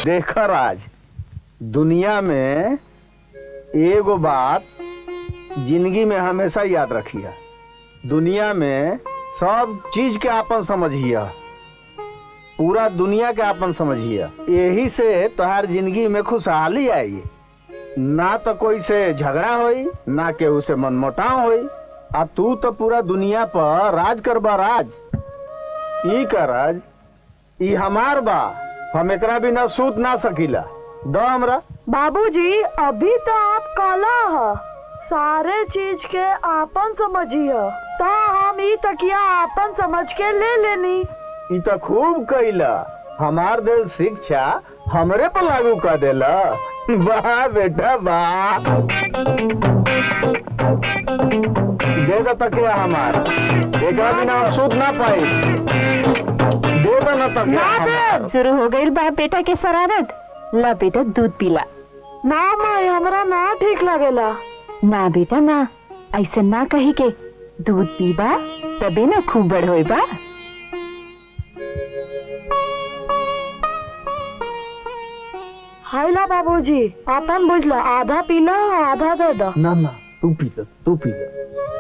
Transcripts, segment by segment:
देखा राज दुनिया में एगो बात जिंदगी में हमेशा याद रखिया दुनिया में सब चीज के आपन समझिया पूरा दुनिया के आपन समझिया यही से तोहार जिंदगी में खुशहाली आई ना तो कोई से झगड़ा होई ना केहू से मनमुटाव होई आ तू तो पूरा दुनिया पर राज करबा राज ई का राज ई हमार बा हम एकरा बिना सूत ना सकीला दो हमरा बाबूजी अभी तो आप काला ह सारे चीज के आपन समझिए तो हम ई तकिया आपन समझ के ले लेनी ई तो खूब कइला हमार दिल शिक्षा हमरे पर लागू कर देला वाह बेटा वाह दे दो तकिया हमार एकरा बिना हम सूत ना पाई दे दो ना तकिया हमार शुरू हो गई बाप बेटा के शरारत ला बेटा दूध पीला ना माई हमरा ना ठीक लगेला ना बेटा ना ऐसा ना कही के दूध पीबा तबे ना खूब बड़ होई बा हाइला बाबूजी आपन बुझला आधा पीला आधा दे दो ना ना तू पी ले तू पी ले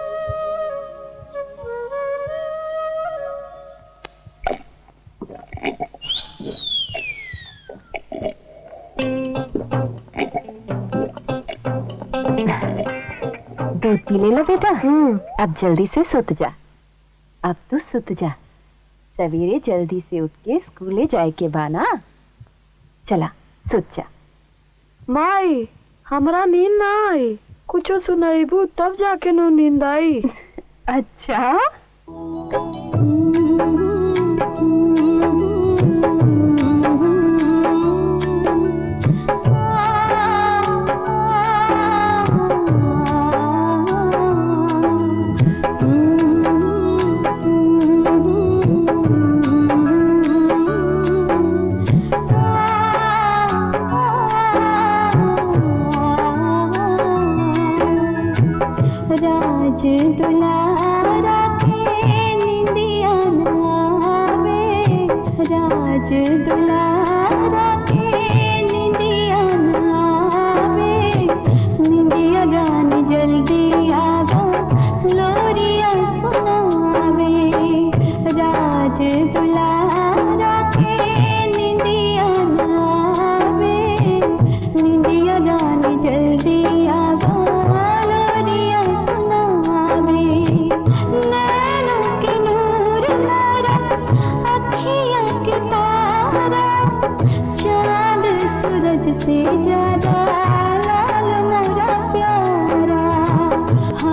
दूध पी ले लो बेटा अब जल्दी से सुत जा अब तू सुत जा सवेरे जल्दी से उठ के स्कूले जाए के बाना चला सुत जा माई हमरा नींद ना आई कुछो सुनाईबू तब जाके नो नींद आई अच्छा राज दुलारा के निंदिया नावे राज दुलारा के निंदिया नावे निंदिया गान जल्दी आवा लोरिया सुनावे राज दुलारा के निंदिया नावे निंदिया गान जल्दी आवा लोरिया सुनावे नैनों के नूर मोरा अखियाँ के तारा चांद सूरज से ज्यादा लाल मोरा प्यारा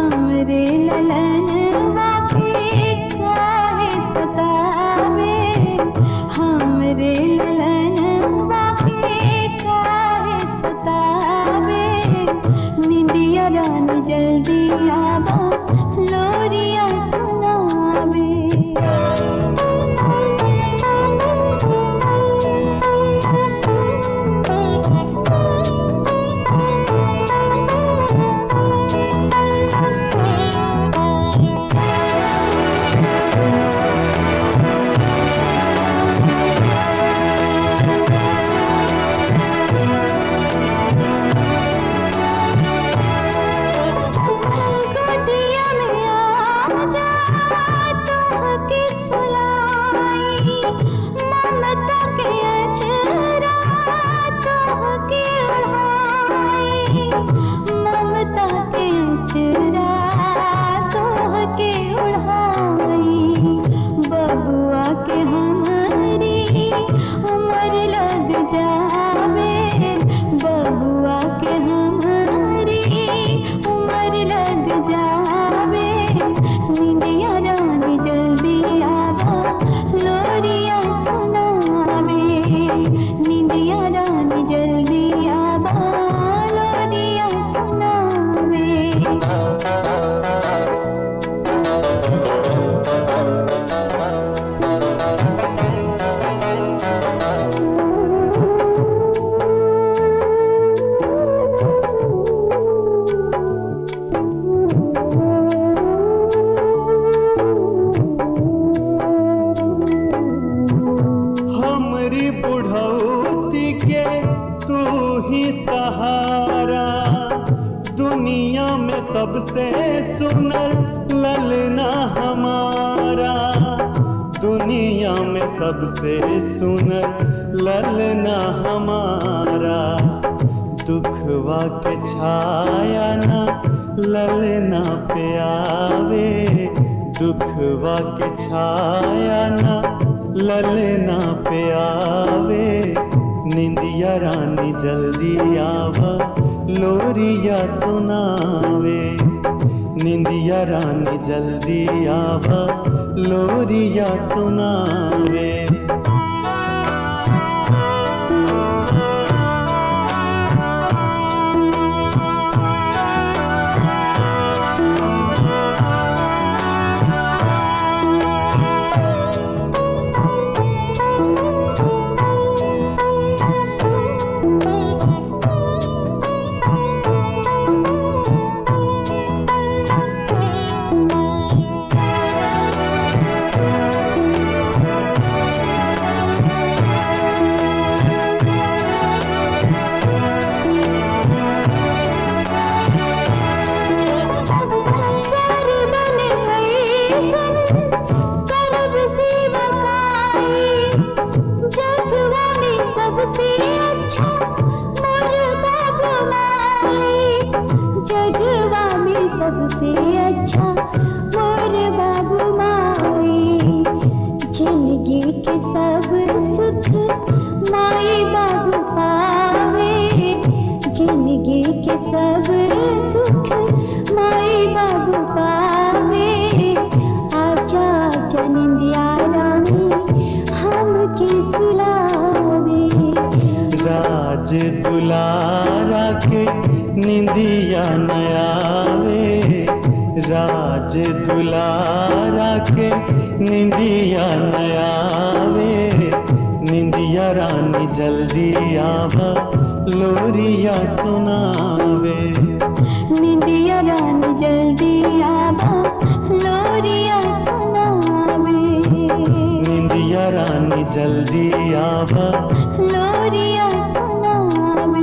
में सबसे सुनर ललना हमारा दुखवा के छाया ना ललना पे आवे दुखवा के छाया ना ललना पे आवे निंदिया रानी जल्दी आवा लोरिया सुनावे निंदिया रानी जल्दी आवा लोरिया सुनावे सबसे अच्छा मोर बाबू माई जिंदगी के सब सुख माई बाबू पावे जिंदगी के सब सुख माई बाबू पावे आजा आजा निंदिया रानी हमके सुलावे राज दुलारा के निंदिया नयावे राज दुलारा के निंदिया नयावे निंदिया रानी जल्दी आवा लोरिया सुनावे निंदिया रानी जल्दी आवा लोरिया सुनावे निंदिया रानी जल्दी आवा लोरिया सुनावे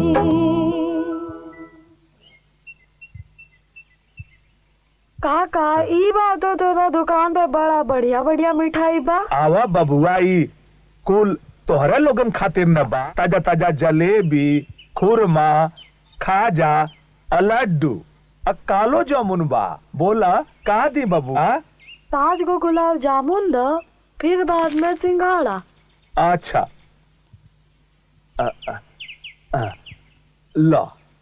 काका ई बात तो तोरा दुकान पे बड़ा बढ़िया बढ़िया मिठाई बा आवा बबुआ ई कुल तोहरे लोगन खातिर न बा ताजा ताजा जलेबी खुरमा खाजा आ लड्डू आ कालो जामुन बा बोला का दी बबुआ पाँच गो गुलाब जामुन द फिर बाद में सिंघाड़ा अच्छा अ, अ, अ, लो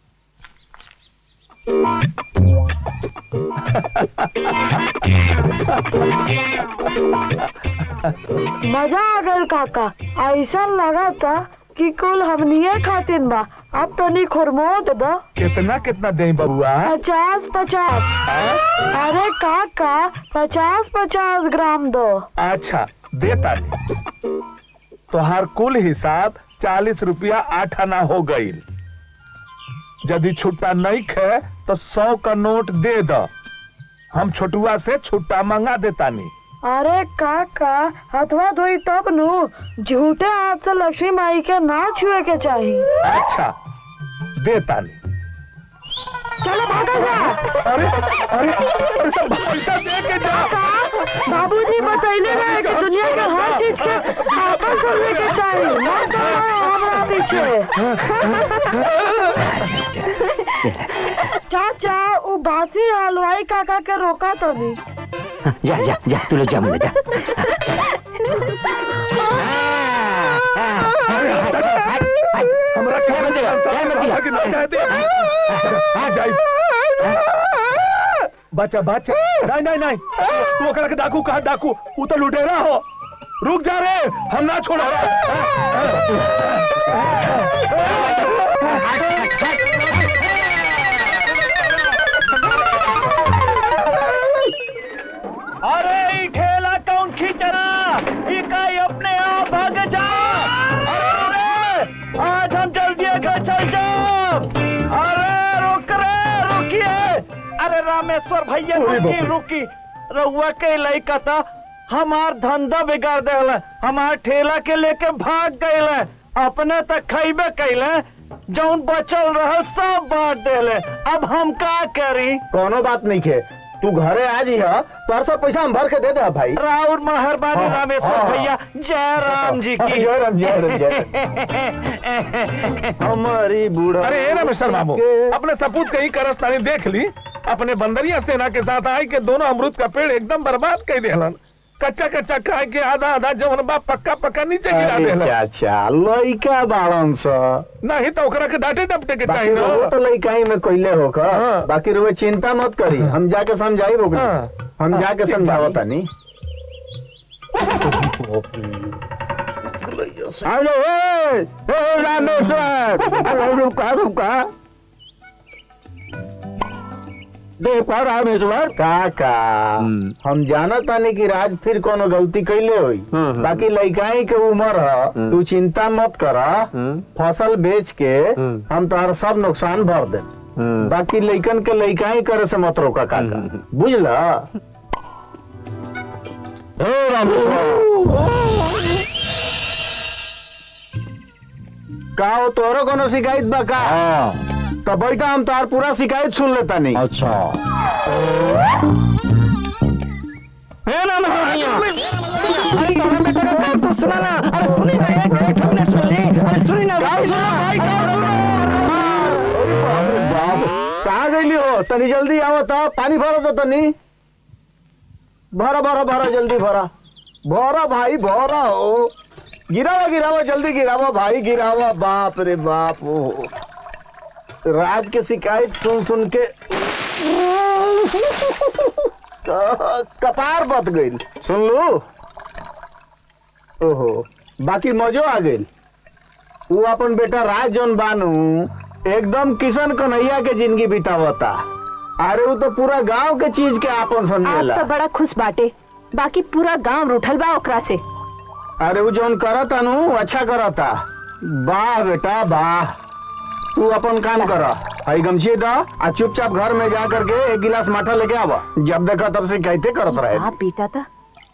मजा आ गल काका ऐसा लगा था कि कुल हमनिए खातिन बा अब तनी खुरमोद दो कितना कितना दे बबुआ पचास पचास अरे काका पचास पचास ग्राम दो अच्छा देता नहीं तोहार कुल हिसाब चालीस रुपया आठ आना हो गई यदि छुट्टा नहीं खे तो सौ का नोट दे दो हम छोटुआ से छुट्टा मंगा देता नहीं अरे काका हथवा धोई तब नु झूठे हाथ से लक्ष्मी माई के ना छुए के चाहिए अच्छा देता नहीं चलो भागा जा अरे अरे अरे सब पैसा दे के जा बाबूजी बतैले रहे कि दुनिया के हर चीज के आपस करने के चाहिए मत दौड़ो हमरा पीछे चाचा वो बासी हलवाई काका के रोका तो भी जा जा जा तू लोग जा मुझे जा हमरा क्या बंदे हो? क्या बंदे हो? कि ना कह दे आ जाई बच्चा बच्चा नहीं नहीं नहीं तू ओकरा के डाकू कहा डाकू ऊ तो लुटेरा हो रुक जा रे हम ना छोड़ा अरे ई ठेला कौन खींचना ई काई अपने आप भाग जा अरे रे, आज हम जल्दी घर चल जाओ अरे रुक रे रुकिए अरे रामेश्वर भैया रुकी रुकी रहुआ के लइका था हमार धंधा बिगाड़ देला हमार ठेला के लेके भाग गए अपने तक खैबे कैले जौन बचल रहल सब बांट देले अब हम का करी कोनो बात नहीं खे तू घरे आ जी है तोहर सब पैसा हम भर के दे दे भाई राउर मेहरबानी हाँ, रामेश्वर हाँ। भैया जय राम जी की जय राम जय राम जय राम। हमारी बूढ़ा अरे ए रमेश्वर बाबू अपने सपूत कहीं करस्तानी देख ली अपने बंदरिया सेना के साथ आए के दोनों अमरूद का पेड़ एकदम बर्बाद कर देलन कच्चा कच्चा खाए के आधा आधा जवन बा पक्का पक्का नीचे गिरा अरे देलन चाचा लइका बाड़न स नहीं तो ओकरा के डांटे डपटे के बाकी चाहिए वो ना तो लइका ही में कोइले होकर हाँ। बाकी रुए चिंता मत करी हम जाके समझाई रोक हाँ। हम हाँ, जाके ठीक समझाओ बानी। तनी हेलो ए ए, रामेश्वर अरे रुका रुका देखो रामेश्वर काका हम जाना तानी कि राज फिर कोनो गलती कैले होई बाकी लइकाई के उम्र ह तू चिंता मत कर फसल बेच के हम तोहर सब नुकसान भर दे बाकी लइकन के लइकाई करे से मत रोका काका बुझल हे रामेश्वर का हो तोरो कोनो शिकायत बा का तो बैठा हम तोहार पूरा शिकायत सुन लेता नहीं अच्छा है ना भैया अरे तोरा बेटा का बात तो सुना ना अरे सुनी ना एक मिनट हमने सुन ली अरे सुनी ना गाँव सुनो भाई गाँव सुनो अरे बाप रे, कहाँ गईली हो तनी जल्दी आओ तो पानी भरो तो तनी भरा भरा भरा जल्दी भरा भरा भाई भरा हो गिरावा गिरावा जल्दी गिरावा भाई गिरावा बाप रे बाप ओ राज के शिकायत सुन सुन के कपार बत गई सुन लो ओहो बाकी मजो आ गई वो अपन बेटा राज जौन बानू एकदम किशन कन्हैया के जिंदगी बितावता अरे वो तो पूरा गांव के चीज के आपन आप समझेला तो बड़ा खुश बाटे बाकी पूरा गांव रूठल बा ओकरा से अरे वो जौन करता नु अच्छा करता वाह बेटा वाह तू अपन काम कर हई गमछी दा आ चुपचाप घर में जा करके एक गिलास माठा लेके आवा जब देखा तब से कहते करत रहे आप बेटा था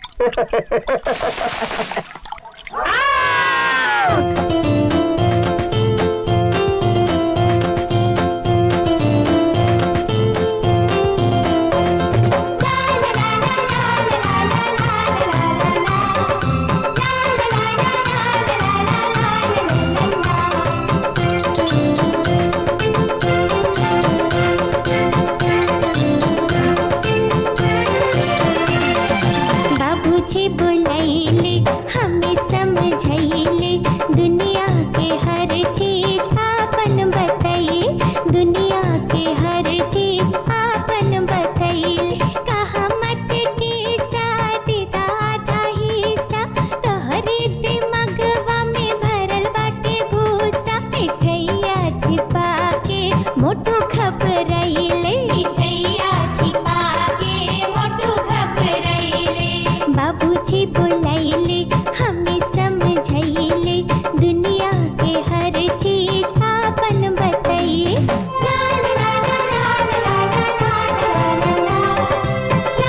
बाबूजी बुलाइले हमें समझाइले दुनिया के हर चीज आपन बताइए दुनिया के हर चीज आपन बताइए कहा मत के शादी दादा हिस्सा तोहरे दिमगवा में भरल बाटे भूसा मिठैया छिपा के मोटू खबरैले मिठैया छिपा के मोटू खबरैले बाबूजी बुलाइले हमें समझाइले दुनिया के हर चीज आपन बताइए ला ला ला ला ला ला ला ला ला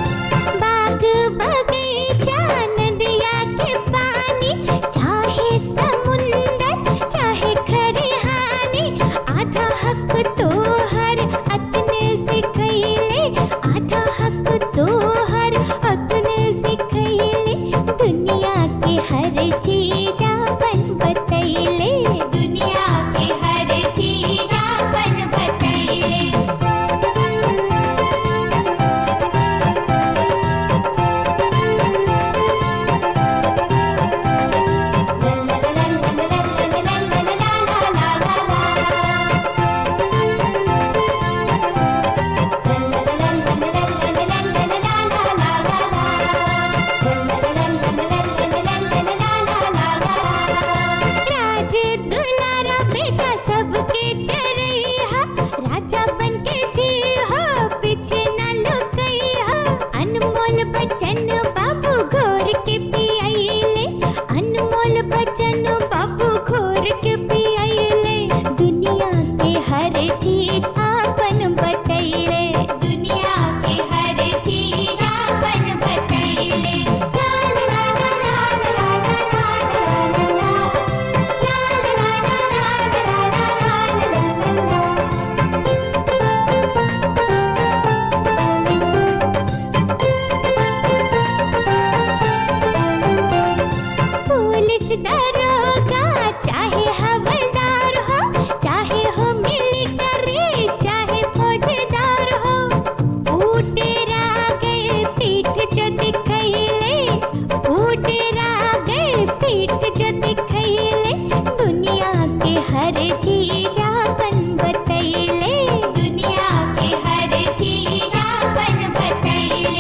बाग बगीचा नदिया के पानी चाहे दरोगा चाहे हवलदार हो चाहे हो मिलिट्री चाहे फौजदार हो ऊटेरा गए पीठ जो दिखैले ऊटेरा गए पीठ जो दिखैले दुनिया के हर चीज अपन बतैले दुनिया के हर चीज अपन बतैले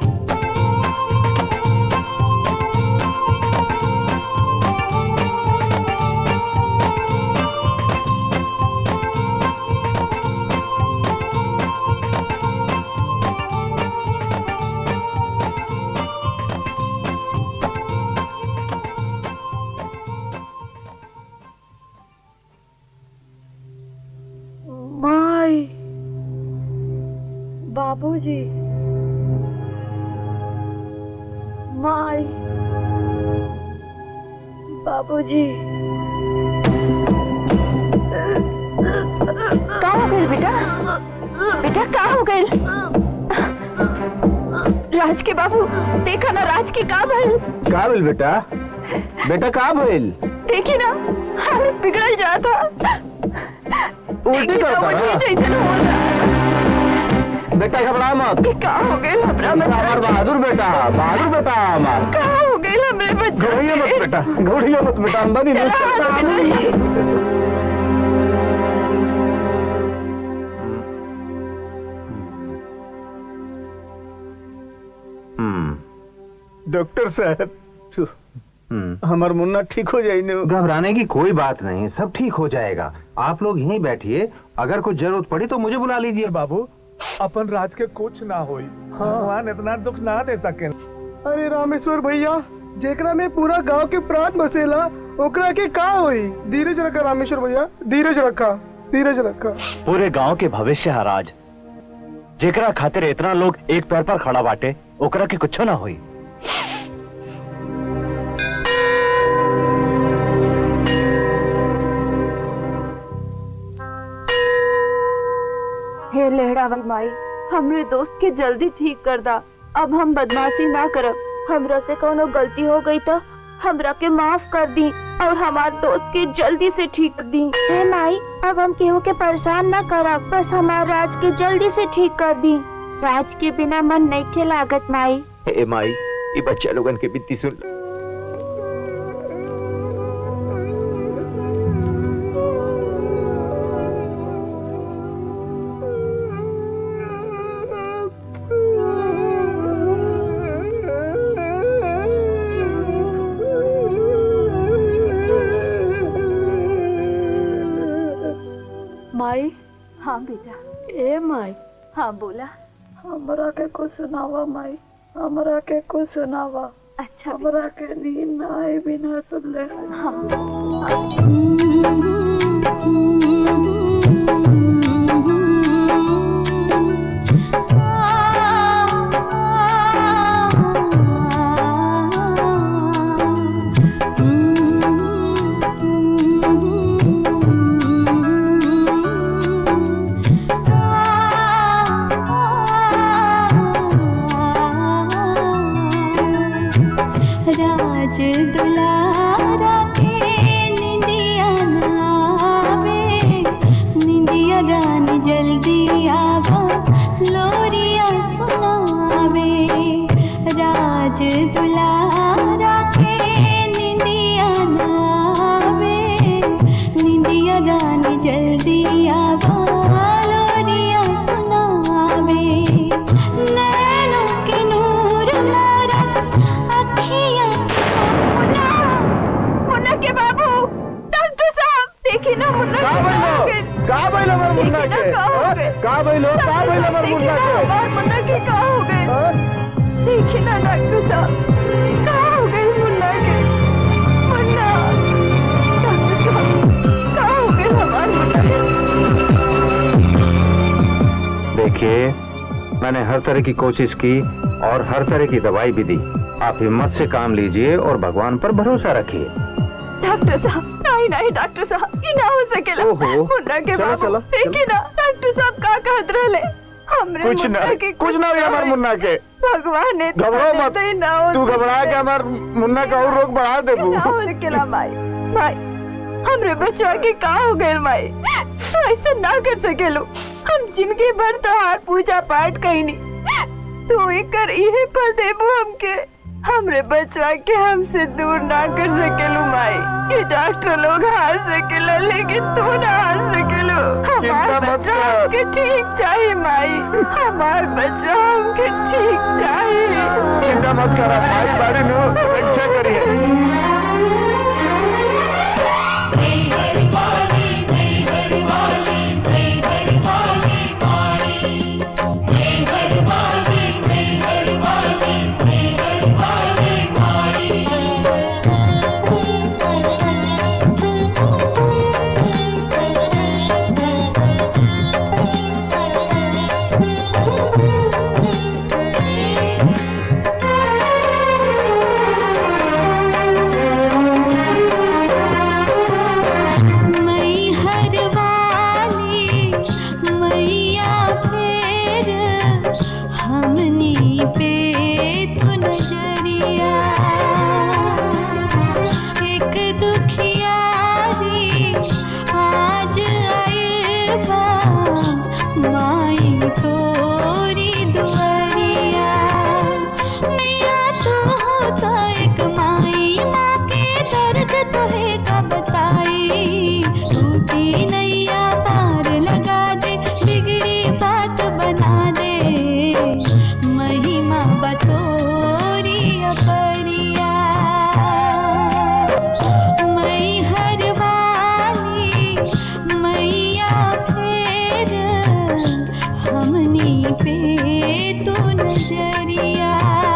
माई बाबूजी माई बाबूजी का हो गइल बेटा बेटा का हो गइल राज के बाबू देखा ना राज के का भइल का भइल बेटा बेटा का भइल देखी ना हालत बिगड़ल जाता उल्टी देखी ना, करता उल्टी ना? जैसन हो रहा। बेटा घबरा मत कि का हो गइल हमरा बच्चा हमार बहादुर बेटा बहादुर बेटा हमार का हो गइल हमरे बच्चा घबराइए मत के? बेटा घबराइए मत बेटा अंदर ही नहीं चला, चलता, हाथ अंदर ही नहीं मिलाइए। हम्म डॉक्टर साहब छू, हमार मुन्ना ठीक हो जाई न घबराने की कोई बात नहीं सब ठीक हो जाएगा आप लोग यहीं बैठिए अगर कुछ जरूरत पड़ी तो मुझे बुला लीजिए बाबू अपन राज के कुछ ना होई भगवान इतना दुख ना दे सके अरे रामेश्वर भैया जेकरा में पूरा गांव के प्राण बसेला ओकरा के का होई धीरज रखा रामेश्वर भैया धीरज रखा धीरज रखा पूरे गांव के भविष्य है राज जेकरा खातिर इतना लोग एक पैर पर खड़ा बाटे ओकरा के कुछ ना होई हे लहरावल माई हमरे दोस्त के जल्दी ठीक कर दा अब हम बदमाशी ना करब हमरा से कोनो गलती हो गई तो हमरा के माफ कर दी और हमार दोस्त के जल्दी से ठीक कर दी हे माई अब हम केहू के परेशान ना करब बस हमार राज के जल्दी से ठीक कर दी राज के बिना मन नहीं के लागत माई ए माई ये बच्चा लोगन के बित्ती सुन माई हाँ बेटा ए माई हाँ बोला हमरा के कुछ सुनावा माई हमरा के कुछ सुनावा अच्छा हमरा के नींद ना आए बिना सुन ले राज दुलारा के निंदिया नावे निंदिया रानी जल्दी आवा लोरिया सुनावे राज दुलारा के निंदिया नावे निंदिया रानी जल्दी आवा लोरिया सुनावे नैनों के नूर मोरा अखियाँ मुन्ना मुन्ना के बाबू डॉक्टर साहब देखिए ना मुन्ना का के भइलो? हो गइल। का भइल हमर मुन्ना देखिए के? ना का हो हाँ? गइल। का भइलो? का भइल हमर देखिए मुन्ना ना के? हमार मुन्ना के का हो गइल। हाँ? देखिए ना डॉक्टर साहब का हो गइल मुन्ना के मुन्ना डॉक्टर साहब का हो गइल हमार मुन्ना के देखिए मैंने हर तरह की कोशिश की और हर तरह की दवाई भी दी आप हिम्मत से काम लीजिए और भगवान पर भरोसा रखिए डॉक्टर साहब नहीं नहीं डॉक्टर साहब ये ना हो सकेला ओहो। मुन्ना के चलो, बाबू चलो, देखिए ना डॉक्टर साहब का कहत रहले हमरे कुछ ना मुन्ना के कुछ ना हुई हमार मुन्ना के भगवान ने घबराओ मत तो ना हो तू घबरा के हमार मुन्ना का और रोग बढ़ा देबू ना हो सकेला माई माई हमरे बच्चा के का हो गइल माई ऐसा ना कर सकेलो हम जिंदगी भर तोहार पूजा पाठ कईनी तू एकर इहे पर देबू हमके हमरे बच्चा के हमसे दूर ना कर सकेलू माई ये डॉक्टर लोग हार सकेला लेकिन तू ना हार सकेलो चिंता हमार मत बच्चा कर। हमके ठीक चाहिए माई हमार बच्चा हमके ठीक चाहिए चिंता मत कर माई बाड़ी नु रक्षा करिए मई हर वाली मैया फेर हमनी पे तो नजरिया एक दुखियारी आज आए बा माई सोरी दुआरिया मैया तू होता एक माई माँ के दर्द तो है कब साई टूटी नैया पार लगा दे बिगड़ी बात बना दे महिमा बटोरी अपरिया मई हर वाली मैया फेर हमनी पे तो नजरिया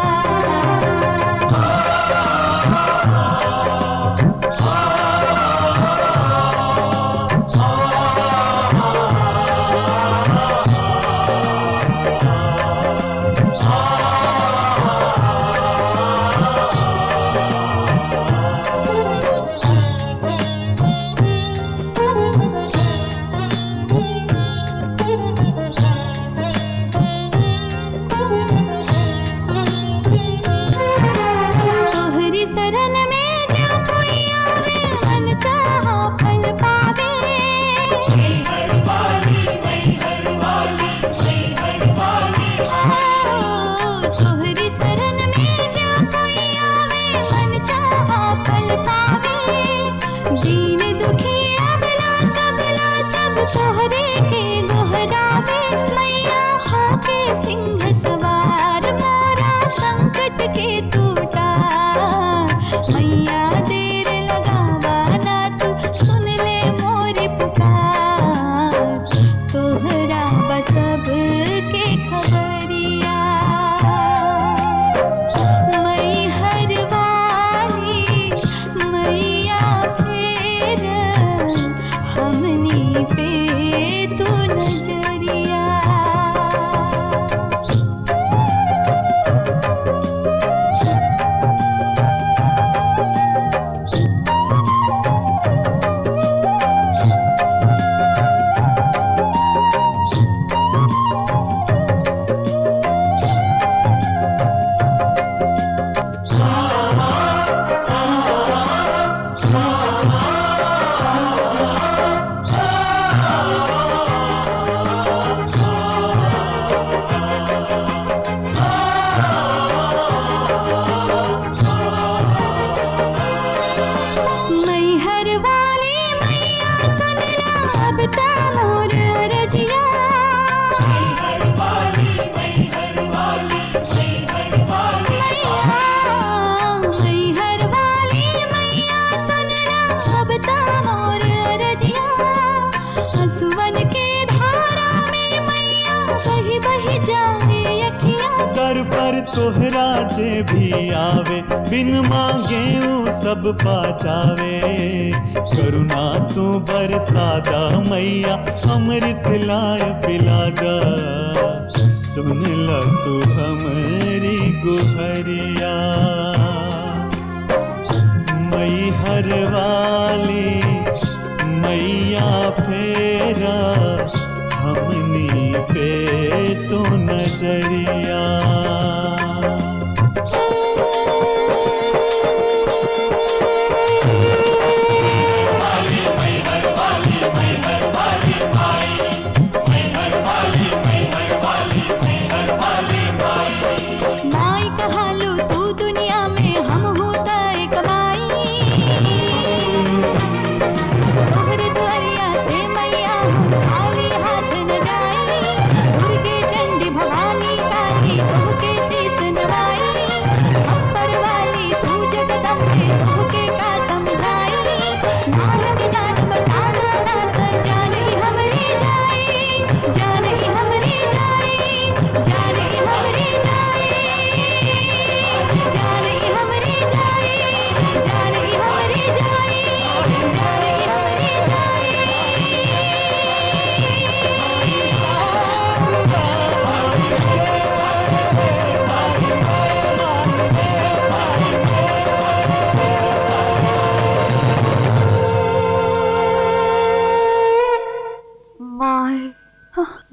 तोहरी शरण में जो कोई आवे मन चाहा फल पावे ओ, तोहरी शरण में जो कोई आवे मन चाहा फल पावे दीन दुखी अबला सबला सब तोहरे के गोहरावे मैया होके सिंह सवार मोरा संकट के टूटा मैया देर लगावा ना तू सुन ले मोरी पुकार तोहरा बसब के खबरिया मई हर वाली मैया फेर हमनी पे तो नजरिया मई हर वाली मैया सुनला अब ता मोर रजिया मई हर वाली मैया सुनला अब ता मोर रजिया हसवन के धारा में मैया बही बही जाए अखियाँ दर पर तोहरा जे भी आवे बिन मांगे ऊ सब पा जावे करुणा तू बरसादा मैया अमृत लाय पिलादा सुन ल तू हमारी गुहरिया मई हर वाली मैया फेरा हमनी पे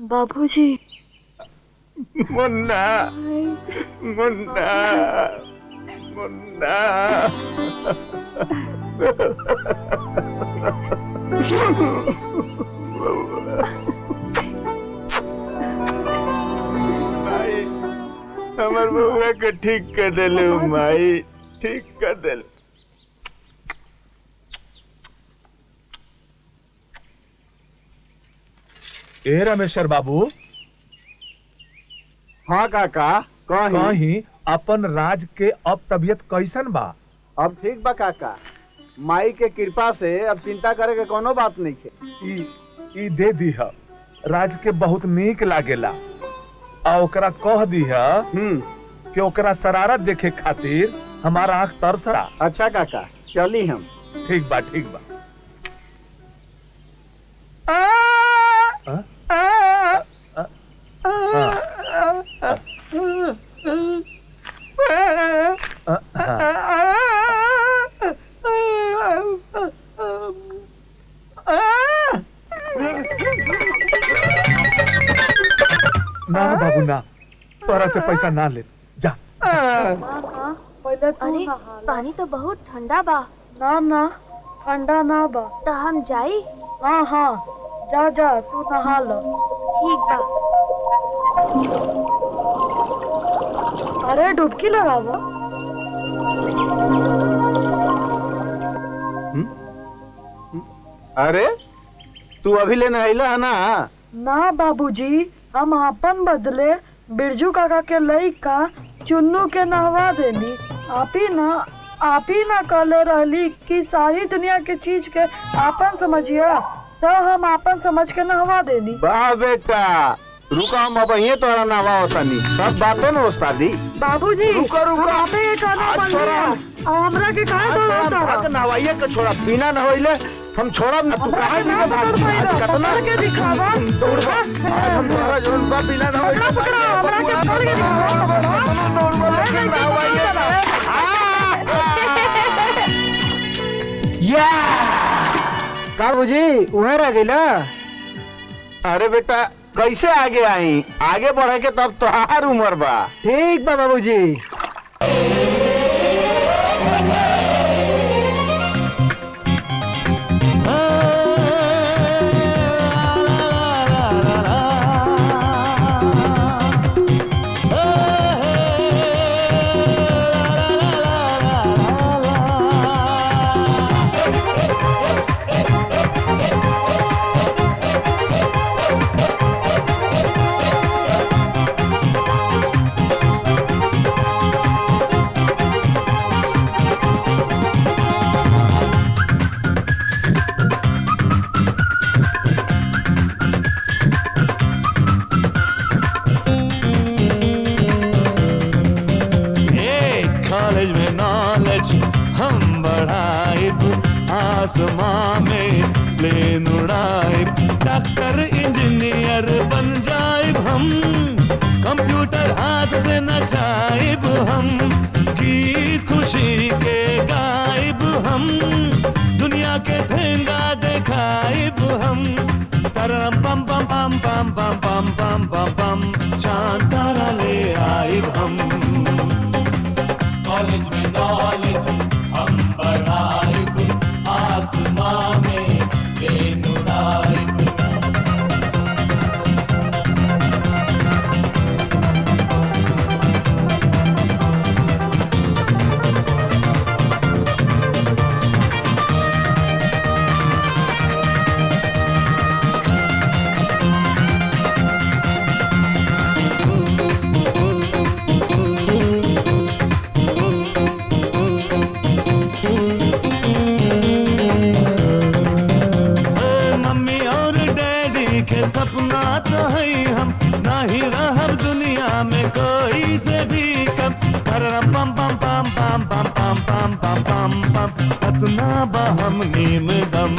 बाबूजी मुन्ना मुन्ना मुन्ना माई हमर बउआ के ठीक कर देले माई ठीक कर देले ए रमेश्वर बाबू हाँ काका कहीं कहीं अपन राज के अब तबीयत कैसन बा अब ठीक बा काका माई के कृपा से अब चिंता करे के कोनो बात नहीं है ई ई दे दीह राज के बहुत नीक लागेला आ ओकरा कह दीह हम्म कि ओकरा शरारत देखे खातिर हमारा आंख तरसरा अच्छा काका चली हम ठीक बा ठीक बा हाँ? हाँ? हाँ, हाँ। ना बाबू ना तोरा से पैसा ना ले जा पहले तू अरे नहा ला। पानी तो बहुत ठंडा बा ना ना ठंडा ना बा तो हम जाई हाँ हाँ जा जा तू नहा लो ठीक बा अरे डुबकी लगावा अरे तू अभी ले नहैला है ना ना बाबूजी हम अपन बदले बिरजू काका के लइका चुन्नू के नहवा देनी आप ही ना आप ही ना कहले रहली कि सारी दुनिया के चीज के आपन समझिया तो हम आपन समझ के नहवा देनी वाह बेटा रुका हम अब यहीं तोरा नहवा होतानी सब बातों में उस्तादी बाबूजी रुको, रुको। हम आपे ये कहना आज बन छोड़ा। गया और हमरा के कहा आज दो तोरा होता भाग नहवाइए के छोड़ा बिना नहवाइले हम छोड़ब ना तू काहे बिना भाग आज कतना के दिखावा दौड़बा आज हम तोरा जरूर बा बिना नहवाइले पकड़ा, हमरा के छोड़ के दिखावा। दौड़बा लेकिन नहवाइए ना या का बुझी उहे रह गइला अरे बेटा कैसे आगे आई आगे बढ़े के तब तोहार उम्र बा ठीक बा बाबूजी कॉलेज में नॉलेज हम बढ़ाइब आसमां में प्लेन उड़ाइब डॉक्टर इंजीनियर बन जाइब हम कंप्यूटर हाथ से नचाइब हम गीत खुशी के गाइब हम दुनिया के ठेंगा दिखाइब हम तरम पम पम पम पम पम पम पम पम पम चांद तारा ले आइब हम कॉलेज में नॉलेज हम बढ़ाइब आसमां में प्लेन उड़ाइब ए, मम्मी और डैडी के सपना तो है हम ना ही रहब दुनिया में कोई से भी कम तररम पम पम पम पम पम पम पम पम पम पम अतना बहम नीम दम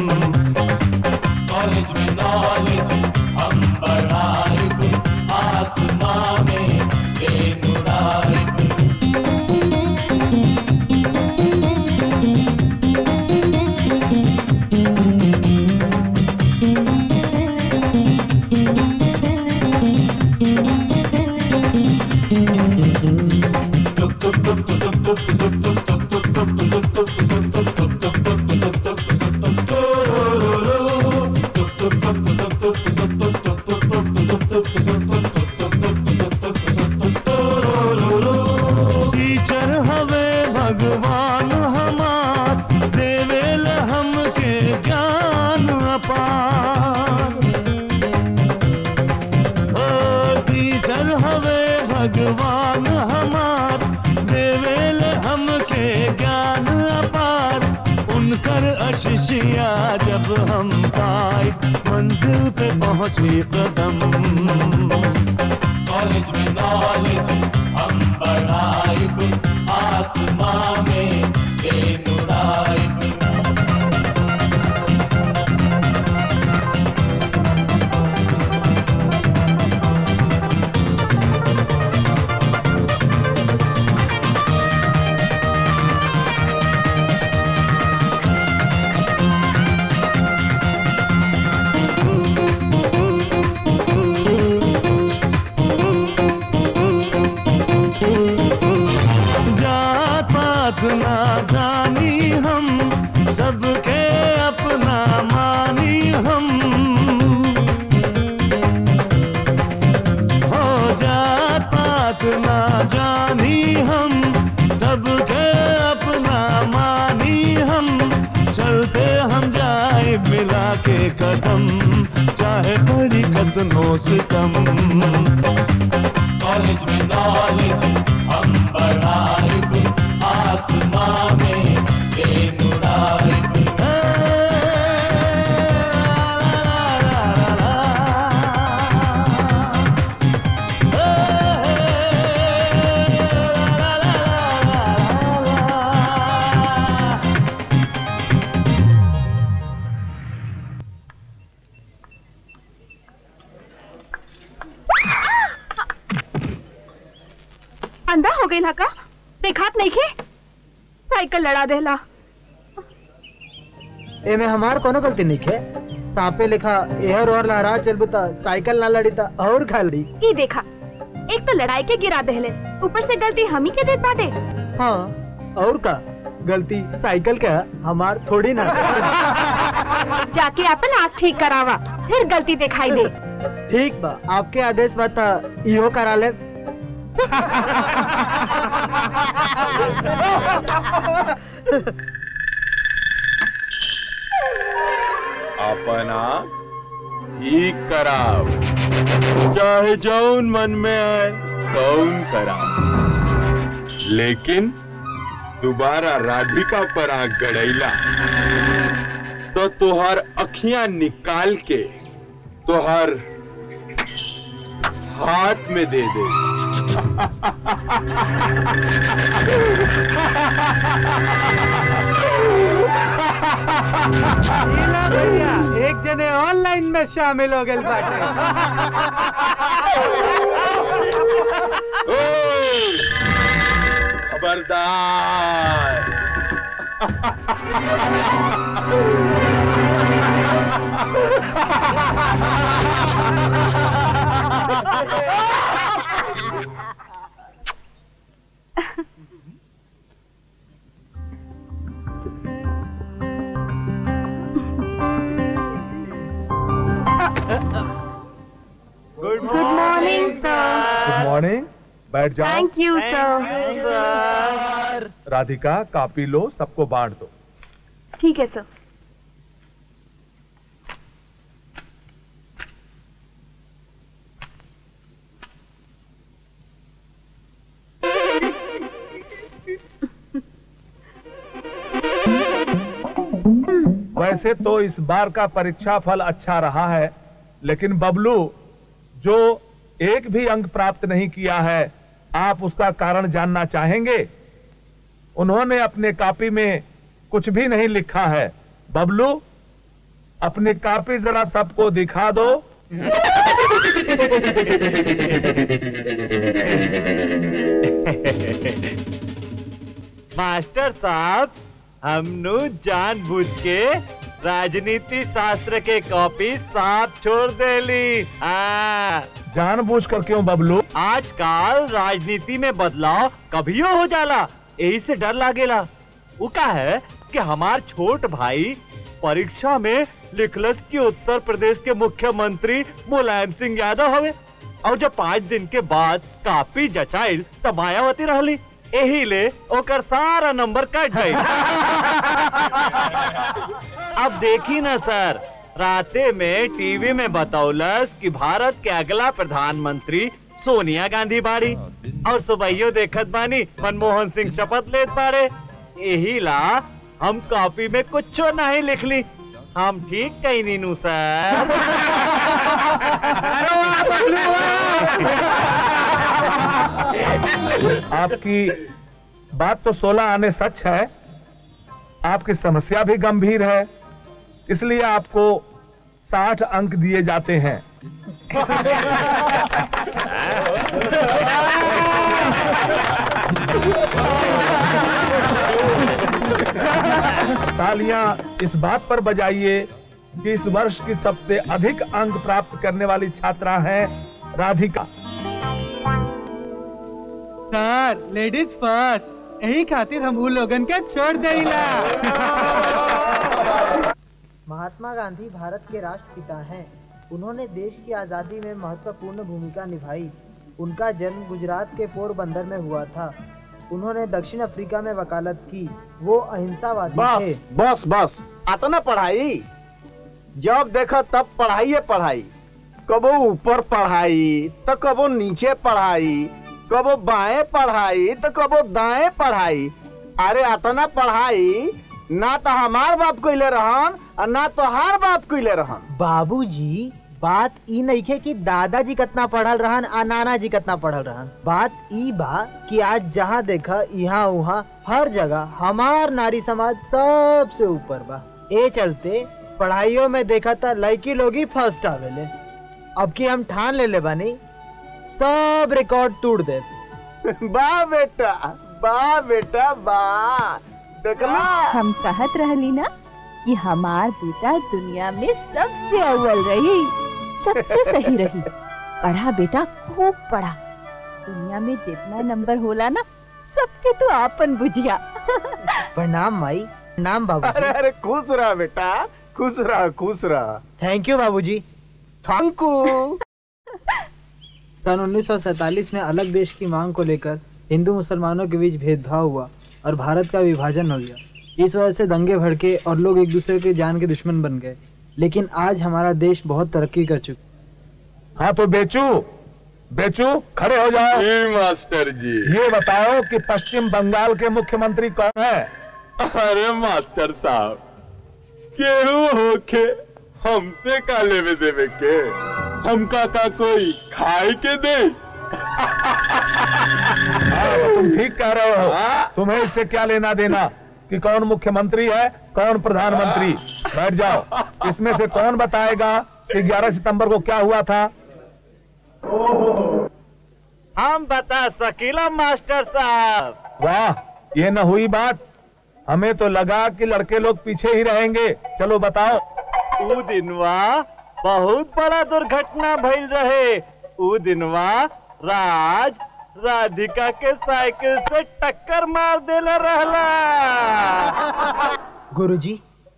कॉलेज में नॉलेज हम बढ़ाइब आसमां में बेनुराइब कोशिशियाँ जब हम पाए मंजिल पे पहुंचे कदम कॉलेज में नॉलेज हम बढ़ाए आसमां में बेनुराए जात पात ना जानी हम सबके अपना मानी हम हो जात पात ना जानी हम सबके अपना मानी हम चलते हम जाए मिला के कदम चाहे बड़ी कदमों से कम कॉलेज में नॉलेज हम बढ़ाए आसमां में बेनुराए अंधा हो गई का देखात नहीं खे साइकिल लड़ा देला एमे हमार कोनो गलती नहीं है सांपे लिखा एहर और लहरा चल बता साइकिल ना लड़ी था और खा ली ये देखा एक तो लड़ाई के गिरा देहले ऊपर से गलती हम ही के देत बाटे हाँ और का गलती साइकिल का हमार थोड़ी ना जाके अपन आँख ठीक करावा फिर गलती दिखाई दे ठीक बा आपके आदेश बता इहो करा ले अपना ठीक कराव चाहे जौन मन में आए कौन कराव लेकिन दोबारा राधिका पर आंख गड़ैला तो तुहार अखियां निकाल के तुहार हाथ में दे दे भैया एक जने ऑनलाइन में शामिल हो गए बाटे ओए! खबरदार good morning sir good morning बैठ जाओ thank you sir Radhika copy लो सबको बांट दो ठीक है सर वैसे तो इस बार का परीक्षा फल अच्छा रहा है लेकिन बबलू जो एक भी अंक प्राप्त नहीं किया है आप उसका कारण जानना चाहेंगे उन्होंने अपने कॉपी में कुछ भी नहीं लिखा है बबलू अपनी कॉपी जरा सबको दिखा दो मास्टर साहब हमनु जानबूझ के राजनीति शास्त्र के कॉपी साफ छोड़ देली हाँ जानबूझ कर क्यों बबलू आजकल राजनीति में बदलाव कभियो हो जाला यही से डर लागेला वो का है कि हमार छोट भाई परीक्षा में लिखलस कि उत्तर प्रदेश के मुख्यमंत्री मुलायम सिंह यादव हवे और जब पाँच दिन के बाद काफी जचाइल तब मायावती रहली यही ले ओकर सारा नंबर कट गई अब देखी ना सर राते में टीवी में बतौलस कि भारत के अगला प्रधानमंत्री सोनिया गांधी बाड़ी और सुबहियो देखत बानी मनमोहन सिंह शपथ लेत बाड़े यही ला हम कॉपी में कुछ नहीं लिख ली हम ठीक कहीं नीनू सर आपकी बात तो 16 आने सच है आपकी समस्या भी गंभीर है इसलिए आपको 60 अंक दिए जाते हैं तालियां इस बात पर बजाइए कि इस वर्ष की सबसे अधिक अंक प्राप्त करने वाली छात्रा है राधिका सर लेडीज फर्स्ट यही खातिर हम उ लोगन के छोड़ देला महात्मा गांधी भारत के राष्ट्रपिता हैं उन्होंने देश की आज़ादी में महत्वपूर्ण भूमिका निभाई उनका जन्म गुजरात के पोरबंदर में हुआ था उन्होंने दक्षिण अफ्रीका में वकालत की वो अहिंसावादी थे बस बस बस आता ना पढ़ाई जब देखो तब पढ़ाई पढ़ाई कबो ऊपर पढ़ाई तो कबो नीचे पढ़ाई कबो बाएं पढ़ाई तो कबो दाएं पढ़ाई अरे अतना पढ़ाई ना तो हमार बाप कोइले रहन और ना तो हार बाप कोइले रहन बाबूजी बात ई नइखे कि दादाजी कितना पढ़ल रहन आ नाना जी कितना पढ़ल रहन बात ई बा कि आज जहाँ देखा यहाँ वहाँ हर जगह हमार नारी समाज सबसे ऊपर बा ए चलते पढ़ाइयों में देखा था लड़की लोग ही फर्स्ट आवेले अब की हम ठान ले ले बानी सब रिकॉर्ड तोड़ दे वाह बेटा वाह बेटा वाह देखला हम कहत रहली ना कि हमार बेटा दुनिया में सबसे अव्वल रही सबसे सही रही पढ़ा बेटा खूब पढ़ा दुनिया में जितना नंबर होला ना सबके तो आपन बुझिया प्रणाम माई प्रणाम अरे बाबूजी अरे खुश रहा बेटा खुश रहा खुश रहा थैंक यू बाबूजी थैंक यू सन 1947 में अलग देश की मांग को लेकर हिंदू मुसलमानों के बीच भेदभाव हुआ और भारत का विभाजन हो गया इस वजह से दंगे भड़के और लोग एक दूसरे के जान के दुश्मन बन गए लेकिन आज हमारा देश बहुत तरक्की कर चुका हाँ तो बेचू बेचू खड़े हो जाओ जी मास्टर जी ये बताओ कि पश्चिम बंगाल के मुख्यमंत्री कौन है अरे मास्टर साहब केहू होके हमसे का लेवे देवे के हमका का कोई खाए के दे हाँ, तो तुम ठीक कह रहे हो तुम्हें इससे क्या लेना देना कि कौन मुख्यमंत्री है कौन प्रधानमंत्री बैठ जाओ इसमें से कौन बताएगा कि 11 सितंबर को क्या हुआ था हम बता सकीला मास्टर साहब वाह ये न हुई बात हमें तो लगा कि लड़के लोग पीछे ही रहेंगे चलो बताओ ऊ दिनवा बहुत बड़ा दुर्घटना भइल रहे ऊ दिनवा राज राधिका के साइकिल से टक्कर मार देले रहला गुरुजी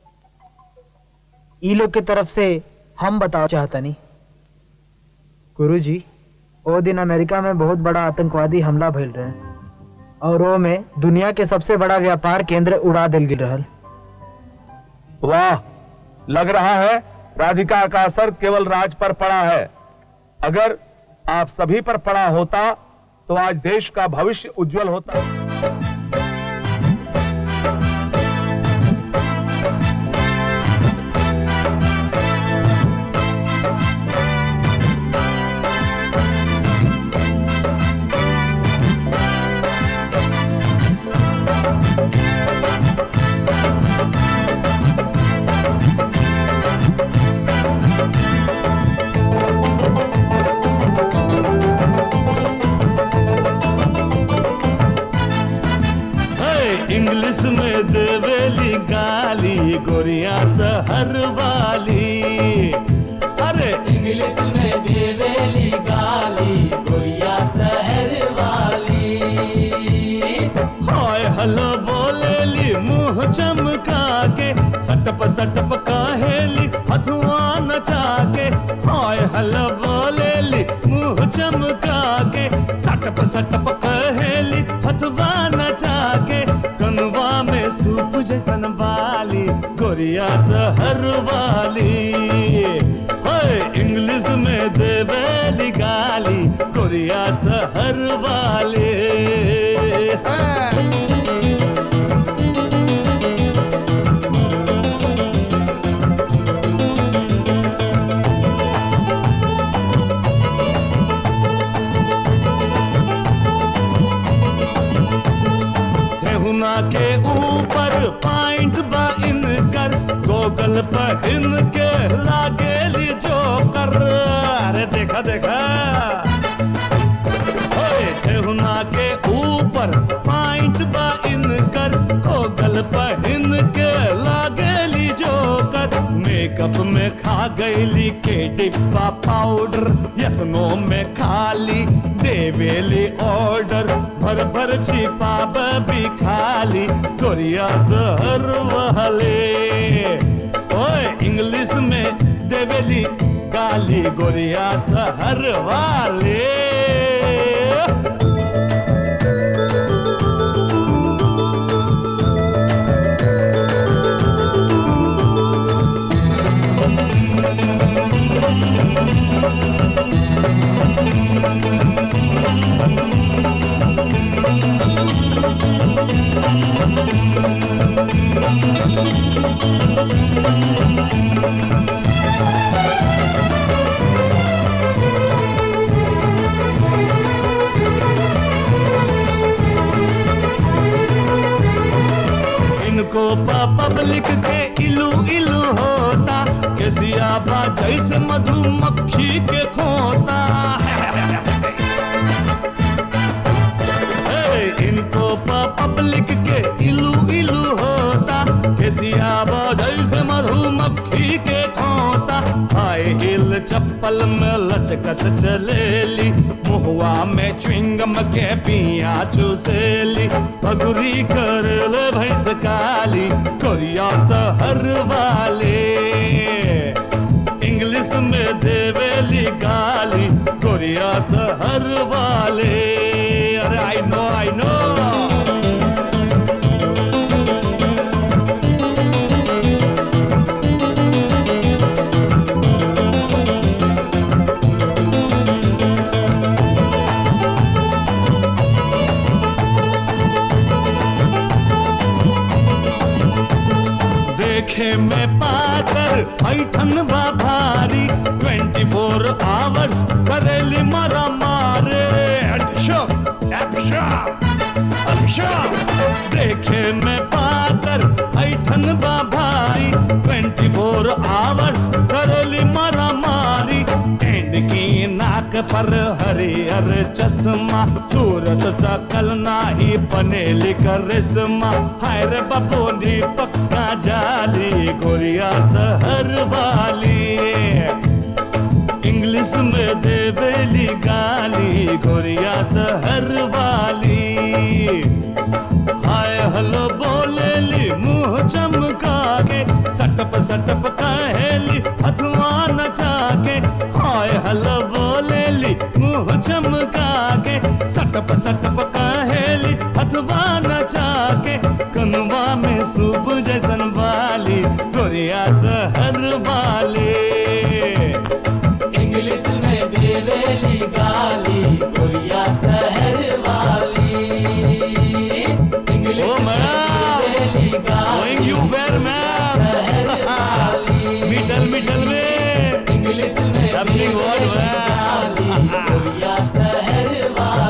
ई लोग के तरफ से हम बताओ चाहता नहीं गुरुजी ओ दिन अमेरिका में बहुत बड़ा आतंकवादी हमला भइल रहे और वो में दुनिया के सबसे बड़ा व्यापार केंद्र उड़ा दिल गिर रहल वाह लग रहा है राधिका का असर केवल राज पर पड़ा है अगर आप सभी पर पड़ा होता तो आज देश का भविष्य उज्जवल होता है इंग्लिश में देवेली गाली गोरिया सहर वाली अरे इंग्लिश में देवेली गाली गोरिया शहर वाली हाय हलो बोलेली मुंह चमका के सटप सटप काहेली हथुआ नचा के हाय हलो बोलेली मुंह चमका के सटप सटप कहेली हथुआ नचा के कनवा में सूप जैसन बाली गोरिया सहर वाली हाय इंग्लिश में देवेली गाली गोरिया सहर वाली हाँ। पहन के लागेली जोकर अरे देखा देखा ओए ठेहुना के ऊपर पॉइंट बा इनकर गोगल पहन के लागेली जोकर मेकअप में खा गईली के डिब्बा पाउडर यसनो में खाली देवेली ऑर्डर भर भर छिपा भी खाली गोरिया जहर वाले ओए इंग्लिश में देवेली गाली गोरिया सहर वाले इनको पब्लिक के इलू इलू होता केसिया बा जैसे मधुमक्खी के खोता हे, इनको पब्लिक के इलू इलू होता केसिया बा जैसे मधुमक्खी के खोता हाय हिल चप्पल में लचकत चलेली मुहुआ में च्विंगम के पिया चुसेली पगुरी कर ले भैंस काली कोरिया सहर वाले इंग्लिश में देवेली गाली कोरिया सहर वाले अरे आई नो आई नो देखे में पाकर ऐठन बा भारी 24 फोर आवर्स करेली मारा मारे अच्छा, अच्छा, अच्छा। देखे में पाकर ऐठन बा भारी 24 फोर आवर्स करेली मारा मारी एंड की नाक पर हरियर चश्मा सूरत सकल नाही बनेली करिश्मा हाय रे बपोनी पक्का जाली गोरिया सहर वाली इंग्लिश में देवेली गाली गोरिया सहर वाली हाय हलो बोलेली मुंह चमका के सटप सटप कहेली हथुआ नचा के हाय हलो बोलेली मुंह चमका के सटप सटप कहेली हथुआ नचा के कनुआ में सूप जैसन वाली गोरिया सहर वाले इंग्लिश में देवेली गाली गोरिया शहर वाली इंग्लिश Oh, में देवेली Going you where, ma'am? Middle middle में इंग्लिश में Lovely word, ma'am. गोरिया शहर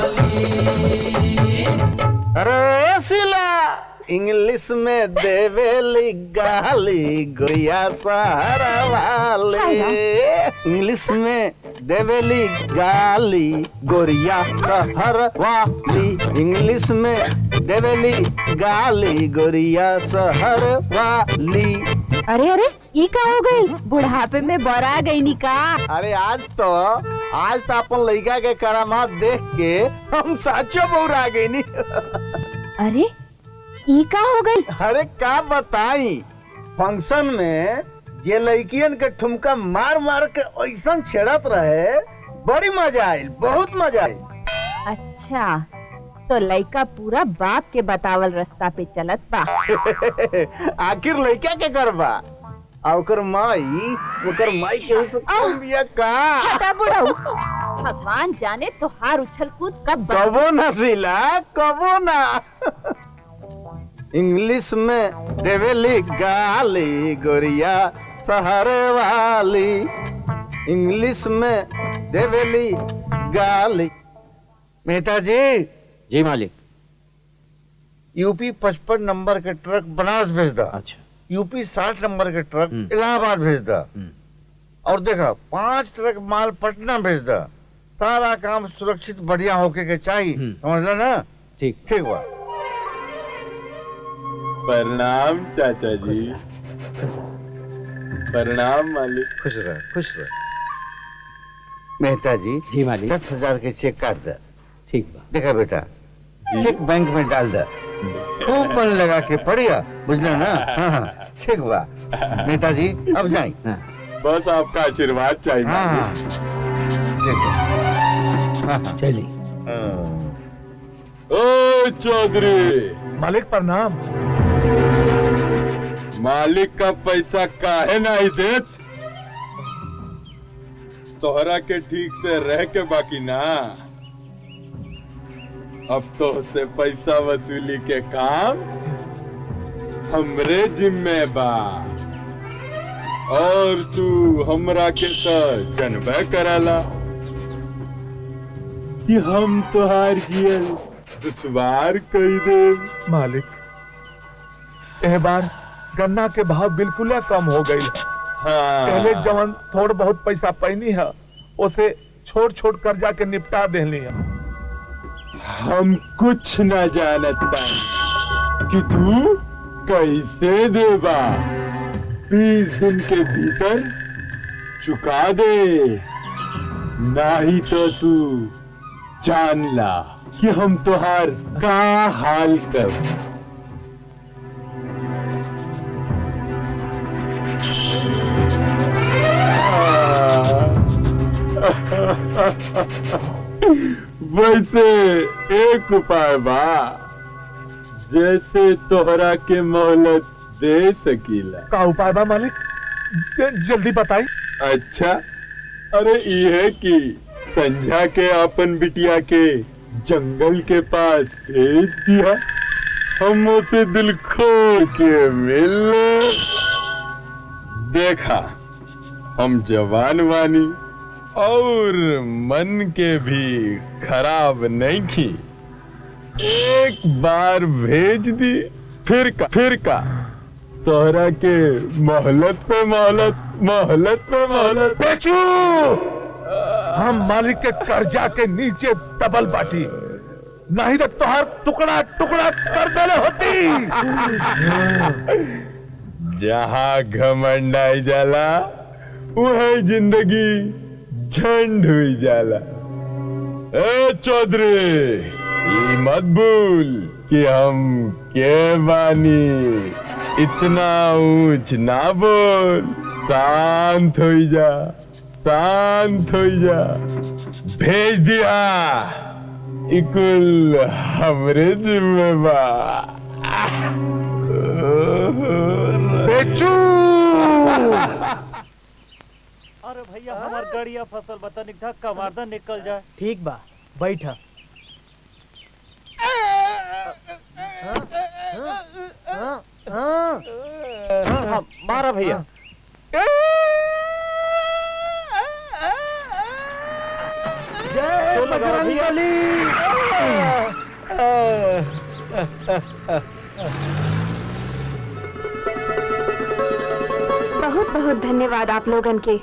वाली अरे सिला इंग्लिश में देवेली गाली गोरिया सहारा वाले इंग्लिश में देवेली गाली गोरिया सहर वाली इंग्लिश में देवेली गाली गोरिया सहर वाली अरे अरे ई का हो गई बुढ़ापे में बरा गई नी का अरे आज तो आज तो अपन लड़का के करामात देख के हम साचो बौरा गई नी अरे ई का हो गई अरे का बताई फंक्शन में जे लड़कियन के ठुमका मार मार के ऐसा छेड़त रहे बड़ी मजा आई बहुत मजा आई अच्छा तो लड़का पूरा बाप के बतावल रास्ता पे चलत बा आखिर लड़का के करबा आ ओकर माई ओकर माई के उस कम बिया का हटा बुढ़ऊ भगवान जाने तो हार उछल कूद कब बा- कबो ना सिला कबो ना इंग्लिश में देवेली गाली गोरिया शहर वाली इंग्लिश में देवेली गाली मेहता जी जी मालिक यूपी पचपन नंबर के ट्रक बनारस भेज दो अच्छा यूपी साठ नंबर के ट्रक इलाहाबाद भेज दा और देखा पांच ट्रक माल पटना भेज दा सारा काम सुरक्षित बढ़िया होके के चाहिए समझला ना ठीक ठीक बा प्रणाम चाचा जी प्रणाम मालिक खुश रह खुश रह मेहता जी जी मालिक दस हजार के चेक काट दे ठीक बा देखा बेटा चेक बैंक में डाल दे खूब मन लगा के पढ़िया बुझला ना हाँ हाँ ठीक बा नेताजी अब जाए बस आपका आशीर्वाद चाहिए हाँ हाँ ठीक है हाँ हाँ चलिए ओ चौधरी मालिक प्रणाम मालिक का पैसा काहे नहीं देत तोहरा के ठीक से रह के बाकी ना अब तो से पैसा वसूली के काम हमरे जिम्मे बा और तू हमरा के तो जनबे कराला कि हम तोहार जियल दुश्वार कई दे मालिक एह बार गन्ना के भाव बिल्कुल कम हो गई हाँ पहले जवन थोड़ बहुत पैसा पैनी है उसे छोड़ छोड़ कर्जा के निपटा देनी है हम कुछ न जानता कि तू कैसे देबा बीस दिन के भीतर चुका दे नहीं तो तू जान ला कि हम तुहार का हाल कर वैसे एक उपाय बा जैसे तोहरा के मोहलत दे सकीला का उपाय बा मालिक ज- जल्दी बताई अच्छा अरे ये कि संझा के अपन बिटिया के जंगल के पास भेज दिया हम उसे दिल खोल के मिल देखा हम जवान वानी और मन के भी खराब नहीं की एक बार भेज दी फिर का फिर का तोहरा के मोहलत पे मोहलत मोहलत पे मोहलत बेचू हम मालिक के कर्जा के नीचे दबल बाटी नहीं तो तोहर टुकड़ा टुकड़ा कर देले होती जहाँ घमंड आई जाला वही जिंदगी झंड हुई जाला ए चौधरी ये मत भूल कि हम के बानी इतना ऊंच ना बोल शांत हो जा शांत हो जा भेज दिया इकुल हमरे जिम्मेवार बेचू अरे भैया हमार गाड़िया फसल बता निक धक्का मार दे निकल जाए ठीक बा बैठ हाँ, मारा भैया जय तो लगा बजरंग भैया। बली बहुत बहुत धन्यवाद आप लोगन के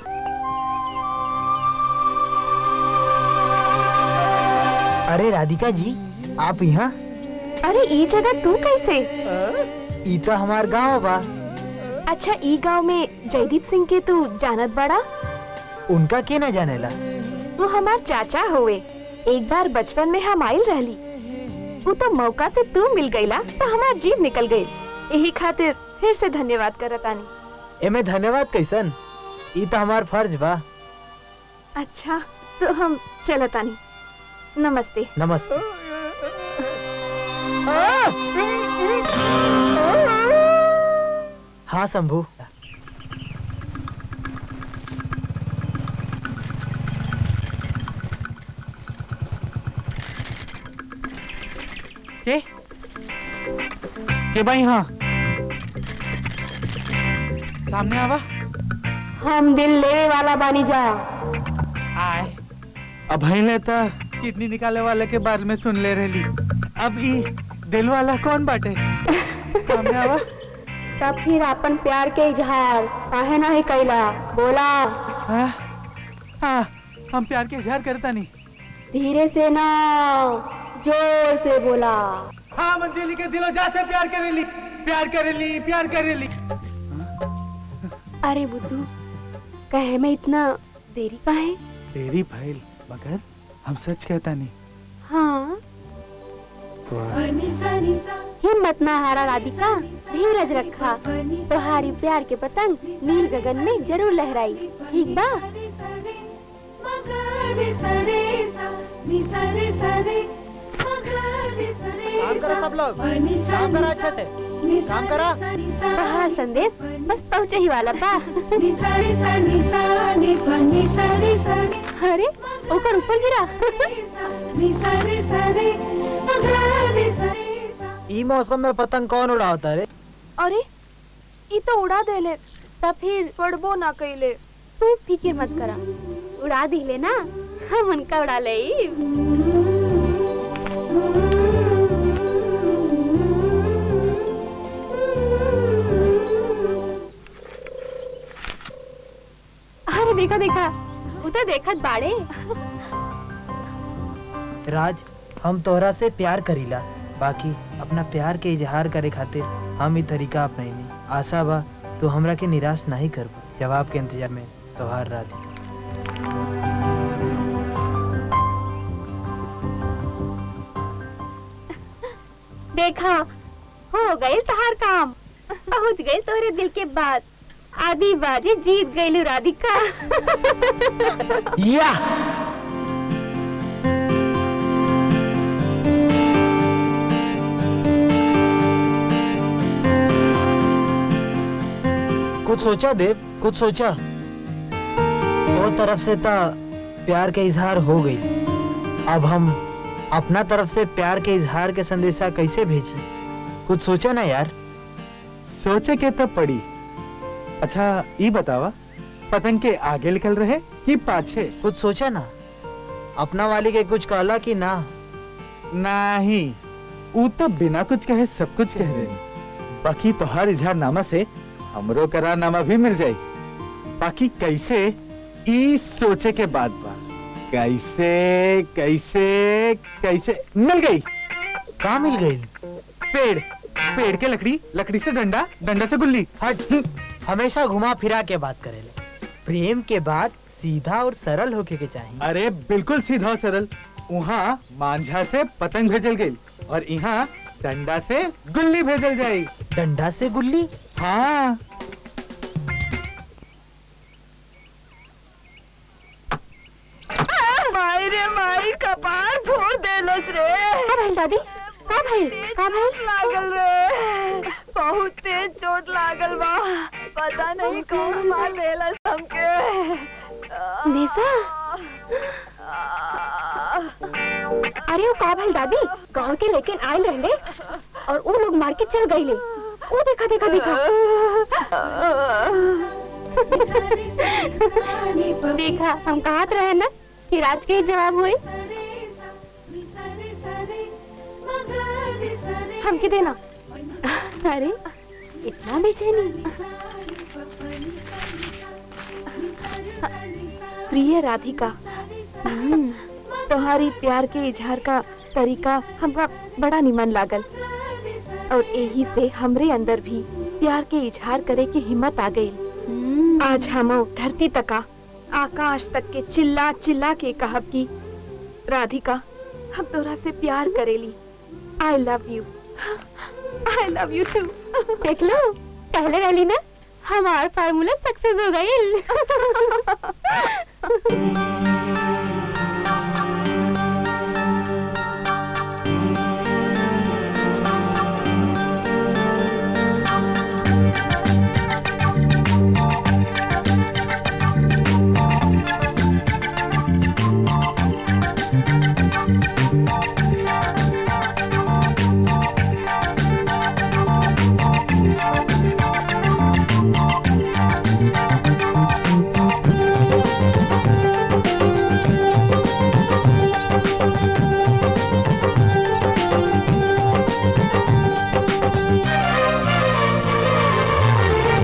अरे राधिका जी आप यहाँ अरे ये जगह तू कैसे ई तो हमार गांव बा अच्छा ई गांव में जयदीप सिंह के तू जानत बड़ा उनका के न जानेला वो हमार चाचा हुए एक बार बचपन में हम आयल रहली वो तो मौका से तू मिल गईला तो हमार जीव निकल गई यही खातिर फिर से धन्यवाद करतानी एमे धन्यवाद कैसन ई तो हमार फर्ज बा अच्छा तो हम चलतानी नमस्ते नमस्ते हाँ शंभू के के भाई हाँ सामने आवा हम दिल लेवे वाला बानी जा आए अब ले तो किडनी निकाले वाले के बारे में सुन ले रही अब ई दिल वाला कौन बाटे सामने आवा तब फिर अपन प्यार के इजहार काहे नहीं कैला बोला हाँ, हाँ, हम प्यार के इजहार करता नहीं धीरे से ना जोर से बोला हाँ मंजिली के दिलो जा से प्यार करेली प्यार करेली प्यार करेली अरे बुद्धू कहे में इतना देरी का है तेरी भैल मगर हम सच कहता नहीं हाँ हिम्मत ना हारा राधिका धीरज रखा तुम्हारी प्यार के पतंग नील गगन में जरूर लहराई ठीक बा काम करो सब लोग काम करो अच्छे से काम करो कहा संदेश बस पहुँचे ही वाला बा अरे ऊपर ऊपर गिरा ई मौसम में पतंग कौन उड़ाता रे अरे ये तो उड़ा देले तब फिर पड़बो ना कैले तू फिक्र मत करा उड़ा दिले ना हम उनका उड़ा ले अरे देखा देखा उधर देखत बाड़े राज हम तोहरा से प्यार करीला बाकी अपना प्यार के इजहार करे खातिर हम ई तरीका अपनाइनी आशा बा तू हमरा के निराश नहीं करबो जवाब के इंतजार में तोहार राधिका देखा हो गए तहार काम पहुंच गए तोहरे दिल के बात आधी बाजी जीत गई राधिका या कुछ सोचा देव कुछ सोचा वो तरफ से तो प्यार के इजहार हो गई अब हम अपना तरफ से प्यार के इजहार के संदेशा कैसे भेजी कुछ सोचा ना यार सोचे के तब पड़ी अच्छा ये बतावा पतंग के आगे निकल रहे कि पाछे कुछ सोचा ना अपना वाली के कुछ कहला कि ना नहीं ऊ तो बिना कुछ कहे सब कुछ कह दे बाकी तोहार इजहारनामा से हमरो करारनामा भी मिल जाई बाकी कैसे ई सोचे के बाद बा कैसे कैसे कैसे मिल गई कहा मिल गई पेड़ पेड़ के लकड़ी लकड़ी से डंडा डंडा से गुल्ली हट हमेशा घुमा फिरा के बात करेले प्रेम के बाद सीधा और सरल होके के चाहिए अरे बिल्कुल सीधा और सरल वहाँ मांझा से पतंग भेजल गई और यहाँ डंडा से गुल्ली भेजल जाई डंडा से गुल्ली हाँ माई रे माई कपार फोड़ देलस रे का भइल दादी का भइल का भइल लागल रे बहुत तेज चोट लागल बा पता नहीं कौन मार देलस हमके नेसा अरे वो का भइल दादी गांव के लेकिन आयल रहले और वो लोग मार के चल गईले वो देखा देखा देखा देखा हम कहत रहे ना कि राज के ही जवाब हुई हमके देना अरे इतना बेचैनी प्रिय राधिका हम्म, तुम्हारी प्यार के इजहार का तरीका हमरा बड़ा निमन लागल और यही से हमरे अंदर भी प्यार के इजहार करे की हिम्मत आ गई आज हम धरती तका आकाश तक के चिल्ला चिल्ला के कहब की राधिका हम तोरा से प्यार करेली I love you I love you too देख लो पहले वाली ना हमार फार्मूला सक्सेस हो गई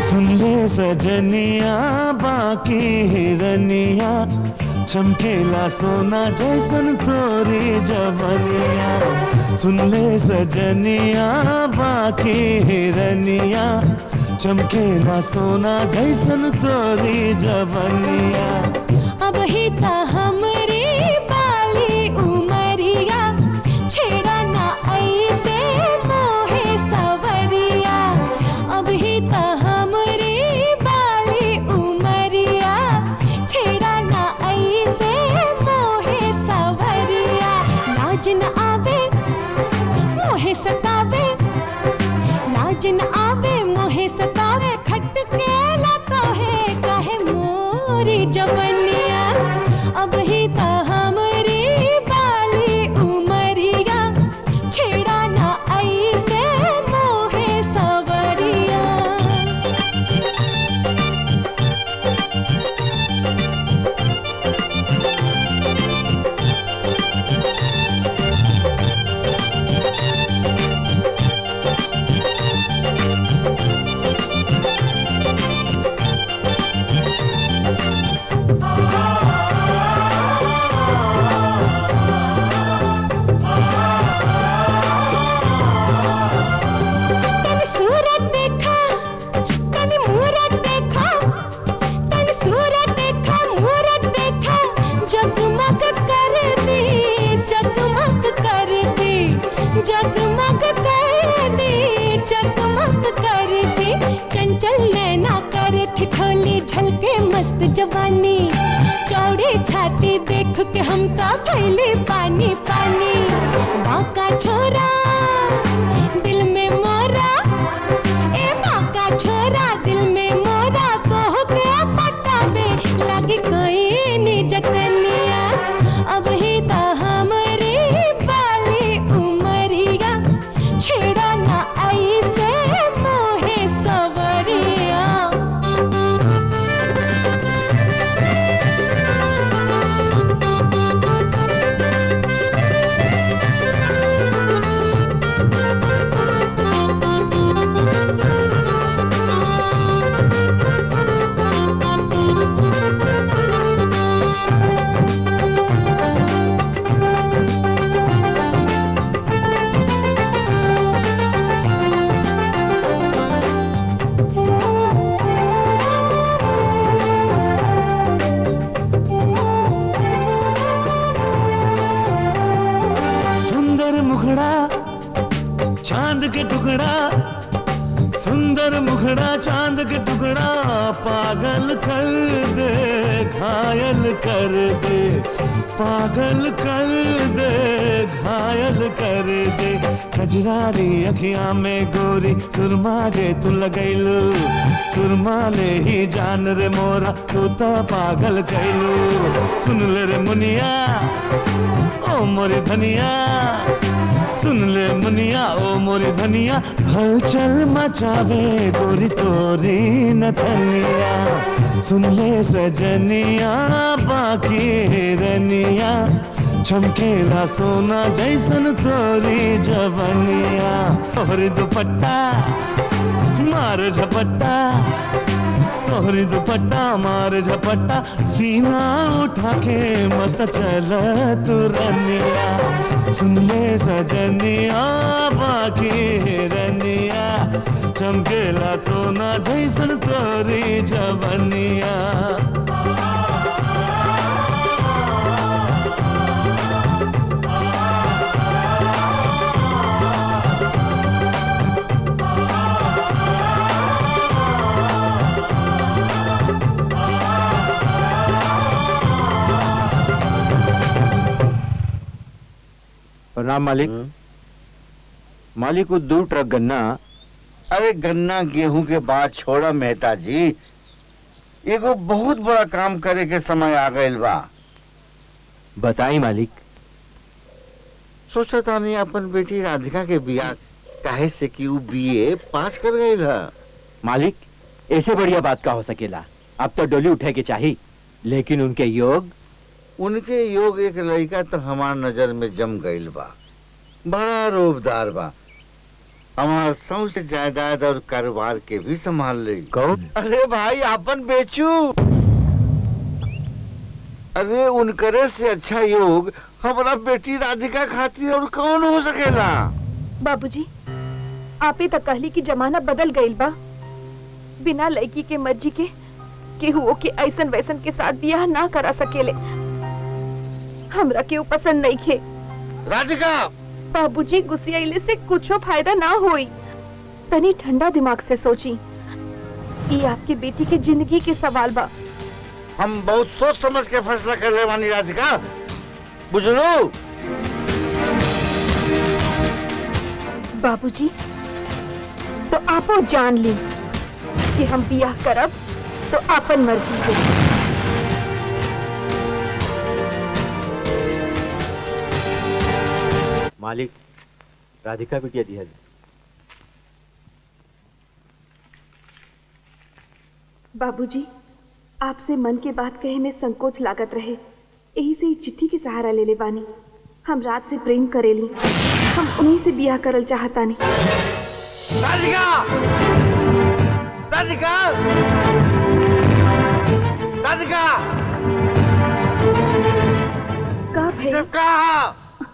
सुन ले सजनिया बाकी हिरनिया चमकेला सोना जैसन सोरी जवनिया सुन ले सजनिया बाकी हिरनिया चमकेला सोना जैसन सोरी जवनिया अब ही ता हमरे बाली उमरिया छेड़ा ना ऐसे मोहे सवरिया अब ही ता हमरे बाली उमरिया छेड़ा ना ऐसे मोहे सवरिया लाज न आवे मोहे सतावे लाज न आवे मोहे सतावे खटके ना कहे कहे मोरी जवनिया अब ही ता हमरी बाली उमरिया छेड़ा ना ऐसे मोहे सवरिया तन सूरत देखा तन मूरत देखा तन सूरत देखा मूरत देखा जगमग कर दे जगमग कर दे जगमग कर दे जगमग कर दे चंचल नैना कर ठिठोली झलके मस्त जवानी चौड़ी छाती देख के हम का खैले पानी पानी बाका छोरा दिल में मोरा ए बाका छोरा दिल में मोरा कहो के पटावे लगी कोई नी जतनिया अब ही ता हमरे बाली उमरिया छेड़ा ना ऐसे मोहे सवरिया सुंदर मुखड़ा चांद के टुकड़ा सुंदर मुखड़ा चांद के टुकड़ा पागल कर दे घायल कर दे पागल कर दे घायल कर दे कजरारी अखियां में गोरी सुरमा जे तू लगैलू सुरमा ले ही जान रे मोरा तू तो पागल कैलू सुन ले रे मुनिया ओ मोरी धनिया सुन ले मुनिया ओ मोरी धनिया हलचल मचावे गोरी तोरी न धनिया सुन ले सजनिया बाकी रनिया चमकेला सोना जैसन तोरी जवनिया तोहरी दुपट्टा मार झपट्टा तोहरी दुपट्टा मार झपट्टा सीना उठा के मत चल तू रनिया सुन ले सजनिया बाकी रनिया चमकेला सोना जैसन तोरी जवनिया प्रणाम मालिक मालिक को दो ट्रक गन्ना अरे गन्ना गेहूं के बाद छोड़ा मेहता जी एगो बहुत बड़ा काम करे के समय आ गइल बा बताई मालिक सोचा तानी अपन बेटी राधिका के बियाह काहे से कि ऊ बीए पास कर गई है मालिक ऐसे बढ़िया बात का हो सकेला अब तो डोली उठे के चाहिए लेकिन उनके योग उनके योग एक लड़का तो हमार नजर में जम गईल बा बड़ा रूपदार बा हमार सबसे जायदाद और कारोबार के भी संभाल ले कौन अरे भाई आपन बेचू अरे उनकरे से अच्छा योग हमारा बेटी राधिका खातिर और कौन हो सकेला बाबूजी आप ही तक कहली कि जमाना बदल गईल बा बिना लड़की के मर्जी के केहू के ऐसन वैसन के साथ बियाह ना करा सकेले हमरा केहू पसंद नहीं खे राधिका बाबूजी गुस्सियाइले से कुछो फायदा ना होई तनी ठंडा दिमाग से सोची ये आपकी बेटी के जिंदगी के सवाल बा हम बहुत सोच समझ के फैसला कर ले मानी राधिका बुझलो बाबूजी तो आपो जान ली कि हम बियाह करब तो आपन मर्जी के मालिक राधिका बिटिया दिया बाबूजी आपसे मन के बात कहे में संकोच लागत रहे यही से ही चिट्ठी के सहारा ले ले बानी हम रात से प्रेम करेली हम उन्हीं से बियाह करल चाहतानी राधिका राधिका राधिका का भई कहा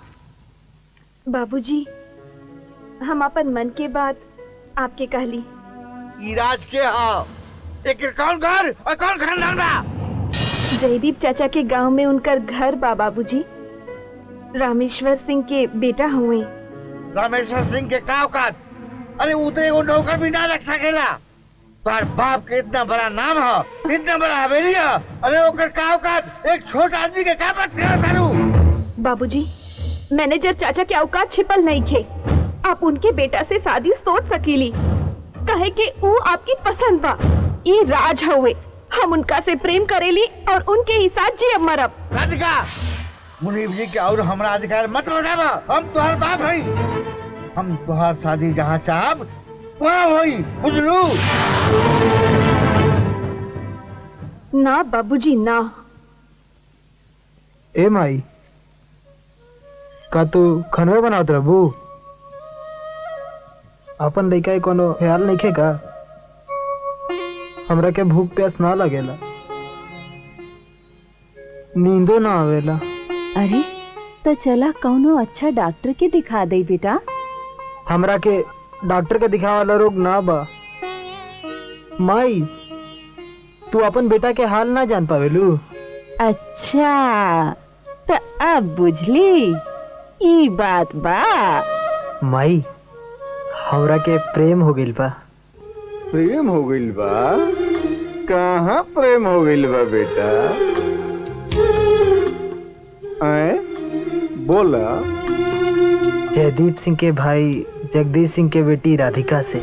बाबूजी हम अपन मन के बात आपके कहली इराज के हाँ एक कौन घर और कौन खानदान बा जयदीप चाचा के गांव में उनकर घर बा बाबूजी रामेश्वर सिंह के बेटा हुए रामेश्वर सिंह के का औकात अरे वो तो एगो नौकर भी ना रख सकेला तुम्हारे बाप के इतना बड़ा नाम है इतना बड़ा हवेली है अरे ओकर का औकात एक छोटा आदमी के का बात करा तारू बाबूजी मैनेजर चाचा के औकात छिपल नहीं थे आप उनके बेटा से शादी सोच सकीली कहे कि वो आपकी पसंद बा ये राज हुए हम उनका से प्रेम करेली और उनके ही साथ जी मरब राधिका मुनीब जी के और हमरा अधिकार मत लौटावा हम तुहार बाप हई हम तुहार शादी जहाँ चाहब वहाँ होई बुझलू ना बाबूजी ना ए माई का तू खनवे बनावत रहबू अपन लइका के कोनो ख्याल नहीं का हमरा के भूख प्यास ना लगेला नींदो ना आवेला अरे तो चला कौनो अच्छा डॉक्टर के दिखा दे बेटा हमरा के डॉक्टर के दिखावे वाला रोग ना बा माई तू अपन बेटा के हाल ना जान पावेलू अच्छा तो अब बुझली ई बात बा माई हमरा के प्रेम हो गइल बा प्रेम हो गइल बा कहाँ प्रेम हो गइल बा बेटा ऐ बोला जयदीप सिंह के भाई जगदीश सिंह के बेटी राधिका से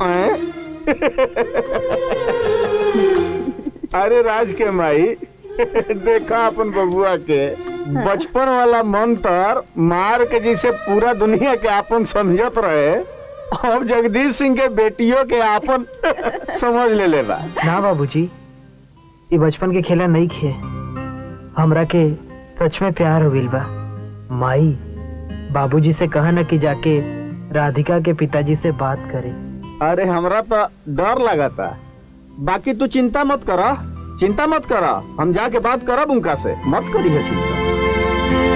अरे राज के माई देखा अपन बबुआ के बचपन वाला मंत्र मार के जिसे पूरा दुनिया के आपन समझत रहे अब जगदीश सिंह के बेटियों के आपन समझ ले लेबा ना बाबूजी ये बचपन के खेला नहीं खे हमरा के सच में प्यार हो गइल बा माई बाबूजी से कहा ना कि जाके राधिका के पिताजी से बात करे अरे हमरा तो डर लगाता बाकी तू चिंता मत करा चिंता मत करा हम जाके बात करब उनका से मत करी है चिंता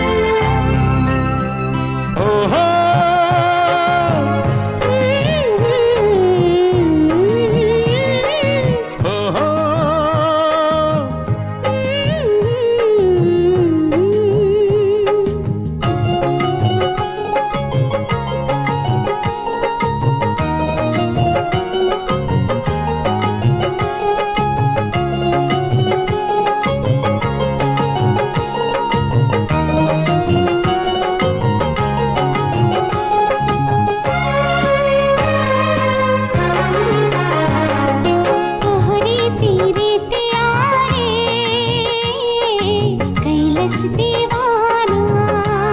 तोहरी पीरे प्यारे कैलस दीवाना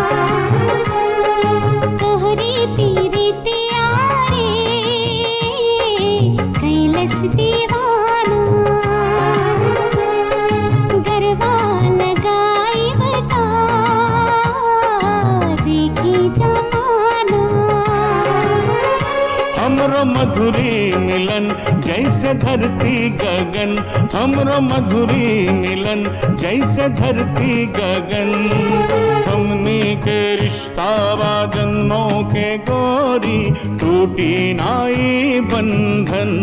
तोहरी पीरे प्यारे कैलस दीवाना गरबा लगाई बता देखी जमाना हम हमरो मधुरी मिलन जैसे धरती गगन हमरो मधुरी मिलन जैसे धरती गगन हमनी के रिश्ता बा जन्मों के गोरी टूटी नाई बंधन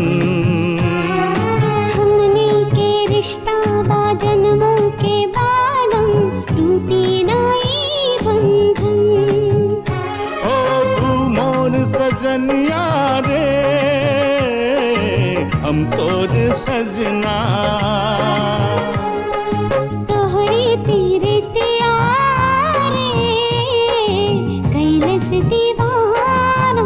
हमने के रिश्ता बा जन्मों के बालम टूटी नाई बंधन ओ तू मोर सजनिया रे हम तोर सजना तोहरी पीरे त्यारे कैलस दीवाना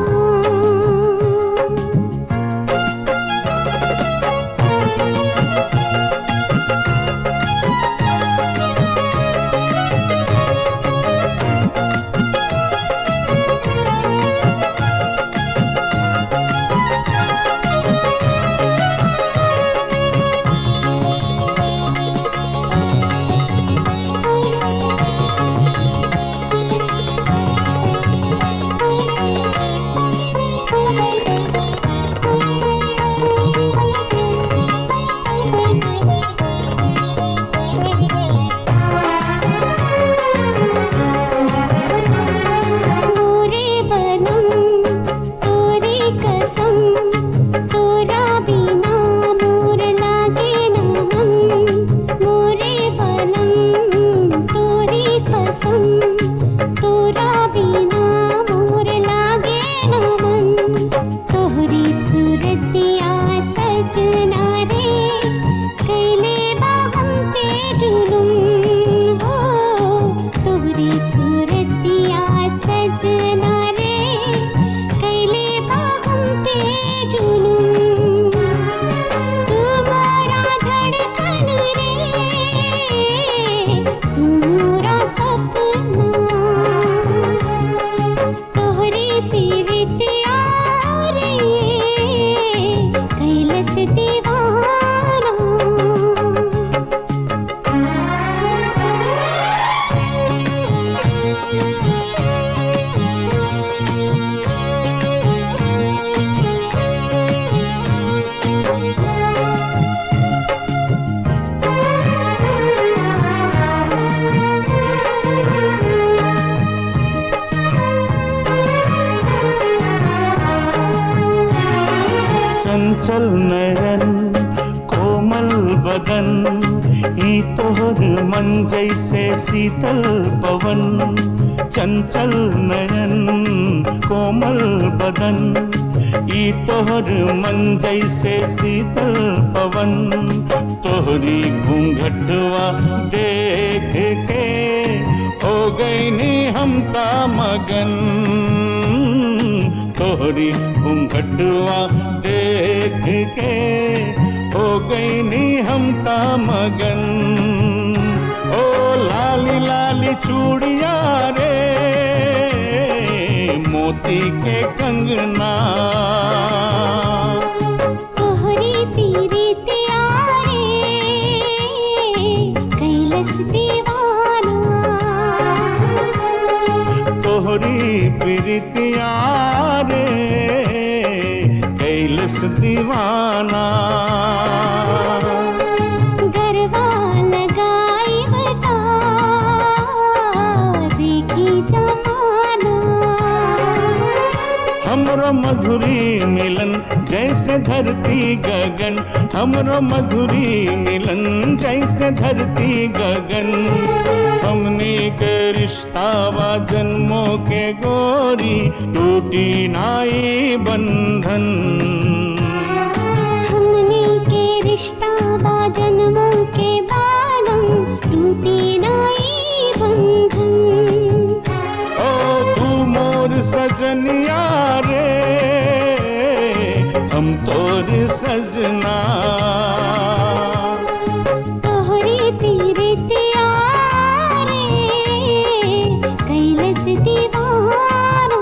मोरे बनम तोरी कसम तोरा बिना मोर लागे ना मन मोरे बनम तोरी कसम तोरा बिना मोर लागे ना मन तोहरी सूरतिया सजना रे कैले बा हम पे जुलुम हो तोहरी सूरतिया सजना रे कैले बा हम पे जुलुम तुम्हारा धड़कन रे तुम्हारा सपना तोहरी पीरितिया रे कैलस दीवाना चंचल नयन कोमल बदन ई तोहर मन जैसे शीतल पवन चंचल नयन कोमल बदन ई तोहर मन जैसे शीतल पवन तोहरी घूंघटवा देख के हो गई नी हम का मगन तोहरी घूंघटवा देख के हो गई नी हम का मगन ओ लाली लाली चूड़िया रे मोती के कंगना तोहरी पीरितिया रे कैलस दीवाना तोहरी प्रीतिया रे कैलस दीवाना गरबा लगाई बता देखी जमाना हमरो मधुरी मिलन जैसे धरती गगन हमरो मधुरी मिलन जैसे धरती गगन हमने के रिश्ता बा जन्मों के गोरी टूटी नाई बंधन हमने के रिश्ता बा जन्मों के बालम टूटी नाई बंधन ओ तू मोर सजनिया रे हम तोर सजना तोहरी पीरितिया रे कैलस दीवाना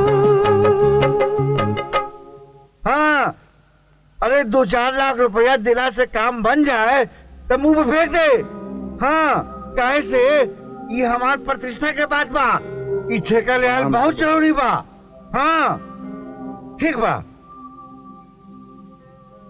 हाँ अरे दो चार लाख रुपया दिला से काम बन जाए तो मुंह में फेंक दे हाँ काहे से ये हमार प्रतिष्ठा के बात बा ई ठेका लेहल बहुत जरूरी बा हाँ ठीक बा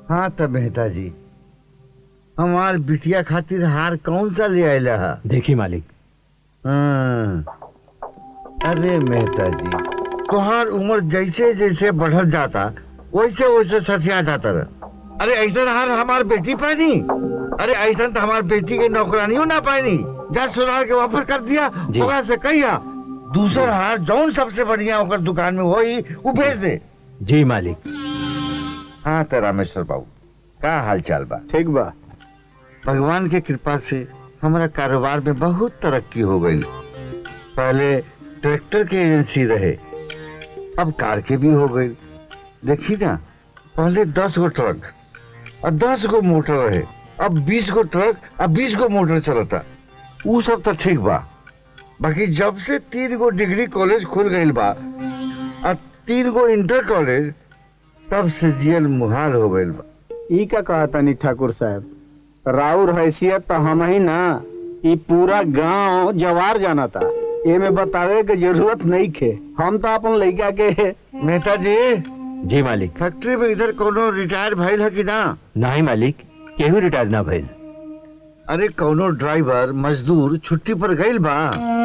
हाँ तब मेहता जी हमार बिटिया खातिर हार कौन सा ले आयला है देखी मालिक हाँ। अरे मेहता जी तुहार उम्र जैसे जैसे बढ़त जाता वैसे वैसे सठिया जाता रहा अरे ऐसा हार हमार बेटी पानी अरे ऐसा तो हमार बेटी के नौकरानियों ना पानी जा सुनार के वापस कर दिया जी। ओकरा से कहिया दूसर हार जौन सबसे बढ़िया ओकर दुकान में होई वो भेज दे जी मालिक हाँ तो रामेश्वर बाबू का हाल चाल बा ठीक बा भगवान के कृपा से हमारा कारोबार में बहुत तरक्की हो गई पहले ट्रैक्टर के एजेंसी रहे अब कार के भी हो गई देखी ना पहले दस गो ट्रक और दस गो मोटर रहे अब बीस गो ट्रक और बीस गो मोटर चलता वो सब तो ठीक बा बाकी जब से तीन गो डिग्री कॉलेज खुल गई बा और तीन गो इंटर कॉलेज तब से जियल मुहाल हो गई बा ई का कहा तनी ठाकुर साहब राउर हैसियत तो हम ही ना ई पूरा गांव जवार जाना था एमे बतावे के जरूरत नहीं खे हम तो अपन लड़का के मेहता जी जी मालिक फैक्ट्री में इधर कोनो रिटायर भइल है कि ना नहीं मालिक केहू रिटायर ना भइल अरे कौनो ड्राइवर मजदूर छुट्टी पर गइल बा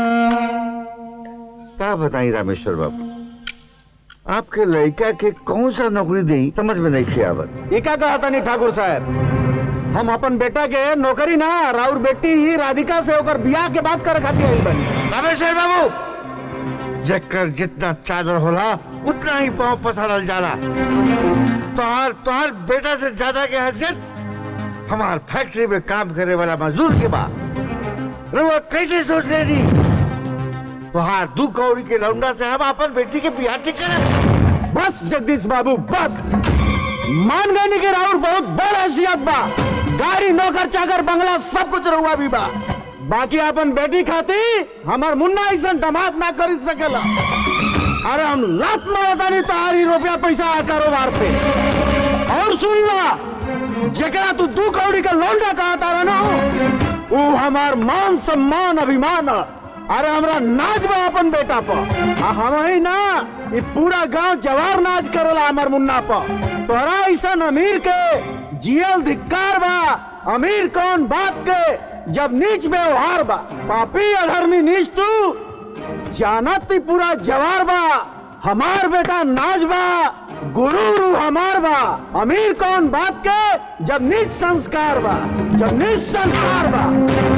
का बताई रामेश्वर बाबू आपके लड़का के कौन सा नौकरी दे समझ में नहीं खे आवत ई का कहा तनी ठाकुर साहब हम अपन बेटा के नौकरी ना राउर बेटी ही राधिका से होकर बियाह के बात करे खातिर आई बनी रामेश्वर बाबू जकर जितना चादर होला उतना ही पाँव पसारल जाला तोहार तोहार बेटा से ज्यादा के हैसियत हमार फैक्ट्री में काम करे वाला मजदूर के बा रुआ कैसे सोच ले दी तोहार दू कौड़ी के लौंडा से हम अपन बेटी के बिहार ठीक करे बस जगदीश बाबू बस मान गए नहीं कि राउर बहुत बड़ हैसियत बा गाड़ी नौकर चाकर बंगला सब कुछ रहुआ भी बा बाकी अपन बेटी खाती हमार मुन्ना ऐसा दमाद ना खरीद सकेला अरे हम लात मारता नहीं तारी रुपया पैसा कारोबार पे और सुन ला जकरा तू दू कौड़ी का लौंडा कहा तारा ना वो हमार मान सम्मान अभिमान है। अरे हमरा नाच बा अपन बेटा पर आ हम ही ना ये पूरा गांव जवार नाच करेला हमार मुन्ना पर तोरा ऐसा अमीर के जियल धिक्कार बा अमीर कौन बात के जब नीच व्यवहार बा पापी अधर्मी नीच तू जानत ही पूरा जवार बा हमार बेटा नाच बा गुरु रू हमार बा अमीर कौन बात के जब नीच संस्कार बा जब नीच संस्कार बा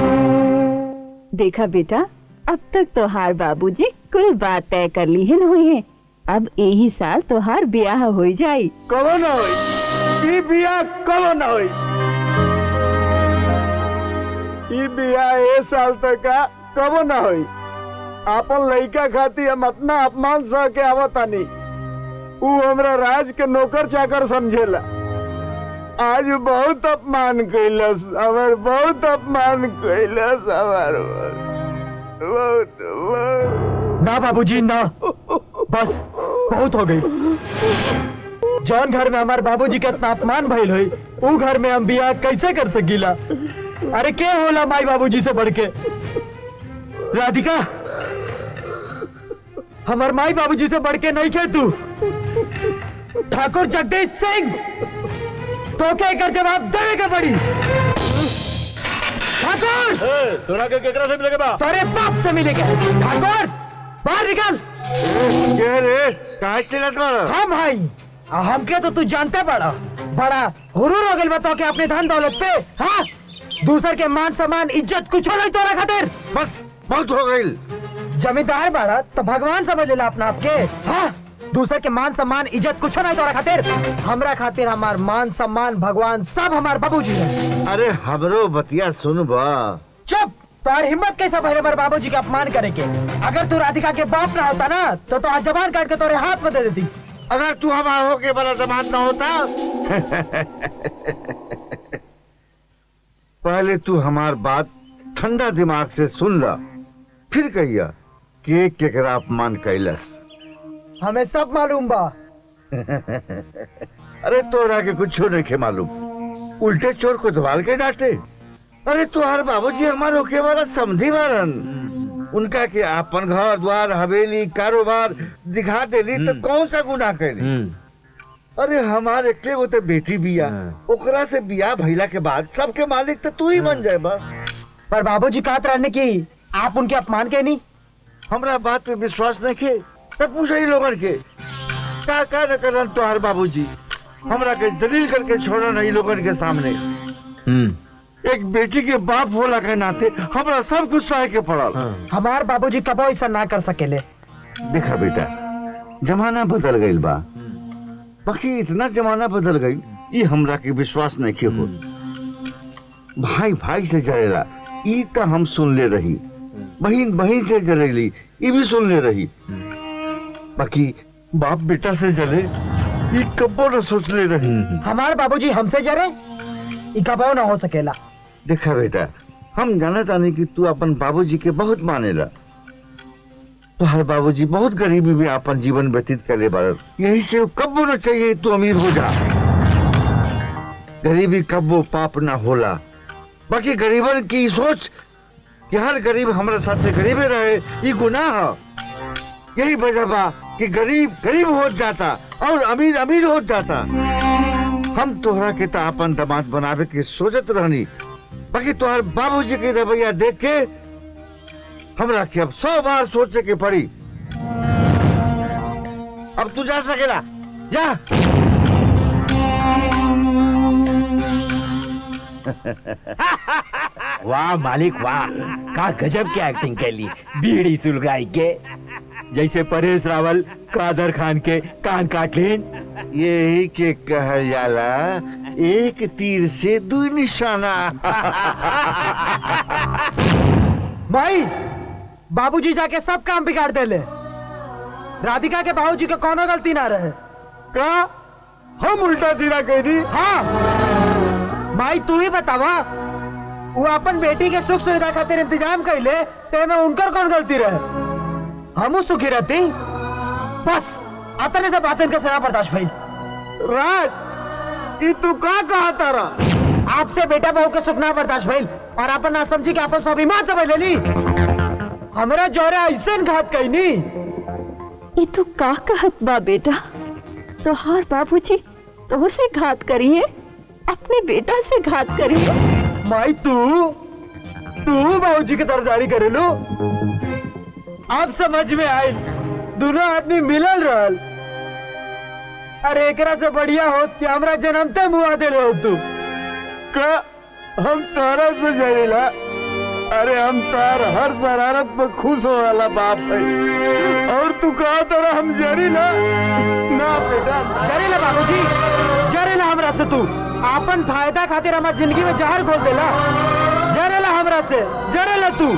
देखा बेटा अब तक तोहार बाबूजी कुल बात तय कर ली है हुई है अब यही साल तोहार ब्याह हो जाई कबो न होई ई बिया कबो न होई ई बिया ए साल तक का कबो न होई आपन लइका खाती हम अपना अपमान सह के आवतानी ऊ हमरा राज के नौकर चाकर समझेला आज बहुत अपमान कैलस हमर बहुत अपमान कैलस हमर बहुत बहुत ना बाबूजी ना बस बहुत हो गई जौन घर में हमारे बाबूजी का इतना अपमान भइल हुई ऊ घर में हम बियाह कैसे कर सकीला अरे के होला माई बाबूजी से बढ़ के राधिका हमार माई बाबूजी से बढ़ के नहीं खे तू ठाकुर जगदीश सिंह तो क्या कर जवाब देने के पड़ी ठाकुर तोरा के केकरा से मिलेगा बा तेरे बाप से मिलेगा ठाकुर बाहर निकल क्या रे कहा चलत बाड़ा हम भाई हमके तो तू जानते बड़ा बड़ा हुरूर हो गइल बताओ के अपने धन दौलत पे हाँ दूसर के मान सम्मान इज्जत कुछ नहीं तोरा खातिर बस बहुत हो गई जमींदार बड़ा तो भगवान समझ लेला अपना आपके हाँ दूसर के मान सम्मान इज्जत कुछ नहीं तोरा खातिर हमरा खातिर हमार मान सम्मान भगवान सब हमार बाबूजी है अरे हमरो बतिया सुन बा चुप तार हिम्मत कैसा पहले बार बाबूजी का अपमान करे के अगर तू राधिका के बाप ना होता ना तो तो आज जबान काट के तोरे हाथ में दे देती अगर तू हमारा होके बड़ा जमात ना होता पहले तू हमार बात ठंडा दिमाग से सुन ला फिर कहिया के केकरा अपमान कैलस हमें सब मालूम बा अरे तोरा के कुछ नहीं के मालूम उल्टे चोर को दबाल के डांटे अरे तुहार बाबूजी हमार होके वाला समझी मारन उनका के अपन घर द्वार हवेली कारोबार दिखा देली तो कौन सा गुनाह कैली अरे हमारे एकले गो तो बेटी बिया ओकरा से बिया भइला के बाद सबके मालिक तो तू ही बन जाए बा पर बाबूजी कहत रहने की आप उनके अपमान के नहीं हमरा बात पे विश्वास नहीं के तब पूछा ही लोगन के का का न करन तोहार बाबूजी हमरा के जलील करके छोड़ा नहीं लोगन के सामने एक बेटी के बाप होला के नाते हमरा सब कुछ सहे के पड़ल हमार बाबूजी कबो ऐसा ना कर सकेले देखा बेटा जमाना बदल गईल बा बाकी इतना जमाना बदल गई ये हमरा के विश्वास नहीं के हो भाई भाई से जरेला ई तो हम सुन ले रही बहन बहन से जलेली ये भी सुन ले रही बाकी बाप बेटा से जले ये कबो न सोच ले रही हमार बाबूजी हमसे जरे ई कबो ना हो सकेला देखा बेटा हम जाना तानी कि तू अपन बाबूजी के बहुत मानेला तुम्हारे बाबूजी बहुत गरीबी में अपन जीवन व्यतीत करे बार यही से कब्बो न चाहिए तू अमीर हो जा गरीबी कब्बो पाप ना होला बाकी गरीबन की सोच कि हर गरीब हमारे साथ गरीबे रहे ये गुनाह है यही वजह बा कि गरीब गरीब हो जाता और अमीर अमीर हो जाता हम तोहरा के तो अपन दामाद बनावे के सोचत रहनी बाकी तोहर बाबूजी के रवैया देख के हमरा के अब सौ बार सोचे के पड़ी अब तू जा सकेला जा वाह मालिक वाह का गजब की एक्टिंग कैली बीड़ी सुलगाई के जैसे परेश रावल कादर खान के कान काट लेन यही के कहल जाला एक तीर से दू निशाना भाई बाबूजी जाके सब काम बिगाड़ देले राधिका के बाबूजी के कोनो गलती ना रहे का हम उल्टा सीधा कह दी हाँ भाई तू ही बतावा वो अपन बेटी के सुख सुविधा खातिर इंतजाम कैले ते में उनकर कौन गलती रहे हमू सुखी रहती बस अतने से बातें के सजा बर्दाश्त भाई राज ये तू का कहा तारा आपसे बेटा बहू के सुख ना बर्दाश्त भाई और अपन ना समझी के अपन स्वाभिमान समझ लेनी हमरा जोरे ऐसे घात कही नी ये तू का कहत बा बेटा तोहार बाबूजी तो से घात करिए अपने बेटा से घात करिए माई तू तू बाबूजी के तरफदारी करे लो अब समझ में आई दोनों आदमी मिलल रहल अरे एकरा से बढ़िया होत कि हमरा जन्मते मुआ दे रहो तू का हम तारा से जरेला अरे हम तार हर शरारत पर खुश हो वाला बाप है और तू कहा तारा हम जरी ना ना बेटा जरेला बाबूजी जरेला हमरा से तू आपन फायदा खातिर हमार जिंदगी में जहर घोल देला जरेला हमरा से जरेला तू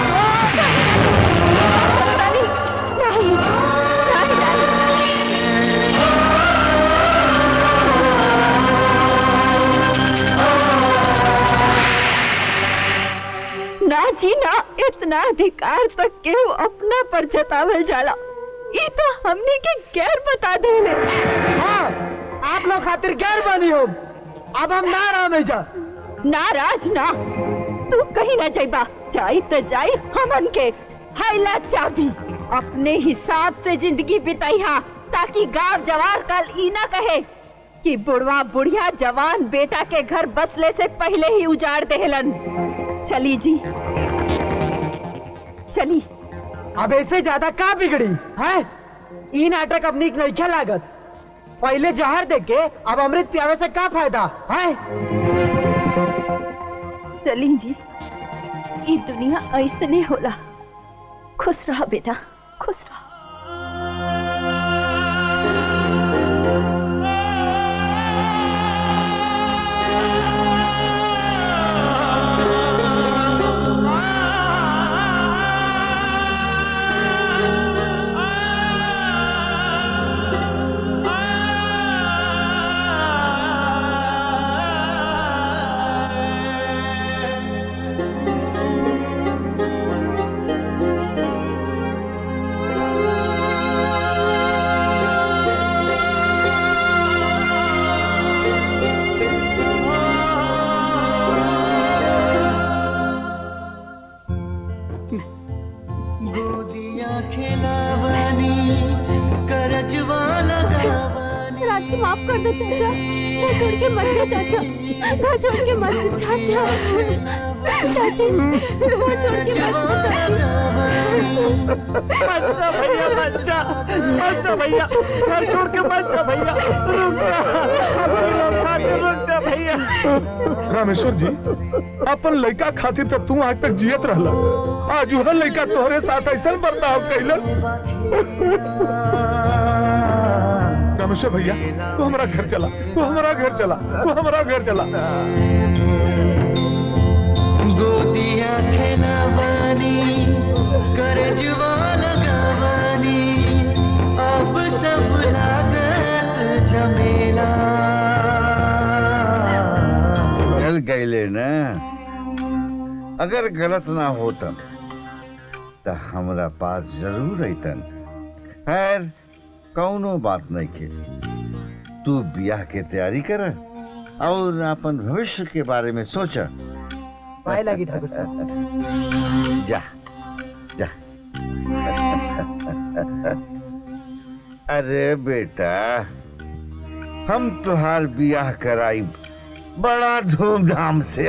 ना जी ना इतना अधिकार तक केहू अपना पर जतावल जाला ई तो हमनी के गैर बता देले हाँ आप लोग खातिर गैर बनी हो अब हम ना रह जा नाराज ना तू कहीं ना जाइबा जाई तो जाई हमन के हैला चाबी अपने हिसाब से जिंदगी बिताइहा ताकि गांव जवार कल ई ना कहे कि बुढ़वा बुढ़िया जवान बेटा के घर बसले से पहले ही उजाड़ देहलन चली जी चली अब ऐसे ज्यादा का बिगड़ी है ई नाटक अब नीक नहीं खे लागत पहले जहर दे के अब अमृत पियावे से का फायदा है चली जी ई दुनिया ऐसने होला खुश रहा बेटा खुश रहा Thank you. कर दो चाचा घर छोड़ के मत जा चाचा घर छोड़ के मत जा चाचा चाची घर छोड़ के मत जा बच्चा भैया बच्चा बच्चा भैया घर छोड़ के बच्चा भैया रुक जा अपने लोग खातिर रुक जा भैया रामेश्वर जी अपन लड़का खातिर तो तू आज तक जियत रहला आज वह लड़का तोहरे साथ ऐसा बर्ताव कैलन रामेश्वर भैया तू हमारा घर चला तू हमारा घर चला तू हमारा घर चला गोदिया खेलावानी कर जुआ लगावानी अब सब लागत झमेला चल गए ना अगर गलत ना होतन तो हमरा पास जरूर अतन खैर कौनो बात नहीं के तू ब्याह के तैयारी कर और अपन भविष्य के बारे में सोच पाए लगी ठाकुर साहब जा जा अरे बेटा हम तुहार ब्याह कराई बड़ा धूमधाम से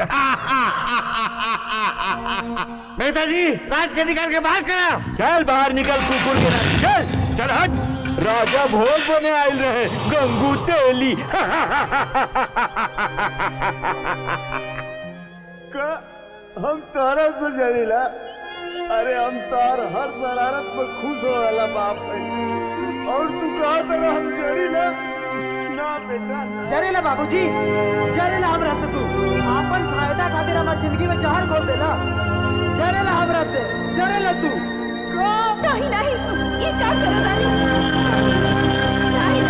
नेताजी राज के निकाल के बाहर करा चल बाहर निकल कुकुर के राज चल चल हट राजा भोज बने आयल रहे गंगू तेली का हम तारा से जरीला अरे हम तार हर शरारत में खुश हो वाला बाप है और तू कहा तरह हम जरीला ना बेटा जरेला बाबूजी जरेला हमरा से तू आपन फायदा खातिर हमार जिंदगी में जहर घोल देला जरेला हमरा से जरेला तू नहीं नहीं ये क्या करो रानी नहीं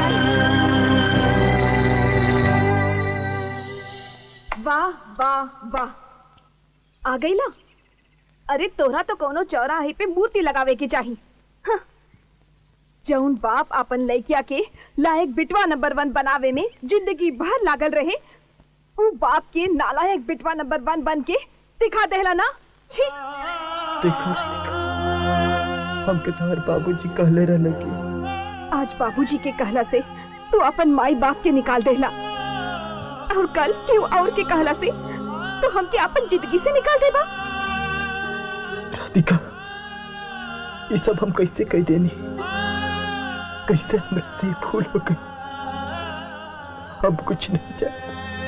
नहीं वाह वाह वाह आ गई ला अरे तोरा तो कोनो चौराहे पे मूर्ति लगावे की चाही हाँ। जौन बाप अपन लड़किया के लायक बिटवा नंबर वन बनावे में जिंदगी भर लागल रहे उ बाप के नालायक बिटवा नंबर वन बन के दिखा देला ना छी देखो हमके तुम्हारे बाबूजी कहले रहले कि आज बाबूजी के कहला से तू अपन माई बाप के निकाल देला और कल क्यों और के कहला से तो हमके अपन जिंदगी से निकाल देबा राधिका ये सब हम कैसे कह देनी कैसे हमसे से भूल हो गई हम कुछ नहीं जाने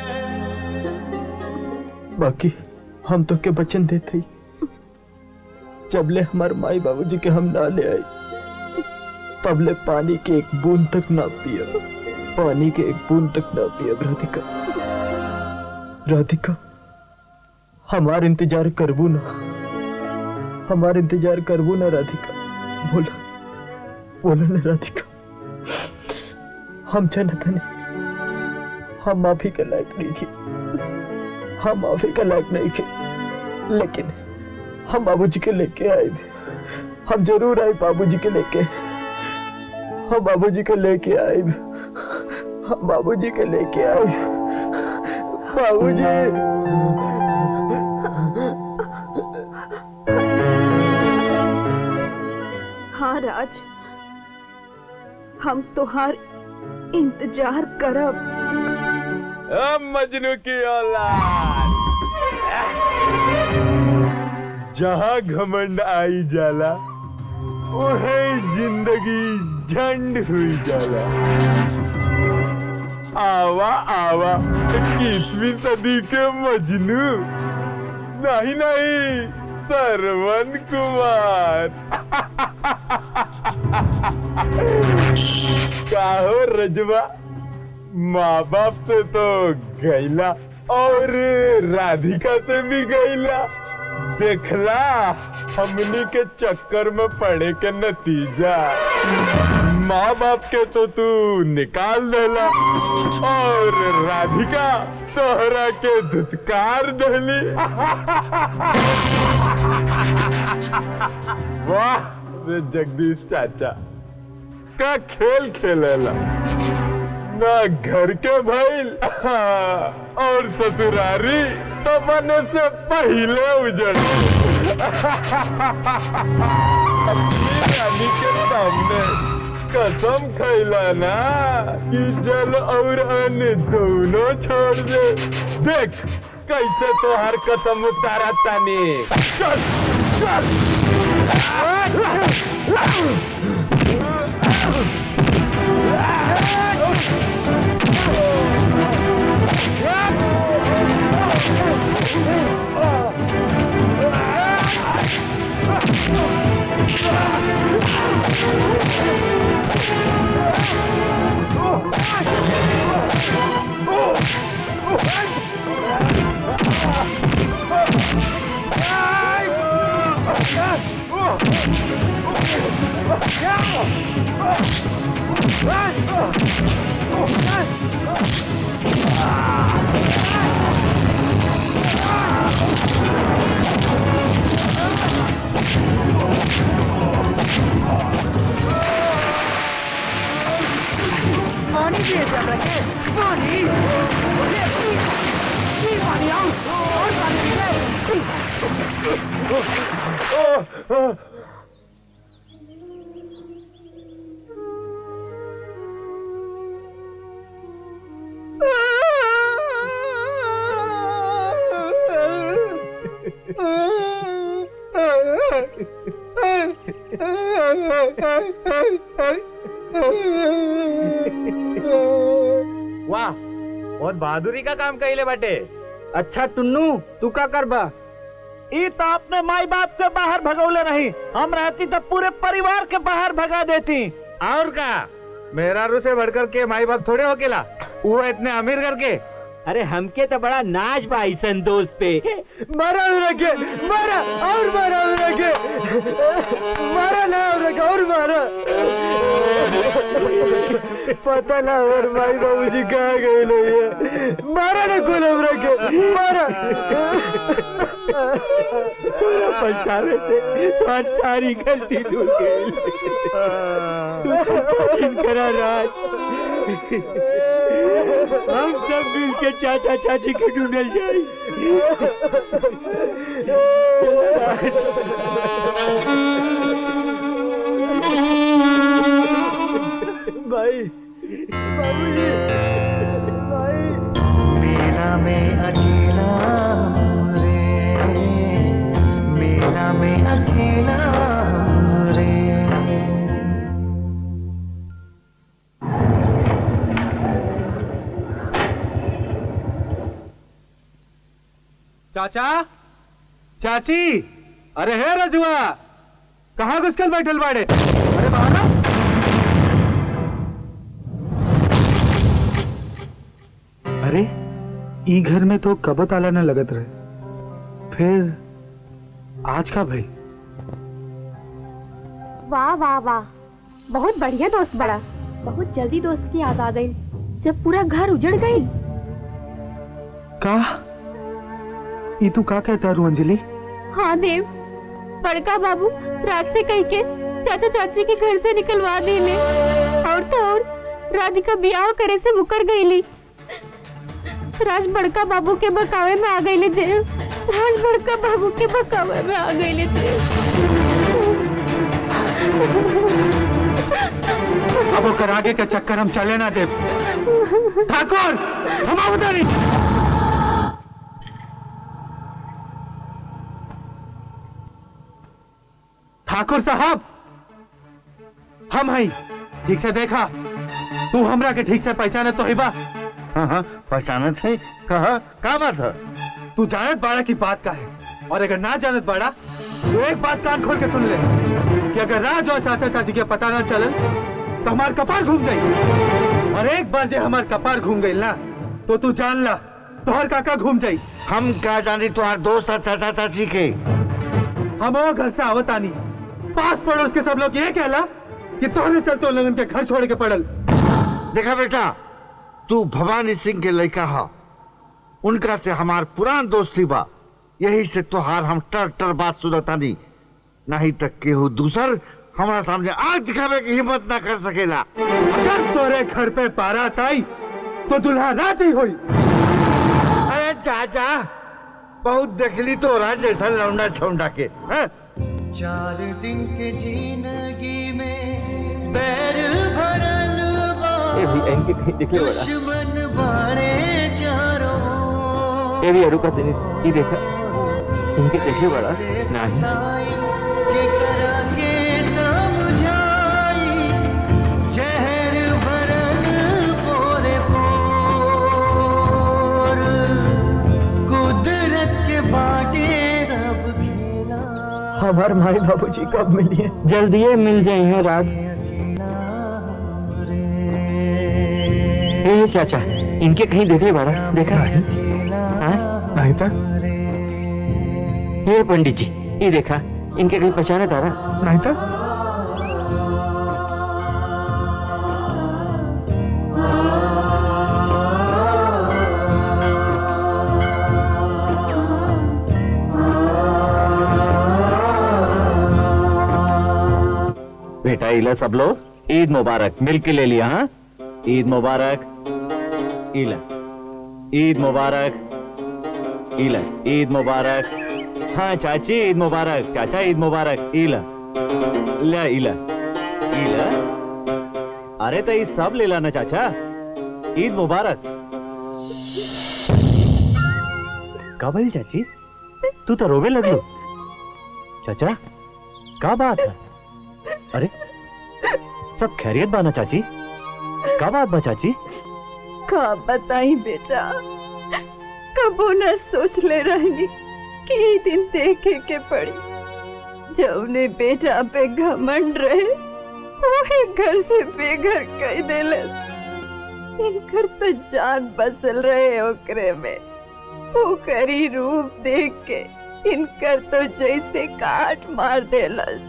बाकी हम तो के वचन देते ही जबले हमारे माई बाबूजी के हम ना ले आए तबले पानी के एक बूंद तक ना पिया पानी के एक बूंद तक ना पिया राधिका राधिका हमार इंतजार करबू ना हमार इंतजार करबू ना राधिका बोला बोला ना राधिका हम जानत नहीं हम माफी के लायक नहीं थे हम माफी के लायक नहीं थे लेकिन हम बाबूजी के लेके आए हम जरूर आए बाबूजी के लेके हम बाबूजी के लेके आए हम बाबूजी के लेके आए बाबूजी हाँ राज हम तुहार इंतजार करब अब मजनू की औलाद जहाँ घमंड आई जाला वही जिंदगी झंड हुई जाला आवा आवा इक्कीसवीं सदी के मजनू नहीं नहीं सरवन कुमार काहो रजवा माँ बाप से तो गैला और राधिका से भी गैला देखला हमनी के चक्कर में पड़े के नतीजा माँ बाप के तो तू निकाल देला और राधिका तोहरा के धुतकार दहली वाह रे जगदीश चाचा का खेल खेलेला ना घर के भइल और ससुरारी तो बने से पहले उजड़ अपनी रानी के सामने कसम खैला ना कि जल और अन्न दोनों छोड़ दे देख कैसे तो हर कसम उतारा तानी चल चल पानी दिए जा रखे पानी ये ये पानी आओ और पानी वाह बहुत बहादुरी का काम कैले बाटे अच्छा टुन्नू तू का करबा ई तो अपने माई बाप के बाहर भगौले नहीं हम रहती तो पूरे परिवार के बाहर भगा देती और का मेरा रू से बढ़कर के माई बाप थोड़े हो केला वो इतने अमीर करके अरे हमके तो बड़ा नाच बा ऐसन दोस्त पे मारा रखे मारा और मारा रखे मारा ना रखे और मारा पता ना और भाई बाबूजी कहाँ गए लोग ये मारा ना गुलाम रखे मारा पछतावे से तुम्हारी सारी गलती धुल गई तू चुप करा राज हम सब मिल के चाचा चाची के ढूंढल जाए भाई बाबूजी भाई मेला में अकेला हूँ रे मेला में अकेला हूँ रे चाचा चाची अरे हे रजुआ कहाँ घुसकल बैठल बाड़े अरे बाहर आ। अरे ई घर में तो कब ताला न लगत रहे फिर आज का भाई वाह वाह वाह बहुत बढ़िया दोस्त बड़ा बहुत जल्दी दोस्त की याद आ गई जब पूरा घर उजड़ गई का ई तू का कहता रू अंजलि हाँ देव बड़का बाबू रात से कह के चाचा चाची के घर से निकलवा देले और तो और राधिका ब्याह करे से मुकर गईली राज बड़का बाबू के बकावे में आ गईले देव राज बड़का बाबू के बकावे में आ गईले अब ओकर आगे का चक्कर हम चले ना दे ठाकुर हम उधर ठाकुर साहब हम हई ठीक से देखा तू हमरा के ठीक से पहचाने तो हिबा हाँ हाँ पहचानत है कहा का बात है तू जानत बाड़ा की बात का है और अगर ना जानत बाड़ा तो एक बात कान खोल के सुन ले कि अगर राज और चाचा चाची के पता ना चलन तो हमार कपार घूम गई और एक बार जे हमार कपार घूम गई ना तो तू जान ला तोहर काका घूम जाई हम क्या जानी तुम्हार दोस्त है चाचा चाची के हम वो घर से आवत आनी पास पड़ोस के सब लोग ये कहला कि तोहरे चलते लोगन के घर छोड़ के पड़ल देखा बेटा तू भवानी सिंह के लड़का हा उनका से हमार पुरान दोस्ती बा यही से तोहार हम टर टर बात सुनतानी नहीं तक केहू दूसर हमारा सामने आग दिखावे की हिम्मत ना कर सकेला अगर तोरे घर पे बारात आई तो दुल्हा रात ही हुई अरे चाचा बहुत देखली तो रहा जैसा लौंडा छौंडा के हैं? चार दिन के जिंदगी में पैर भरल बा ए भी इनके कहीं दिख ले बड़ा दुश्मन बाणे चारों ए भी रुका तनी ये देखा इनके देख ले बड़ा नहीं के करा के समझाई जहर भरल पोरे पोर कुदरत के बाटे रब खेला हमार माई बाबूजी कब मिलिए जल्दी मिल जाए हैं रात ए चाचा इनके कहीं देख ले बड़ा देखा हाँ? नहीं था ये पंडित जी ये देखा इनके कहीं पहचाना था ना नहीं था बेटा इला सब लोग ईद मुबारक मिल के ले लिया हाँ ईद मुबारक इला ईद मुबारक इला ईद मुबारक हाँ चाची ईद मुबारक चाचा ईद मुबारक इला ला इला इला अरे तो ये सब ले लाना चाचा ईद मुबारक का भाई चाची तू तो रोवे लगलो चाचा का बात है अरे सब खैरियत बाना चाची का बात बा चाची का बताई बेटा कबो न सोच ले रहनी कि ई दिन देखे के पड़ी जौने बेटा पे घमंड रहे वही घर से बेघर कह देले इनकर तो जान बसल रहे ओकरे में ओकरी रूप देख के इनकर तो जैसे काट मार देलस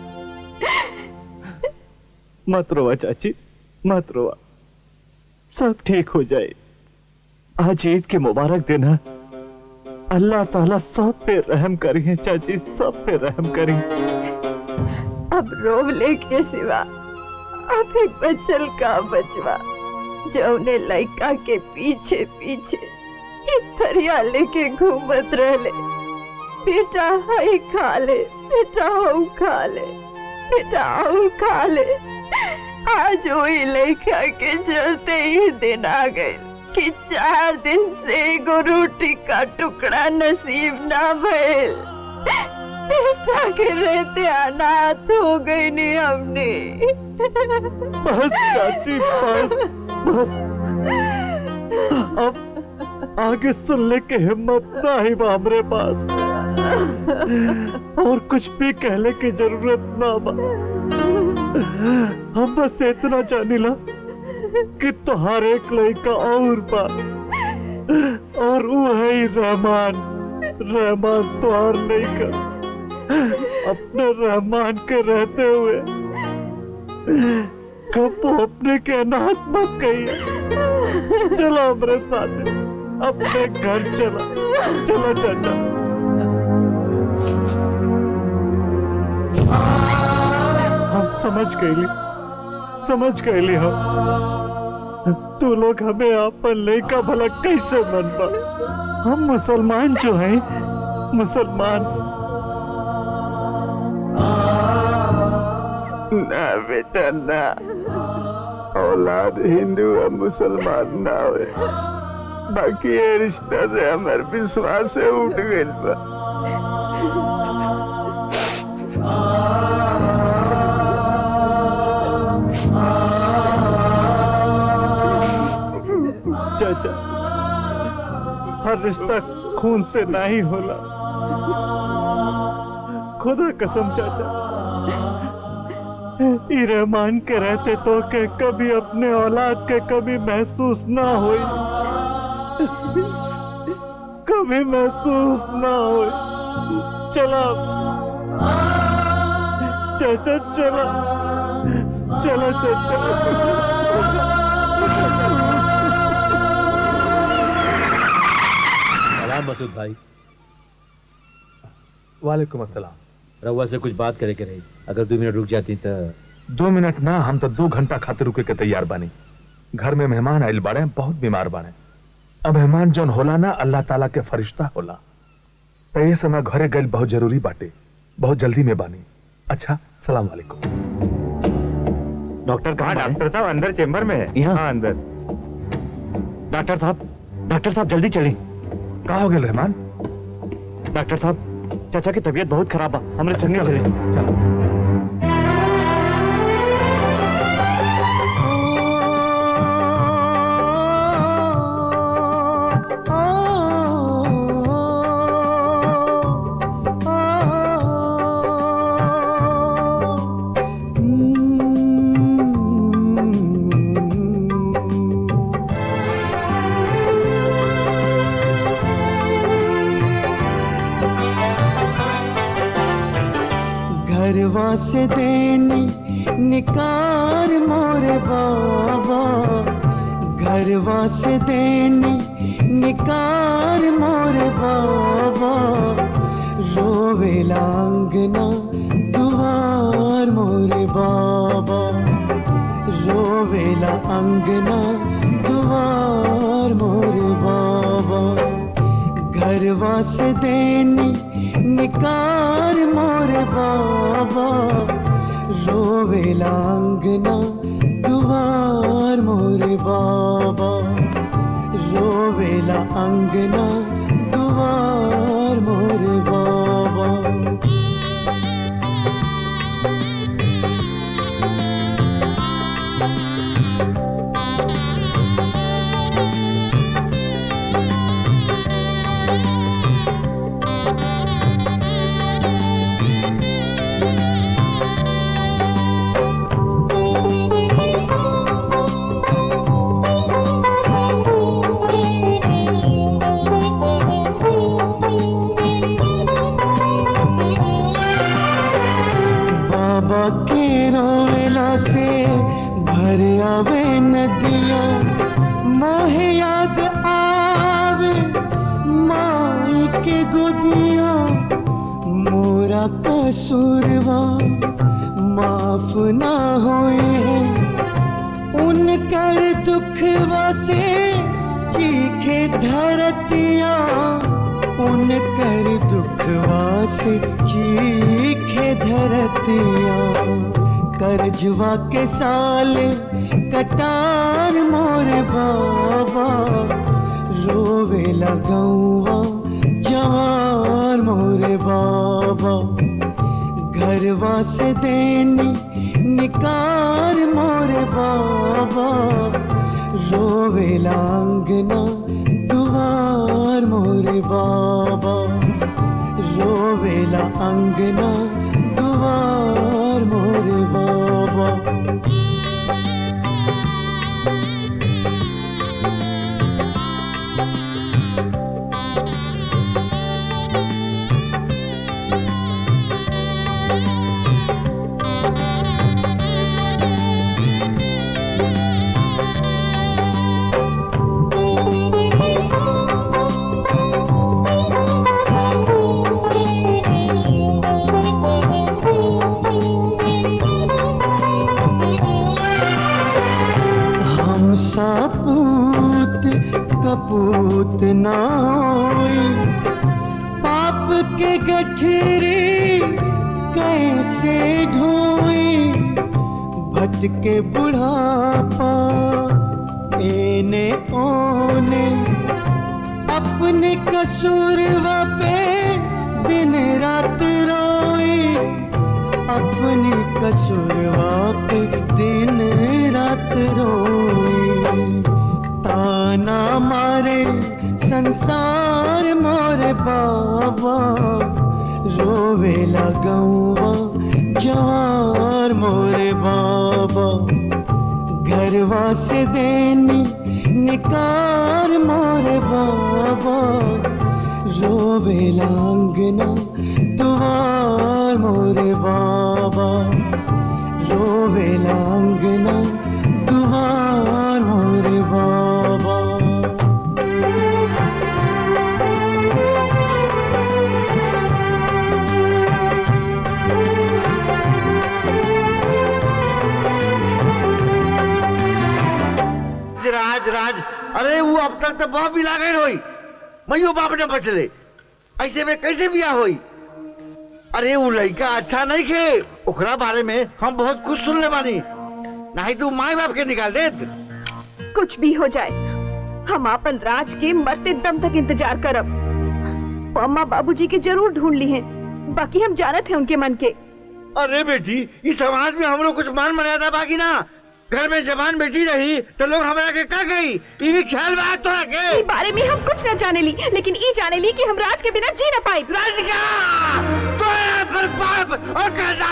मत रोवा चाची मत रोवा सब ठीक हो जाए आज ईद के मुबारक दिन है अल्लाह ताला सब पे रहम करिए चाची सब पे रहम करिए अब रोवले के सिवा अब एक बचल का बचवा जौने लड़का के पीछे पीछे ये थरिया लेके घूमत रहले बेटा हई खा ले बेटा हऊ खा ले बेटा और खा ले आज वही लड़का के चलते ही दिन आ गए कि चार दिन से एगो रोटी का टुकड़ा नसीब ना भइल बेटा के रहते अनाथ हो गई नहीं हमने बस चाची बस बस अब आगे सुनने की हिम्मत ना ही बा हमरे पास और कुछ भी कहने की जरूरत ना बा हम बस इतना जानिला कि तुहार एक लड़का और बा और वो है ही रहमान रहमान तुहार लड़का अपने रहमान के रहते हुए कब अपने के अनाथ मत कहिए चलो हमारे साथ अपने घर चला चलो चाचा हम समझ गए समझ गए हम तू लोग हमें अपन लड़का भला कैसे मन पा हम मुसलमान जो हैं मुसलमान ना बेटा ना औलाद हिंदू और मुसलमान ना हो बाकी ये रिश्ता से हमारे विश्वास से उठ गए बा चाचा हर रिश्ता खून से नहीं होला खुदा कसम चाचा ई रहमान के रहते तो के कभी अपने औलाद के कभी महसूस ना हुई कभी महसूस ना हुई चला चाचा चला चलो सलाम मसूद भाई वालेकुम अस्सलाम रउआ से कुछ बात करे के रही अगर दो मिनट रुक जाती तो दो मिनट ना हम तो दो घंटा खातिर रुके के तैयार बानी घर में मेहमान आइल बाड़े बहुत बीमार बाड़े अब मेहमान जौन होला ना अल्लाह ताला के फरिश्ता होला तो ये समय घरे गइल बहुत जरूरी बाटे बहुत जल्दी में बानी अच्छा सलाम वालेकुम डॉक्टर कहाँ हाँ डॉक्टर साहब अंदर चेम्बर में है यहाँ? हाँ अंदर डॉक्टर साहब डॉक्टर साहब जल्दी चलें कहा हो गया रहमान डॉक्टर साहब चाचा की तबीयत बहुत खराब है हमरे संगे चले घरवा से देनी निकार मोरे बाबा घरवा से देनी निकार मोरे बाबा रोवेला अंगना दुआर मोरे बाबा रोवेला अंगना दुआर मोरे बाबा घरवा से देनी निकार मोरे बाबा रोवेला अंगना दुआर मोरे बाबा रोवेला अंगना दुआर मोरे बाबा बाबा के रोवेला से भर आवे नदिया मोहे याद आवे माई के गोदिया मोरा कसूरवा माफ ना होए उनकर दुखवा से चीखे धरतिया उनकर दुखवा से चीखे धरतिया करजवा के साल कटार मोर बाबा रोवे लगौवा जवान मोरे बाबा घरवा से देनी निकार मोरे बाबा रोवे लांगना दुआर मोरे बाबा रोवेला अंगना दुआर मोरे बाबा हम सापूत कपूत ना होई पाप के गठरी कैसे ढोई भटके बुढ़ापा एने ओने अपने कसूरवा पे दिन रात रोई अपनी कसूरवा पे दिन रात रोई ताना मारे संसार मोरे बाबा रोवे लगौवा जवार मोरे बाबा घरवा से देनी निकार मोरे बाबा रोवे लांगना दुआर मोरे बाबा रोवे लांगना दुआर मोरे बाबा राज राज अरे वो अब तक तो बाप भी लागल होई मैयो बाप ने बचले ऐसे में कैसे बिया होई अरे वो लड़का अच्छा नहीं खे ओकरा बारे में हम बहुत कुछ सुन ले बानी नहीं तू माई बाप के निकाल दे कुछ भी हो जाए हम अपन राज के मरते दम तक इंतजार करब वो अम्मा बाबूजी के जरूर ढूंढ ली हैं बाकी हम जानत हैं उनके मन के अरे बेटी इस समाज में हम लोग कुछ मान मर्यादा बाकी ना घर में जवान बेटी रही तो लोग हमारा के का गई ये भी ख्याल बात तो रखे इस बारे में हम कुछ न जाने ली लेकिन ये जाने ली कि हम राज के बिना जी न पाई पर बाप और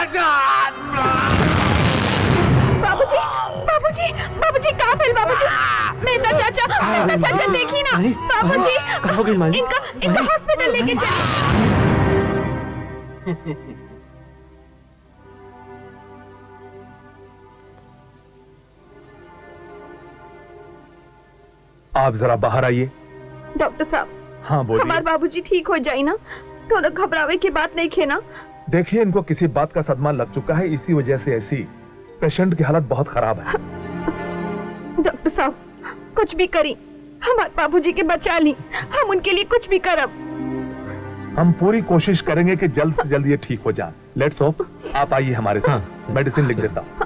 बाबूजी बाबूजी बाबूजी कहाँ फैल बाबूजी मेहता चाचा मेहता चाचा देखी ना बाबूजी कहाँ हो गई माली? इनका इनका हॉस्पिटल लेके चल आप जरा बाहर आइए डॉक्टर साहब हाँ बोलिए हमारे बाबूजी ठीक हो जाए ना तो ना घबरावे की बात नहीं खे ना देखिए इनको किसी बात का सदमा लग चुका है इसी वजह से ऐसी पेशेंट की हालत बहुत खराब है डॉक्टर साहब कुछ भी करी हमारे बाबूजी के बचा ली हम उनके लिए कुछ भी करब हम पूरी कोशिश करेंगे कि जल्द से जल्द ये ठीक हो जाए लेट्स होप आप आइए हमारे साथ मेडिसिन लिख देता हूं।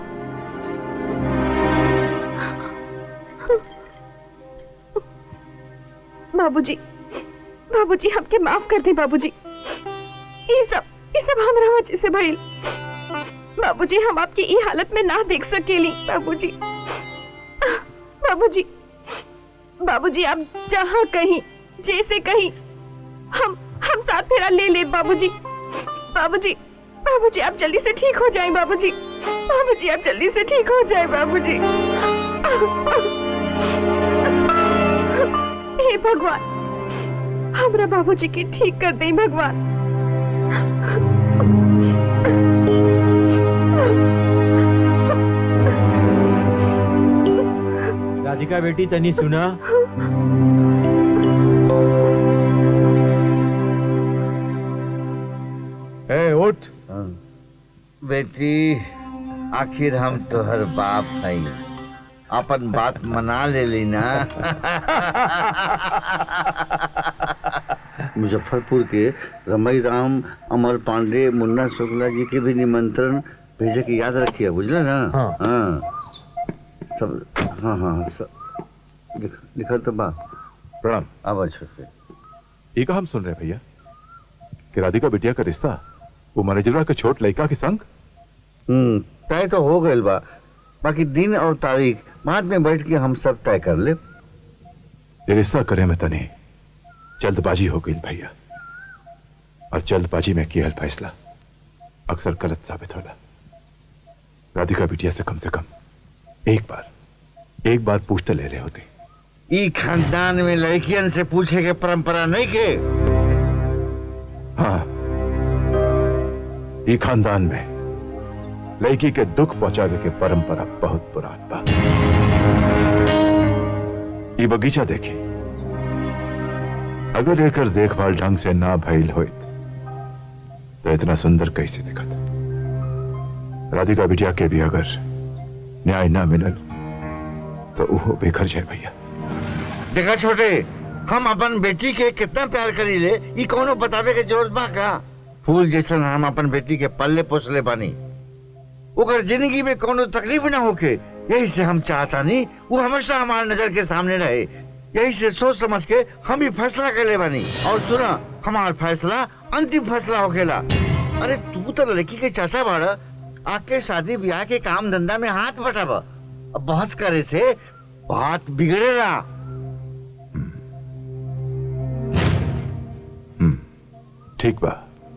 बाबूजी बाबूजी हमके माफ कर दे बाबूजी ये सब ये सब हमरा वजह से भइल बाबूजी हम आपकी ई हालत में ना देख सकेली बाबूजी बाबूजी बाबूजी आप जहाँ कहीं जैसे कहीं हम हम साथ फेरा ले ले बाबूजी बाबूजी बाबूजी आप जल्दी से ठीक हो जाएं बाबूजी बाबूजी आप जल्दी से ठीक हो जाएं बाबूजी हे भगवान हमरा बाबूजी के ठीक कर दे भगवान राधिका बेटी तनी सुना ए उठ बेटी आखिर हम तोहर बाप हई अपन बात मना ले ली ना मुजफ्फरपुर के रमई राम अमर पांडे मुन्ना शुक्ला जी के भी निमंत्रण भेजे के याद रखिए बुझले ना हाँ। हाँ सब हाँ हाँ सब लिख, लिखल तो बा प्रणाम अब छोटे ये का हम सुन रहे हैं भैया कि राधिका बिटिया का रिश्ता वो मैनेजरवा के छोट लड़का के संग हम्म तय तो हो गइल बा बाकी दिन और तारीख बाद में बैठ के हम सब तय कर ले ये रिश्ता करे में तने जल्दबाजी हो गई भैया और जल्दबाजी में किया फैसला अक्सर गलत साबित होला राधिका बिटिया से कम से कम एक बार एक बार पूछते ले रहे होते ई खानदान में लड़कियन से पूछे के परंपरा नहीं के हाँ ये खानदान में लड़की के दुख पहुंचावे के परंपरा बहुत पुरान बा ये बगीचा देखे अगर एकर देखभाल ढंग से ना भइल होइत तो इतना सुंदर कैसे दिखत राधिका बिटिया के भी अगर न्याय ना मिलल तो वो बेघर जाए भैया देखा छोटे हम अपन बेटी के कितना प्यार करी ले ई कोनो बतावे के जरूरत बा का फूल जैसन हम अपन बेटी के पल्ले पोसले बानी ओकर जिंदगी में कोनो तकलीफ ना होके यही से हम चाहता नहीं वो हमेशा हमारे नजर के सामने रहे यही से सोच समझ के हम ही फैसला कर ले बानी और सुना हमार फैसला अंतिम फैसला होखेला अरे तू तो लड़की के चाचा बाड़ आके शादी ब्याह के काम धंधा में हाथ बटाब अब बहस करे से बात बिगड़ेला ठीक बा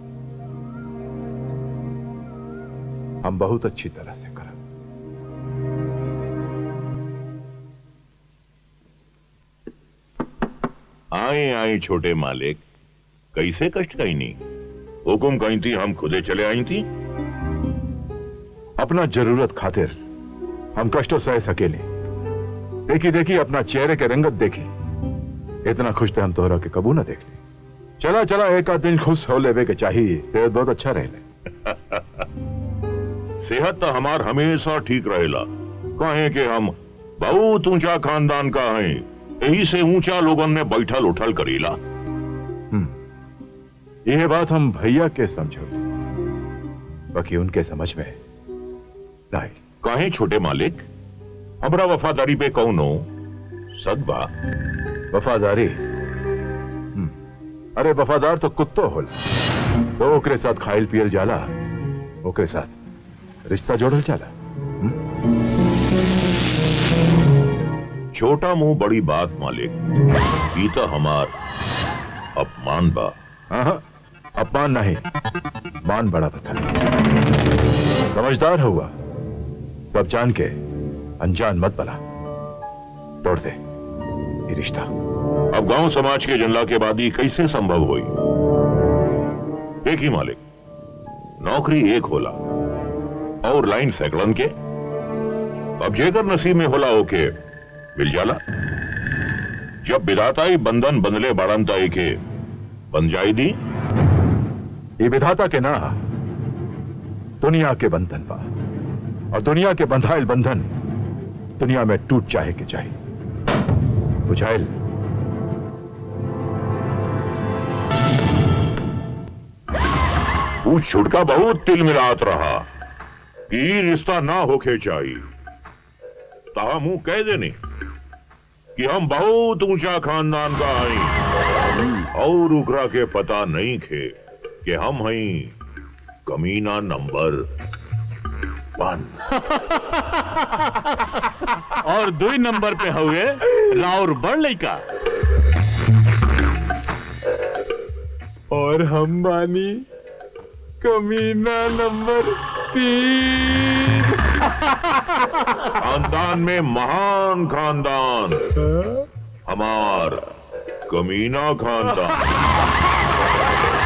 हम बहुत अच्छी तरह से करब आए आए छोटे मालिक कैसे कष्ट कहीं नहीं हुकुम कहीं थी हम खुदे चले आई थी अपना जरूरत खातिर हम कष्टों सह सकेले देखी देखी अपना चेहरे के रंगत देखी इतना खुश थे हम तोहरा के कबू ना देख ली चला चला एक आध दिन खुश हो लेवे के चाहिए सेहत बहुत अच्छा रहे सेहत तो हमार हमेशा ठीक रहेला कहे कि हम बहुत ऊंचा खानदान का हैं यही से ऊंचा लोगन में बैठल उठल करीला यह बात हम भैया के समझो बाकी उनके समझ में नहीं काहे छोटे मालिक हमरा वफादारी पे कौनो सदबा वफादारी हम्म, अरे वफादार तो कुत्तो होल तो ओकरे साथ खाइल पियल जाला ओकरे साथ रिश्ता जोड़ल जाला छोटा मुंह बड़ी बात मालिक ई तो हमार अपमान बा हाँ, अपमान नहीं मान बड़ा बता समझदार हुआ सब जान के अनजान मत बना तोड़ दे ये रिश्ता अब गांव समाज के जनला के बाद ही कैसे संभव हुई देखी मालिक नौकरी एक होला और लाइन सैकड़न के अब जेकर नसीब में होला ओके मिल जाला जब विधाताई बंधन बंधले बाड़न ताई के बन जाई दी ये विधाता के ना दुनिया के बंधन बा और दुनिया के बंधाइल बंधन दुनिया में टूट चाहे के चाहे बुझाइल वो छुटका बहुत तिल मिलात रहा कि ई रिश्ता ना होके चाहिए ताहा मुंह कह देने कि हम बहुत ऊंचा खानदान का हई और उकरा के पता नहीं खे कि हम हई कमीना नंबर वन और दो ही नंबर पे हुए राउर बड़ लइका और हम बानी कमीना नंबर तीन खानदान में महान खानदान हमार कमीना खानदान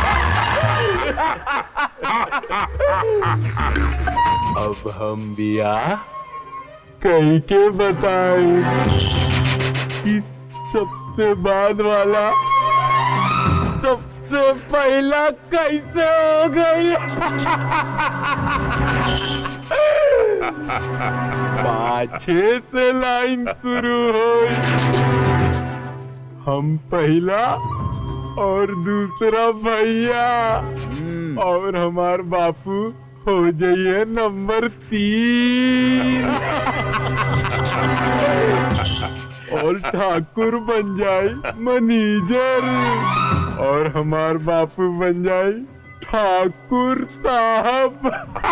अब हम बिया कई के बताए कि सबसे बाद वाला सबसे पहला कैसे हो गई पाछे से लाइन शुरू हो हम पहला और दूसरा भैया और हमार बापू हो जाइए नंबर तीन और ठाकुर बन जाए मैनेजर और हमार बापू बन जाए ठाकुर साहब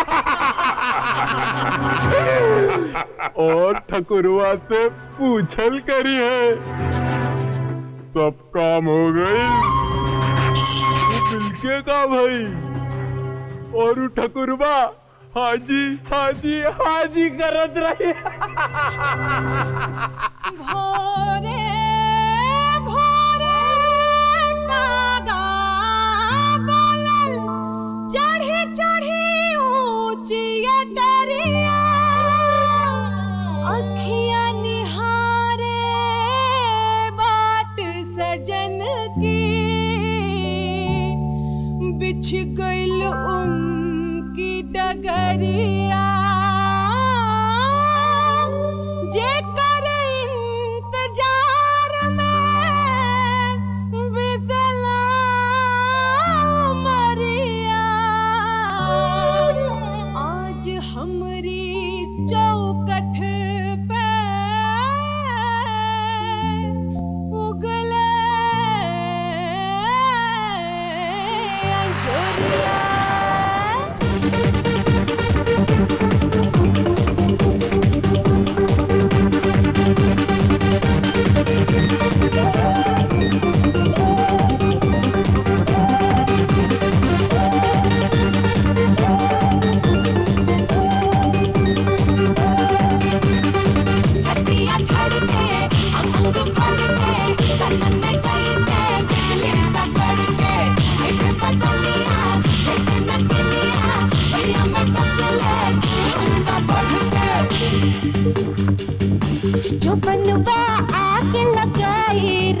और ठकुरवा से पूछल करी है सब काम हो गई मिलके का भाई और उ ठकुरबा हाजी हाजी हाजी करत रही भोरे भोरे कागा बोलल चढ़ी चढ़ी ऊंची डरिया अखियां निहारे बाट सजन की बिछ गइल उनकी डगरिया जेकर इंतजार में बितला मरिया आज हमरी चौकठ पे उगले छतिया धड़के अंग फड़के तन में जैसे बिजली सा कड़के एक पतलिया जैसे नदिया दुनिया में बसले उनका बढ़के जो बनवा आग लगाई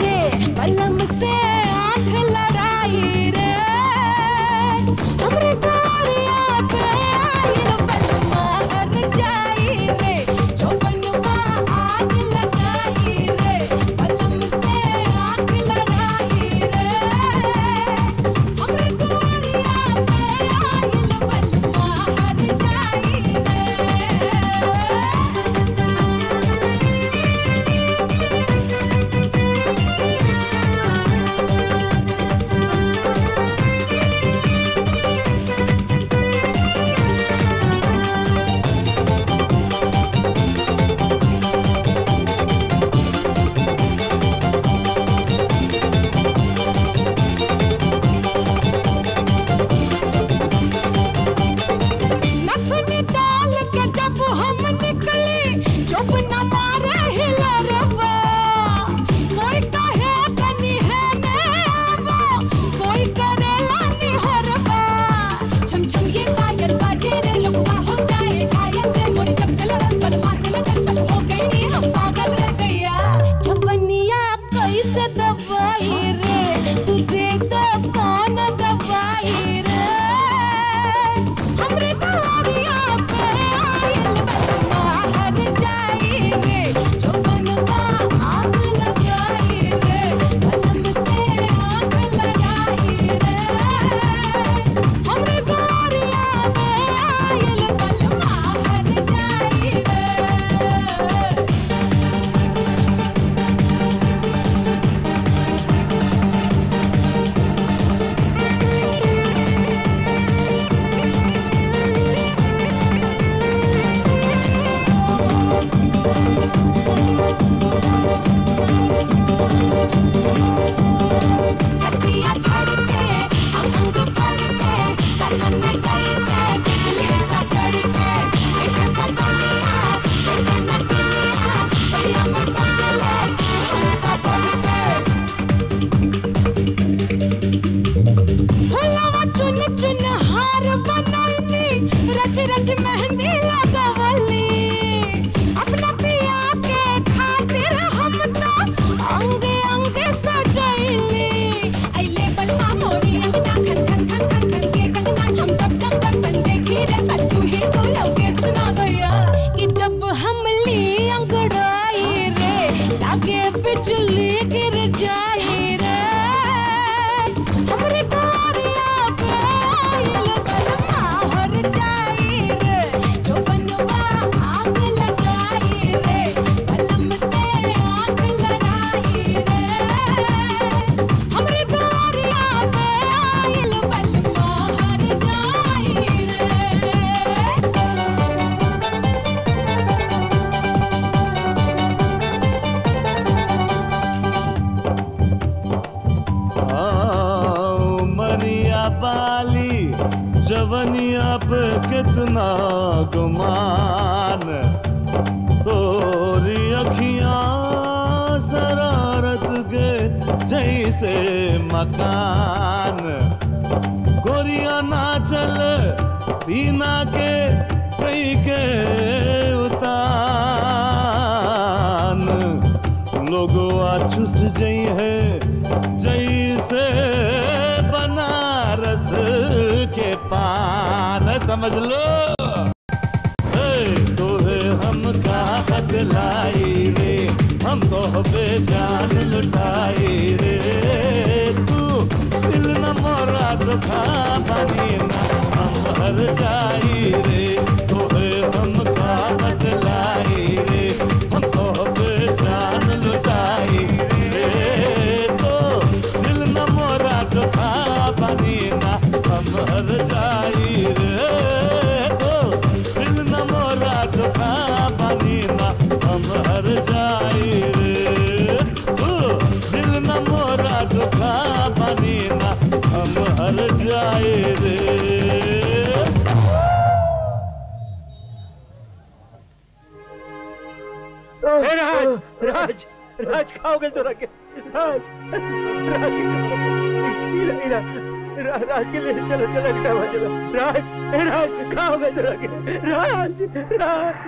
आज मेहंदी लगवली अपना पिया के खातिर हम तो अंग अंग सजैली अइले बलवा मोरी अंगना खन खन खन खन खन के कंगना हम जब जब जब बन देखी रे बच्चू ही तो लौके सुना गया कि जब हम ली अंगड़ाई रे लागे बिजली गिर जाई रे हमरे बारिया पे आइल बलमा हर जाई रे जो बनवा आग लगाई रे बलम से आग लड़ाई रे हमरे बारिया पे आइल बलमा हर जाई मरिया बाली जवनिया पे कितना गुमान तोरी अखियां शरारत के जैसे मकान गोरिया ना चल सीना के कई के उतान लोगवा चुस जई है जैसे बनारस के पान समझ लो ए, तोहे हम का बदलाई रे हम तो बेजान लुटाई रे तू दिल न मोरा दुखा बनी ना हम हर जाई रे तोहे हम का बदलाई रे हम तो बेजान लुटाई रे तो दिल न मोरा दुखा बनी ना हम हर जाई रे तो दिल न मोरा दुखा बनी ना हम हर जाई रे तो दिल न मोरा दुखा बनी ना हम हर जाई रे ए, राज राज राज खाओगे तो रखे राज राज इरा, इरा, रा, राज के लिए चलो चलो खाओ चलो राज ए, राज खाओगे तो रखे राज राज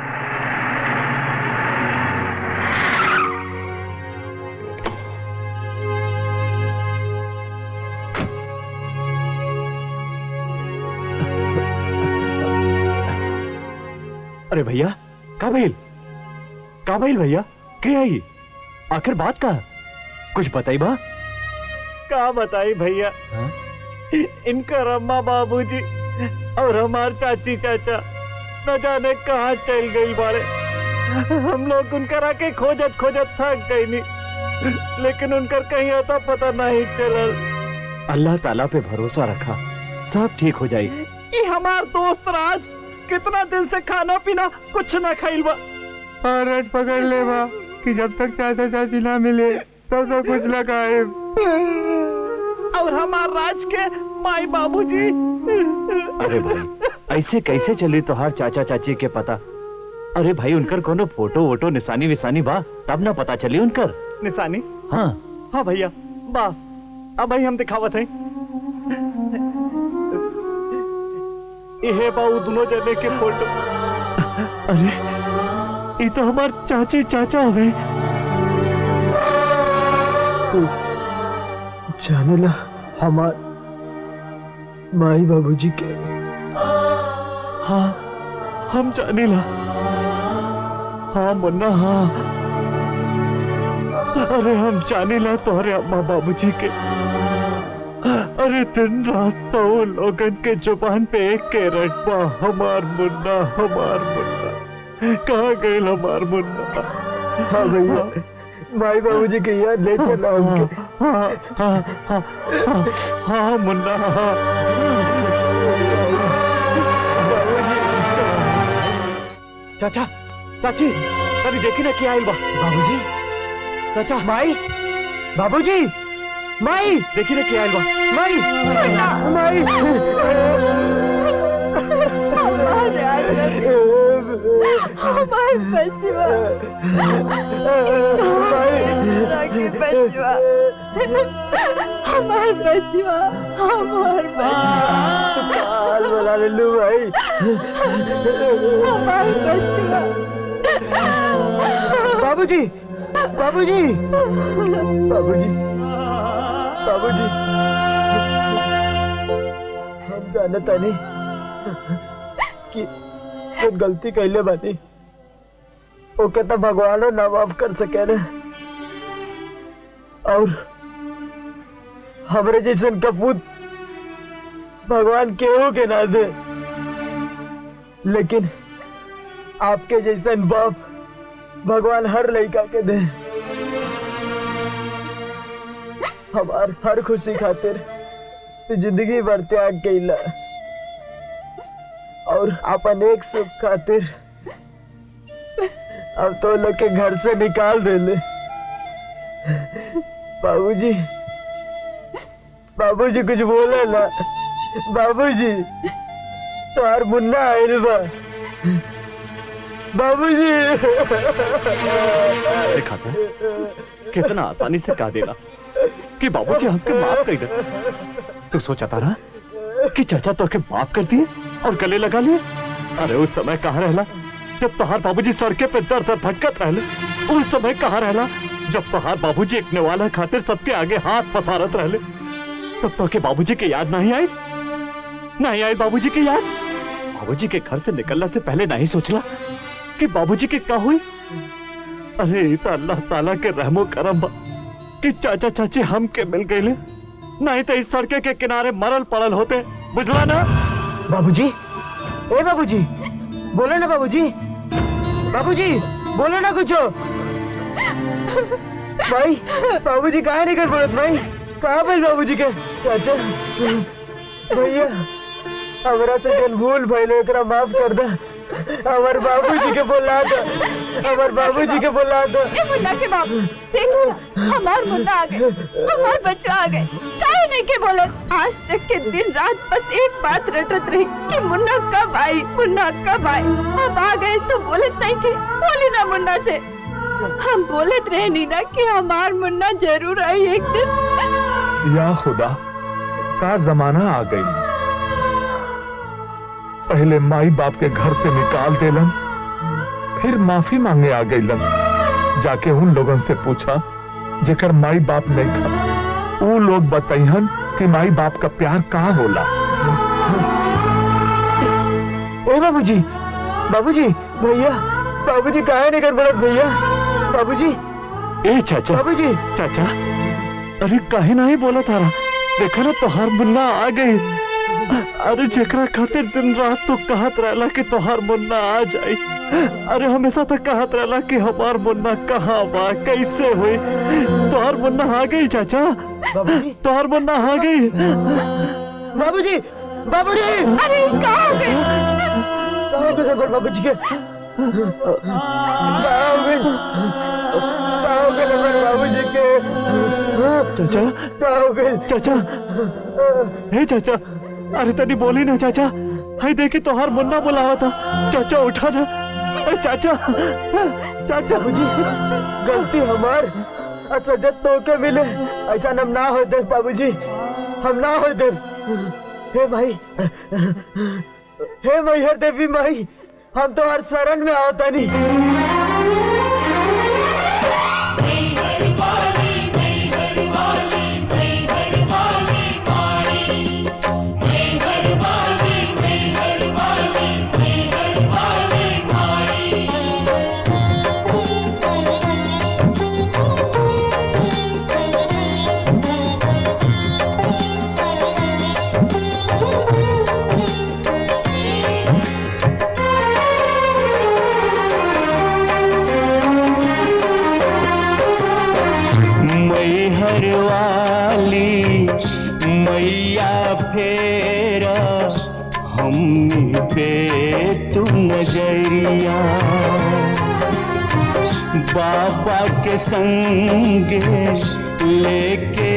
अरे भैया का भइल का भइल भैया के आई आखिर बात का कुछ बताई बा का बताई भैया इनका अम्मा बाबूजी और हमार चाची चाचा न जाने कहाँ चल गई बाड़े हम लोग उनकर आके खोजत खोजत थक गई नहीं लेकिन उनकर कहीं आता पता नहीं चलल अल्लाह ताला पे भरोसा रखा सब ठीक हो जाई ये हमार दोस्त राज कितना दिन से खाना पीना कुछ ना खाइल बा और रट पकड़ ले बा कि जब तक चाचा चाची ना मिले तब तक कुछ ना खाए और हमार राज के माई बाबूजी अरे भाई ऐसे कैसे चली तोहार चाचा चाची के पता अरे भाई उनकर कोनो फोटो वोटो निशानी विसानी बा तब ना पता चली उनकर निशानी हाँ हाँ भैया बा अब भाई हम दिखावत हैं ये बाऊ दोनों जने के फोटो अरे ये तो हमार चाची चाचा हवे तू जाने ला हमार माई बाबूजी के हाँ हम जाने ला हाँ मुन्ना हाँ अरे हम जाने ला तुम्हारे अम्मा बाबूजी के अरे दिन रात तो वो लोगन के जुबान पे एक के रटबा हमार मुन्ना हमार मुन्ना कहाँ गए हमार मुन्ना हाँ भैया माई बाबूजी के याद ले चला उनके हाँ हाँ हाँ हाँ हाँ मुन्ना हाँ चाचा चाची अरे देखी ना क्या आइल बा बाबूजी चाचा माई बाबूजी माई देखी ना क्या आइल बा माई माई हमार बचवा के बचवा हमार बचवा हमार बचवा लल्लू भाई बाबूजी बाबूजी बाबूजी बाबूजी हम जानता नहीं कि जो गलती कैले बानी ओके तो भगवानो ना माफ कर सके ना और हमरे जैसन कपूत भगवान केहू के ना दे लेकिन आपके जैसन बाप भगवान हर लड़का के दे हमार हर खुशी खातिर तू जिंदगी भर त्याग कैला और अपन एक सुख खातिर अब तो लोग के घर से निकाल देले बाबूजी बाबूजी कुछ बोले ना बाबूजी तोहार मुन्ना आइल बा बाबूजी देखा था कितना आसानी से कह देला कि बाबूजी हमके माफ कर दे तू सोचा था ना कि चाचा तो के माफ कर दिए और गले लगा लिए अरे उस समय कहाँ रहला जब तोहार बाबूजी सड़के पे दर दर भटकत रहले उस समय कहाँ रहला जब तोहार बाबूजी एक नेवाला खातिर सबके आगे हाथ पसारत रहले तब तो के बाबूजी के याद नहीं आई नहीं आई बाबूजी की याद बाबूजी के घर से निकलने से पहले नहीं सोचला कि बाबूजी के क्या हुई अरे ई तो अल्लाह ताला के रहमो करम बा कि चाचा चाची हम के मिल गए नहीं तो इस सड़के के किनारे मरल पड़ल होते बुझला ना बाबूजी ए बाबूजी बोलो ना बाबूजी बाबूजी बोलो ना कुछ भाई बाबूजी कहाँ नहीं कर पड़त भाई कहाँ पर बाबूजी के चाचा भैया हमरा से जन भूल भइले एकरा माफ कर दे हमार बाबूजी के बोला दो हमार बाबूजी के बोला दो ए मुन्ना के बाप देखो हमार मुन्ना आ गए हमार बच्चा आ गए काहे नहीं के बोले आज तक के दिन रात बस एक बात रटत रही कि मुन्ना कब आई मुन्ना कब आई अब आ गए तो बोले नहीं के बोली ना मुन्ना से हम बोलत रहे नीना कि हमार मुन्ना जरूर आई एक दिन या खुदा का जमाना आ गई पहले माई बाप के घर से निकाल देलन फिर माफी मांगे आ गईलन जाके उन लोगन से पूछा जेकर माई बाप नहीं खा वो लोग बताइहन कि माई बाप का प्यार कहाँ होला ए बाबूजी बाबूजी भैया बाबूजी कहाँ नहीं कर पड़त भैया बाबूजी ए चाचा बाबूजी चाचा अरे काहे नहीं बोला तारा देखा ना तोहार मुन्ना आ गई अरे जेकरा खातिर दिन रात तो कहत रहला कि तोहार मुन्ना आ जाई अरे हमेशा तक कहत रहला कि हमार मुन्ना कहाँ बा कैसे हुई तोहार मुन्ना आ गई चाचा तोहार मुन्ना आ गई बाबूजी बाबूजी अरे कहाँ हो गए कहाँ हो गए बाबूजी के कहाँ हो गए कहाँ हो गए नंबर बाबूजी के चाचा कहाँ हो गए चाचा हे चाचा अरे तनी बोली ना चाचा हाय देखी तोहार मुन्ना बुलावा था चाचा उठा ना अरे चाचा चाचा बाबूजी गलती हमार अच्छा जब तो के मिले ऐसा हम ना हो दे बाबूजी हम ना हो दे हे भाई हे मैहर देवी माई हम तो हर शरण में आवता नहीं मैहर वाली मैया फेरा हम पे तू नजरिया बाबा के संग लेके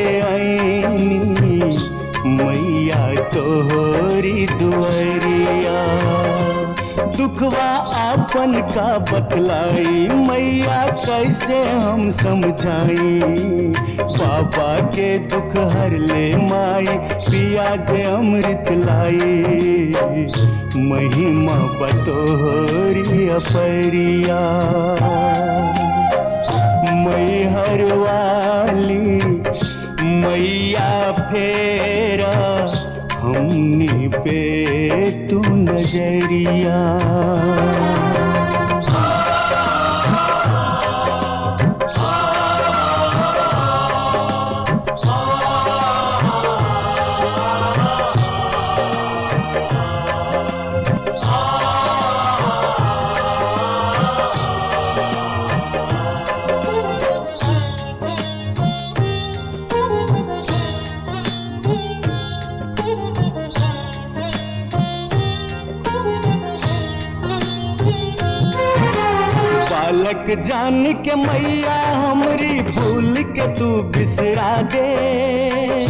आईनी मैया तोहरी दुआरिया दुखवा आपन का बतलाई मैया कैसे हम समझाई बाबा के दुख हर ले माई पिया दे अमृत लाई महिमा बतोरी अपरिया मई हर वाली मैया फेरा हमनी पे तू नजरिया बालक जान के मैया हमरी भूल के तू बिसरा दे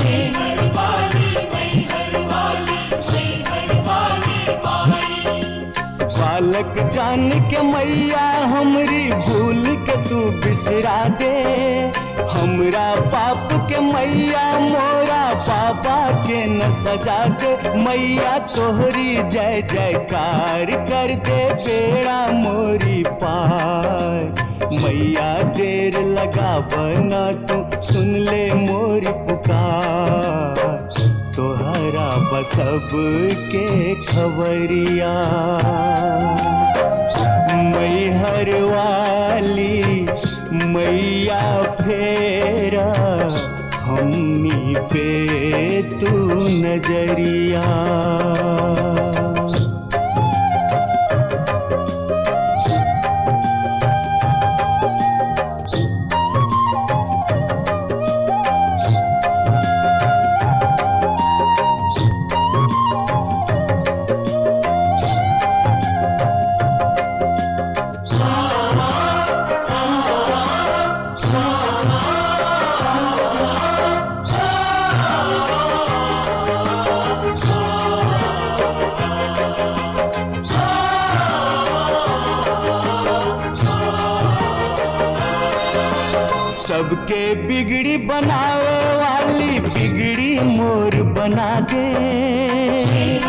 बालक जान के मैया हमरी भूल के तू बिसरा दे हमरा पाप के मैया मोरा पापा के न सजा दे मैया तोहरी जय जयकार कर दे बेड़ा मोरी पार मैया देर लगा बना तू सुन ले मोरी पुकार तोहरा बसब के खबरिया मैहर वाली मैया फेरा हमनी पे तू नजरिया सबके बिगड़ी बनावे वाली बिगड़ी मोर बना दे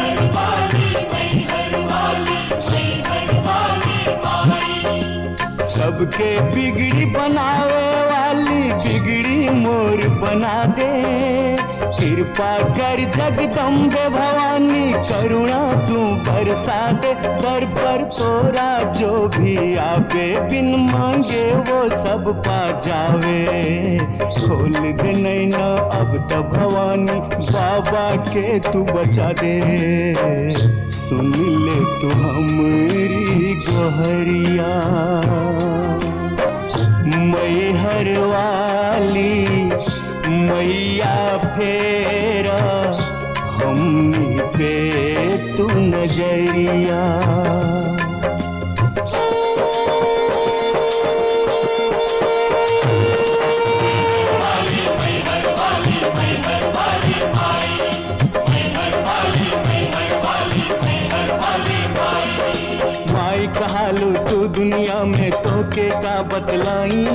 सबके बिगड़ी बनावे वाली बिगड़ी मोर बना दे कृपा कर जगदम्बे भवानी करुणा तू बरसा दे दर पर तोरा जो भी आवे बिन मांगे वो सब पा जावे खोल दे नैना अब तो भवानी बाबा के तू बचा दे सुन ले तू हमारी गोहरिया मैहर वाली मैया फेरा हमनी पे तू नजरिया माई कहालू तू दुनिया में तोके का बतलाई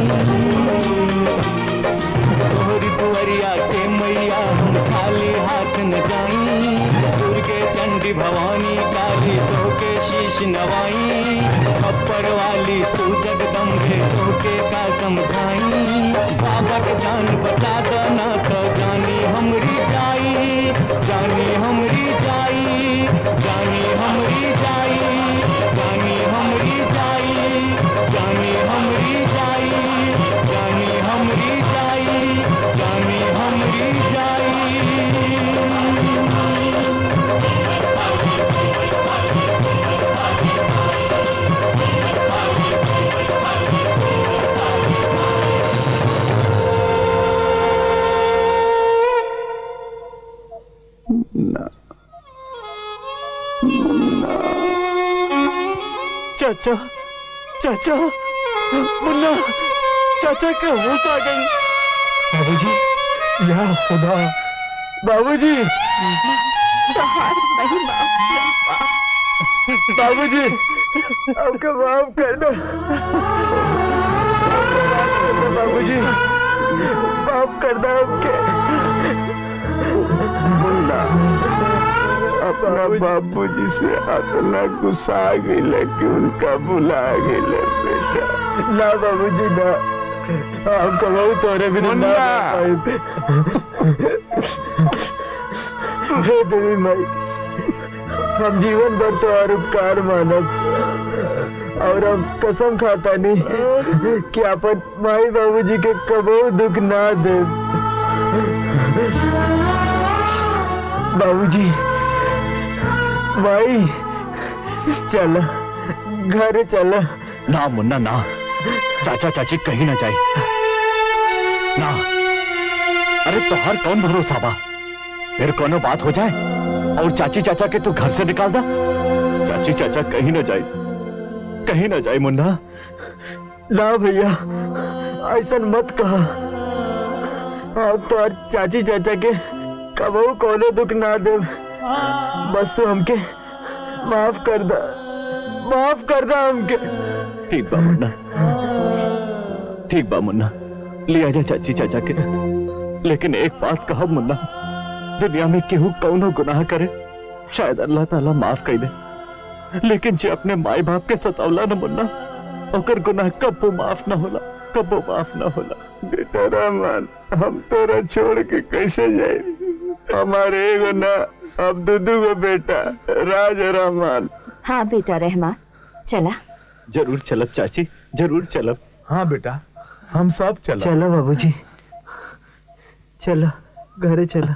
तोहरी दुआरिया से मैया हम खाली हाथ न जाई दुर्गे चंडी भवानी काली तोके शीश नवाई अपर वाली तू जगदम्बे तोके का समझाई बाबा के जान बचा दो ना तो जानी हमरी जाई जानी हमरी जाई जानी हमरी जाई जानी हमरी जाई जानी हमरी जाई जानी हमरी जाई जानी हमरी चाचा चाचा मुन्ना चाचा के होश आ गई बाबूजी या खुदा बाबूजी तोहार महिमा अपरंपार। बाबूजी आपका माफ कर दो बाबूजी माफ कर दो आपके मुन्ना अपना बाबूजी से इतना गुस्सा आ गई कि उनका भुला गई बेटा ना बाबूजी ना आपका बहुत तोरे भी ना हे देवी माई हम जीवन भर तो और उपकार मानब और हम कसम खाता नहीं कि अपन माई बाबूजी के कबो दुख ना दे बाबूजी माई चल घर चल ना मुन्ना ना चाचा चाची कहीं ना जाए ना अरे तोहार कौन भरोसा बा फिर कोनो बात हो जाए और चाची चाचा के तू घर से निकाल दा चाची चाचा कहीं ना जाए कहीं ना जाए मुन्ना ना भैया ऐसा मत कहा आप तो और चाची चाचा के कबो कोनो दुख ना दे बस तू हमके माफ कर दा माफ कर दा हमके ठीक बा मुन्ना ठीक बा मुन्ना ले आजा चाची चाचा के लेकिन एक बात कहा मुन्ना दुनिया में केहू कौनो गुनाह करे शायद अल्लाह ताला माफ कर दे लेकिन जे अपने माई बाप के सतावला न मुन्ना ओकर गुनाह कब्बो माफ न होला कब्बो माफ न होला बेटा रहमान हम तोरा छोड़ के कैसे जाए हमारे एगो ना अब दुदू गो बेटा राज रहमान हाँ बेटा रहमान चला जरूर चलब चाची जरूर चलब हाँ बेटा हम सब चला चलो बाबूजी चलो घरे चलो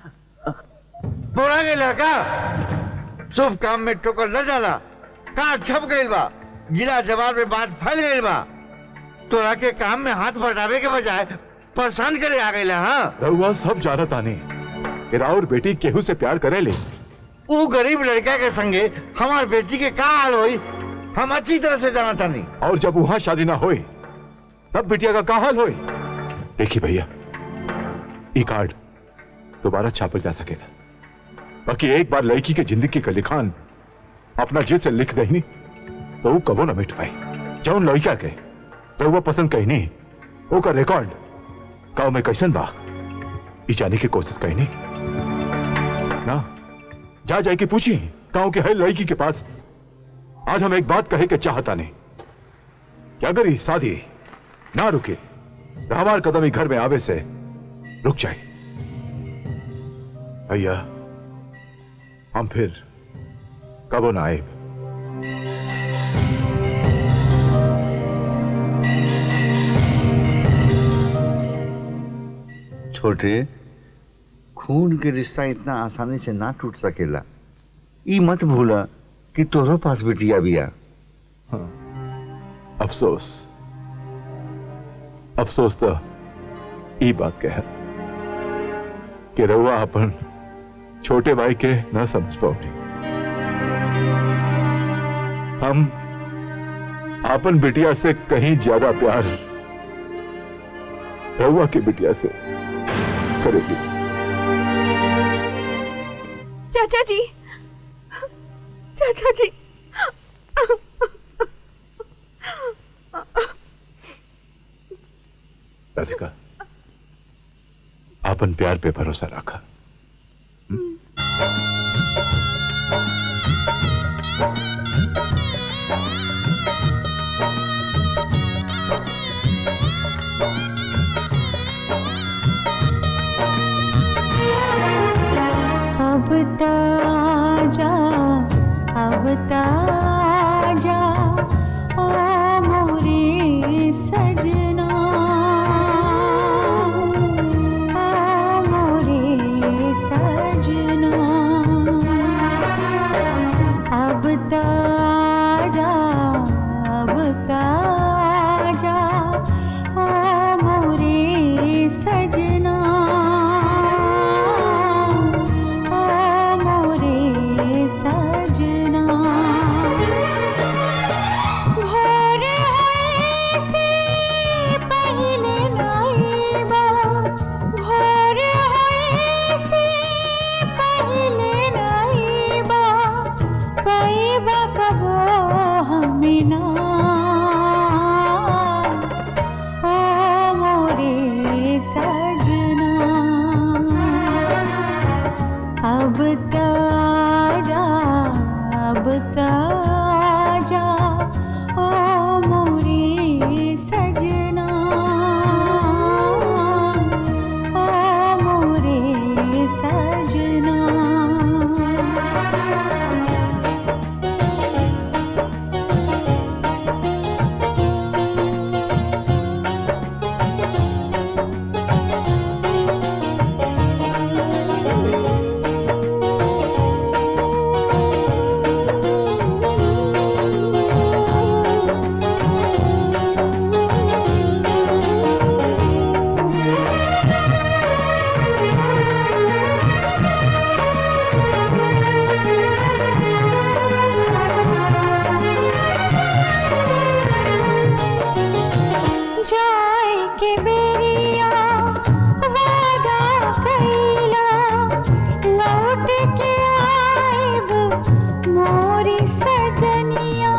बोला गेला का शुभ काम में ठोकर न जाला का छप गइल बा जिला जवाब में बात फैल गइल बा तोरा के काम में हाथ बटावे के बजाय परेशान करे आ गइला हाँ रहुआ सब जानत आने कि राउर बेटी केहू से प्यार करे ले वो गरीब लड़का के संगे हमार बेटी के का हाल होई हम अच्छी तरह से जाना तानी और जब वहां शादी ना होए तब बिटिया का का हाल होए देखिए भैया ई कार्ड दोबारा छापल जा सकेला बाकी एक बार लड़की के जिंदगी का लिखान अपना जे से लिख दही तो वो कबो ना मिट पाई जौन लड़का के तो वो पसंद कही नहीं वो का रिकॉर्ड गाँव में कैसन बा ई जाने की कोशिश कही नहीं ना जा जाए के पूछी गांव के हर लड़की के पास आज हम एक बात कहे के चाहता नहीं कि अगर ये शादी ना रुके तो हमार कदम ही घर में आवे से रुक जाए भैया हम फिर कबो ना आए छोटे खून के रिश्ता इतना आसानी से ना टूट सकेला ई मत भूला कि तोहरो पास बिटिया बिया अफसोस अफसोस तो ई बात के है कि रउआ अपन छोटे भाई के न समझ पाओगे हम अपन बिटिया से कहीं ज्यादा प्यार रउआ की बिटिया से करेगी चाचा जी चाचा जी राधिका अपन प्यार पे भरोसा रखा अब ताजा अब ताजा ओ मोरे सजना ओ मोरे सजना अब ताजा अब ताजा ओ मोरे सजना ओ मोरे सजना ताजा अब ताजा ओ मोरे सजना ओ मोरे सजना जाए के बेरिया वादा कैला लौट के आएब मोरी सजनिया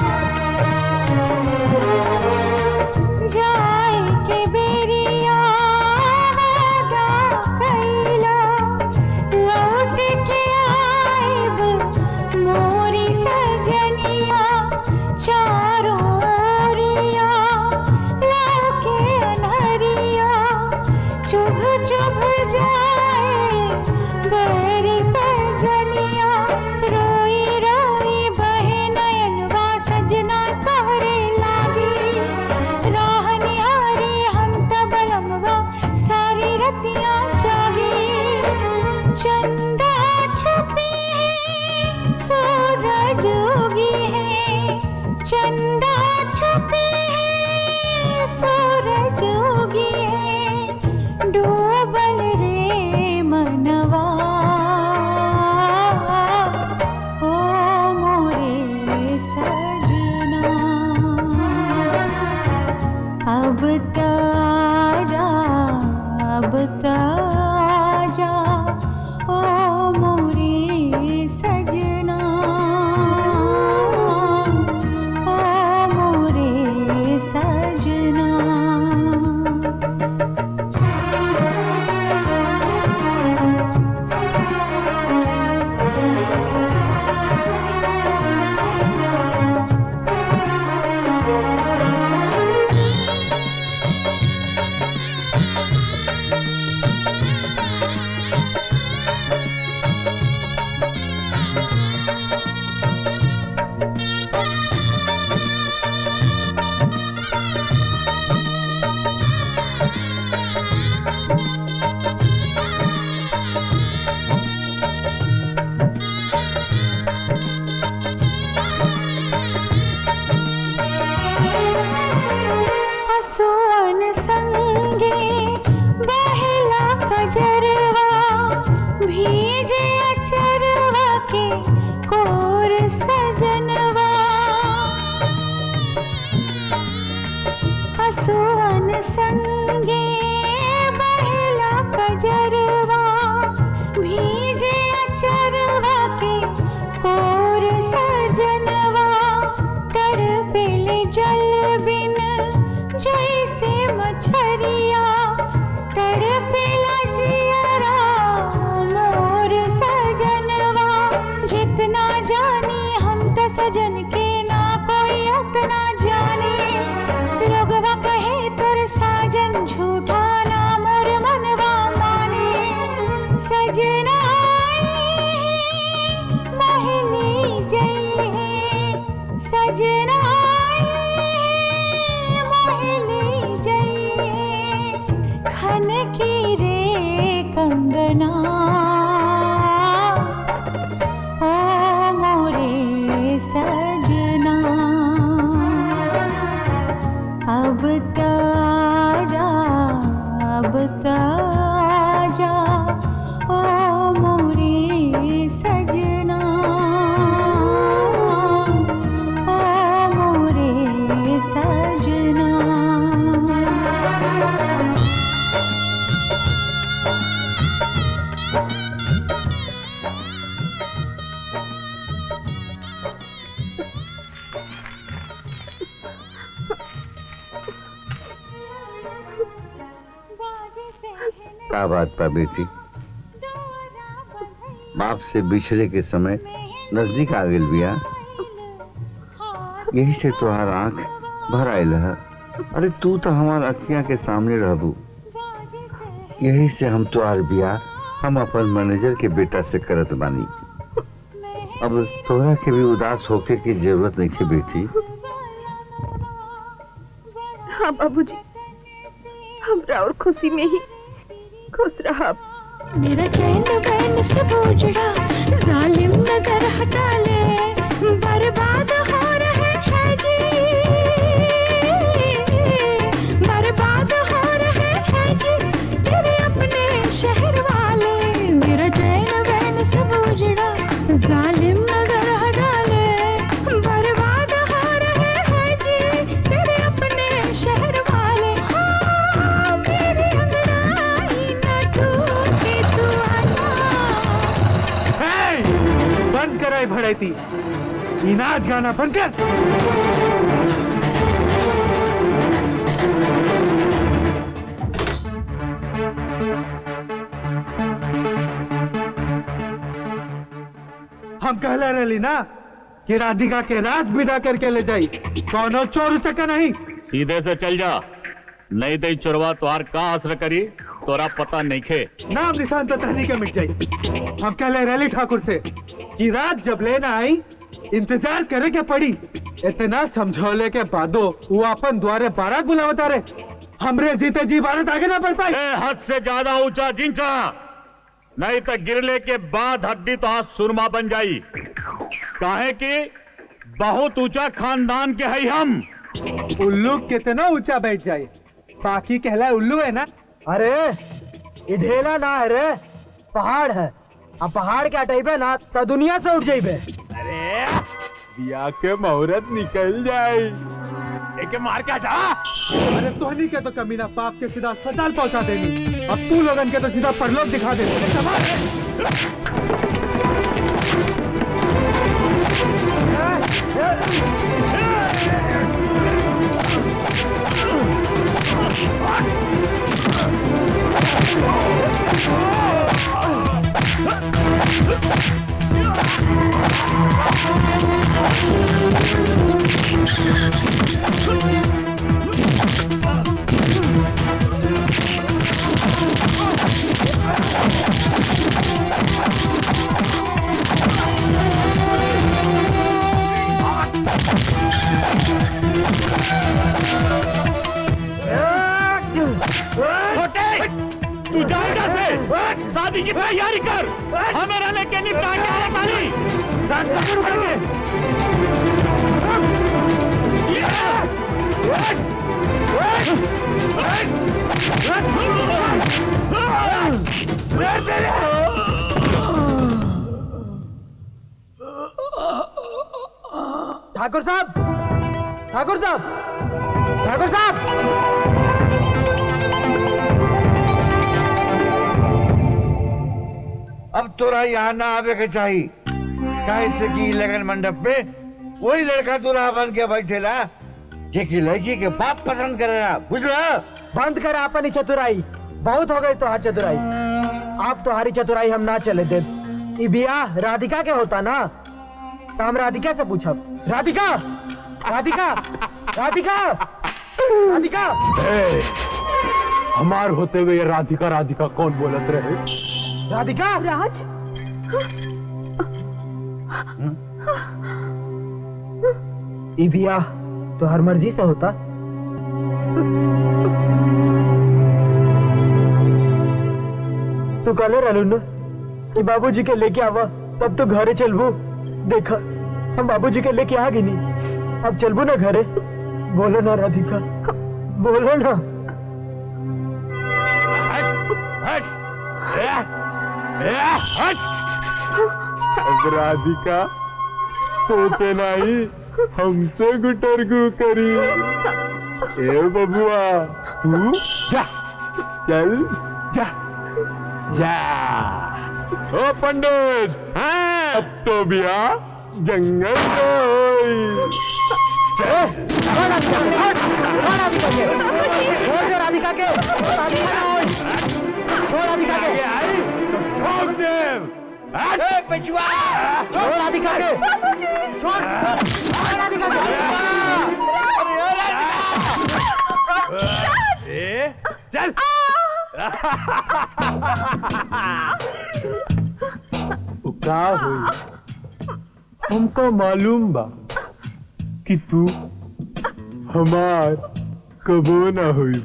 जाए के बेरिया वादा कैला लौट के आएब मोरी सजनिया चारों ओरिया लाके अनहरिया चुभ चुभ जाए बड़ी सजनिया रोई रोई बहे नयनवा सजना तोहरे लागी राहनियारी हम तबलमवा सारी रतिया जागी चंदा छुपी है सूरज उगी है चंदा छुपी है सूरज उगी है डूबल रे मनवा ओ मोरे सजना अब ताजा अब ताजा ओ मोरे सजना ओ मोरे सजना हसुअन संगे बहला कजरवा भीजे अचरवा के कोर सजनवा हसुअन संगे बहला कजरवा भीजे अचरवा के कोर सजनवा तड़पेल जल बिन जैसे मछरिया तड़पेला जियरा मोर सजनवा जितना जानी हम त सजन के ना कोई अतना जाने लोगवा कहे तोर साजन झूठा ना मोर मनवा माने सजना महली जई है सजना महली जई है खन की रे कंगना ओ मोरे सजना अब ताजा अब ताजा ओ मोरे सजना ओ मोरे सजना का बात बा बेटी बाप से बिछड़े के समय नजदीक आ गई बिया यही से तोहार आंख भर आयल है अरे तू तो हमार अखियां के सामने रहबू यही से हम तोहार बिया हम अपन मैनेजर के बेटा से करत बानी अब तोहरा के भी उदास होके की जरूरत नहीं है बेटी हाँ बाबूजी हमरा और खुशी में ही खुश रहा मेरा चैन वैन सब उजड़ा जालिम नजर हटा ले बर्बाद हो रहे हैं जी बर्बाद हो रहे हैं जी तेरे अपने शहर वाले मेरा चैन वैन सब उजड़ा जालिम नजर हटा ले बर्बाद हो रहे हैं जी तेरे अपने शहर वाले हाँ, मेरी अंगड़ाई न टूटे तू बंद कराए भड़ैती इनाज गाना बंद कर हम कहले रही ना कि राधिका के राज विदा करके ले जाई कौनो चोर चक्का नहीं सीधे से चल जा नहीं तो चोरवा तुहार का असर करी तोरा पता नहीं खे नाम निशान तो तहनी के मिट जाई हम कहले रैली ठाकुर से कि रात जब लेना आई इंतजार करे के पड़ी इतना समझौले के बादो वो अपन द्वारे बारात बुलावता रे हमरे जीते जी बारात आगे ना बढ़ पाई हद से ज्यादा ऊंचा जिंचा नहीं तो गिरले के बाद हड्डी तो हाथ सुरमा बन जाई काहे कि बहुत ऊंचा खानदान के है हम उल्लू कितना ऊंचा बैठ जाए बाकी कहला उल्लू है ना अरे ये ढेला ना है रे पहाड़ है अब पहाड़ के हटेबे ना तो दुनिया से उठ जाइबे अरे बिया के मुहूर्त निकल जाए एके मार के हटा अरे तोहनी के तो कमीना पाप के सीधा अस्पताल पहुंचा देनी अब तू लोगन के तो सीधा परलोक दिखा दे छोटे तू जाएगा से शादी की तैयारी कर हमें रहने के निपटा के आने वाली ठाकुर साहब ठाकुर साहब ठाकुर साहब अब तोरा यहाँ ना आवे के चाहिए काहे से कि लगन मंडप में वही लड़का दूल्हा बन के बैठेला जे की लड़की के बाप पसंद करेला बुझला बंद कर अपन ही चतुराई बहुत हो गई तोहार चतुराई आप तुम्हारी चतुराई हम ना चले दे ई बियाह राधिका के होता ना तो हम राधिका से पूछब राधिका राधिका राधिका राधिका ए, हमार होते हुए ये राधिका राधिका कौन बोलत रहे राधिका राज ई बियाह तो हर मर्जी से होता तू कहले रहलू न कि बाबूजी के लेके आवा तब तो घरे चलबू देखा हम बाबूजी के लेके आ गई अब चलबू ना घरे बोलो ना राधिका बोलो ना अब राधिका तो के नहीं हमसे गुटरगु करी ए बबुआ तू जा चल जा जा ओ पंडित हाँ, अब तो बिया जंगल में होई छोड़ दे राधिका के राधिका ना होई छोड़ राधिका के ठोक दे ए, पेचुआ छोड़ राधिका के। छोड़ छोड़ राधिका के अरे ओ राधिका ए, चल उ का हुई हमको मालूम बा कि तू हमार कबो ना हुई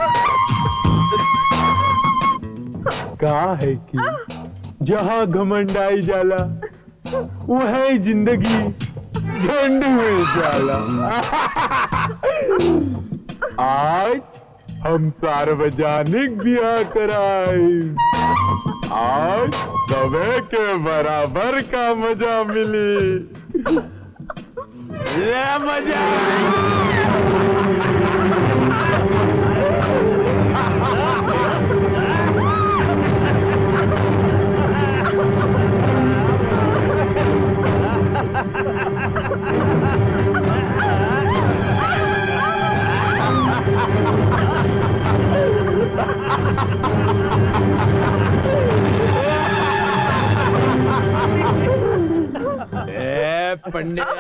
का है कि जहाँ घमंडाई जाला वह जिंदगी झंड में जाला आज हम सार्वजनिक ब्याह कराए आज सबे के बराबर का मजा मिली ले मजा ए पंडित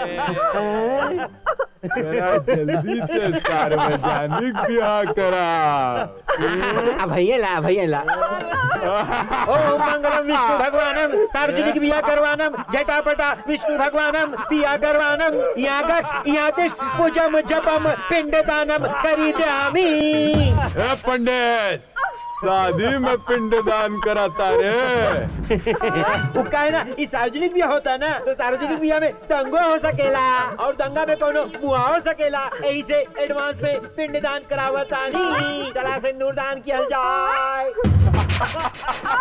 जरा जल्दी से सार्वजनिक ब्याह करा भैया ला भैया ला ओम मंगलम विष्णु भगवानम सार्वजनिक बिया करवानम जटापटा विष्णु भगवानम बिया करवानम यागश यातिश पूजम जपम पिंडदानम करिद्यामि ए पंडित शादी में पिंडदान कराता रे वो का है ना ये सार्वजनिक बिया होता है ना तो सार्वजनिक बिया में दंगो हो सकेला और दंगा में कोनो मुआ हो सकेला यही से एडवांस में पिंडदान करावता नहीं चला से नूरदान किया जाए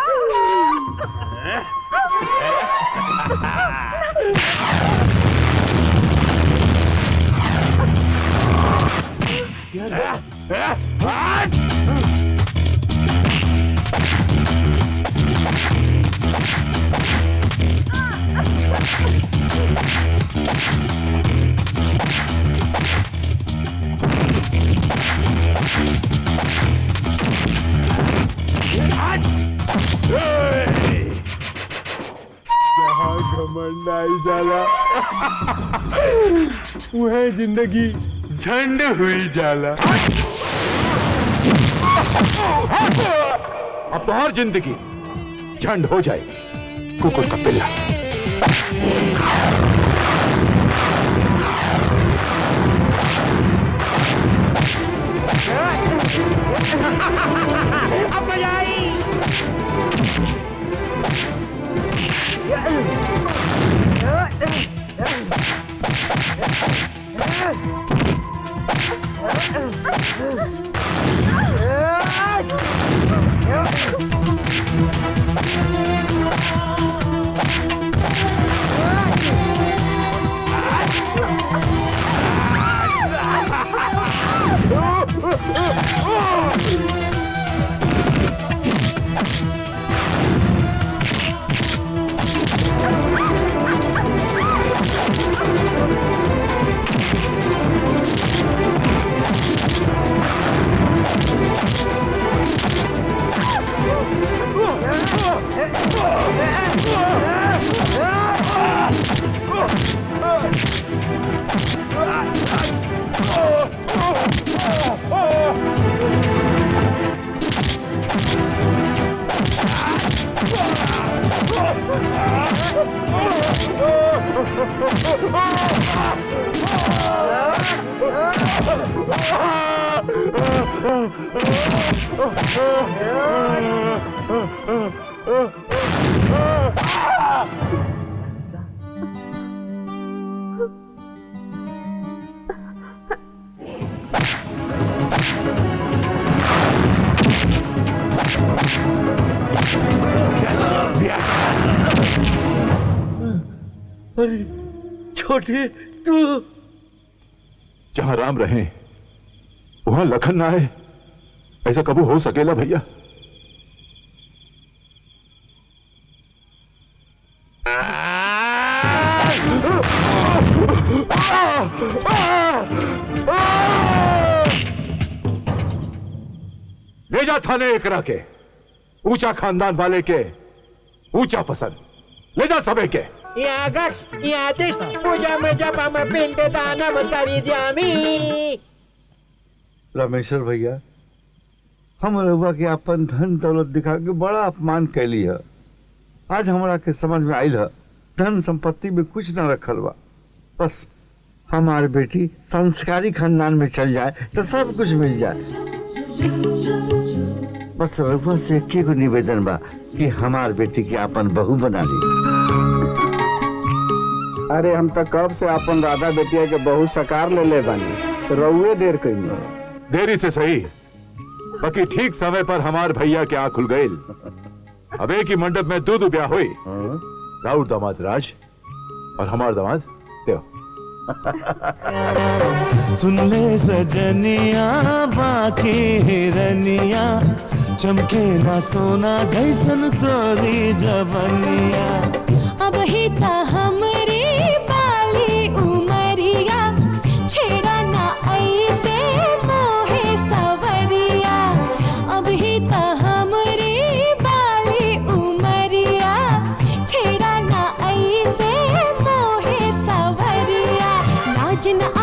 जहाँ घमंड आई जाला वह जिंदगी झंड हुई जाला अब तो हर जिंदगी झंड हो जाएगी कुकुर का पिल्ला अब मजा आई अरे छोटे तू जहां राम रहे वहां लखन ना आए ऐसा कबू हो सकेला भैया ले जा थाने एकरा के ऊंचा खानदान वाले के ऊंचा पसंद ले जा सबे के यहाँ गक्ष यहाँ तिष्ठ पूजा में जपम पिंड दानम करी जामी रामेश्वर भैया हम रहुआ के अपन धन दौलत दिखा के बड़ा अपमान कैली है आज हमरा के समझ में आयल है धन संपत्ति में कुछ न रखल बा बस हमार बेटी संस्कारी खानदान में चल जाए तो सब कुछ मिल जाए बस रघुआ से एक को निवेदन बा कि हमार बेटी के अपन बहू बना ली अरे हम तो कब से अपन राधा बेटिया के बहुत सकार ले ले बानी रउए देर कही देरी से सही बाकी ठीक समय पर हमार भैया के आंख खुल गई अब एक ही मंडप में दो दो ब्याह हुई राउत दामाद राज और हमार दामाद देव सुन ले सजनिया बाकी हिरनिया चमके ना सोना जैसन तोरी जवनिया अब ही ता हमरी बाली उमरिया छेड़ा ना ऐसे मोहे सवरिया अब ही ता हमरी बाली उमरिया छेड़ा ना ऐसे मोहे सवरिया लाज न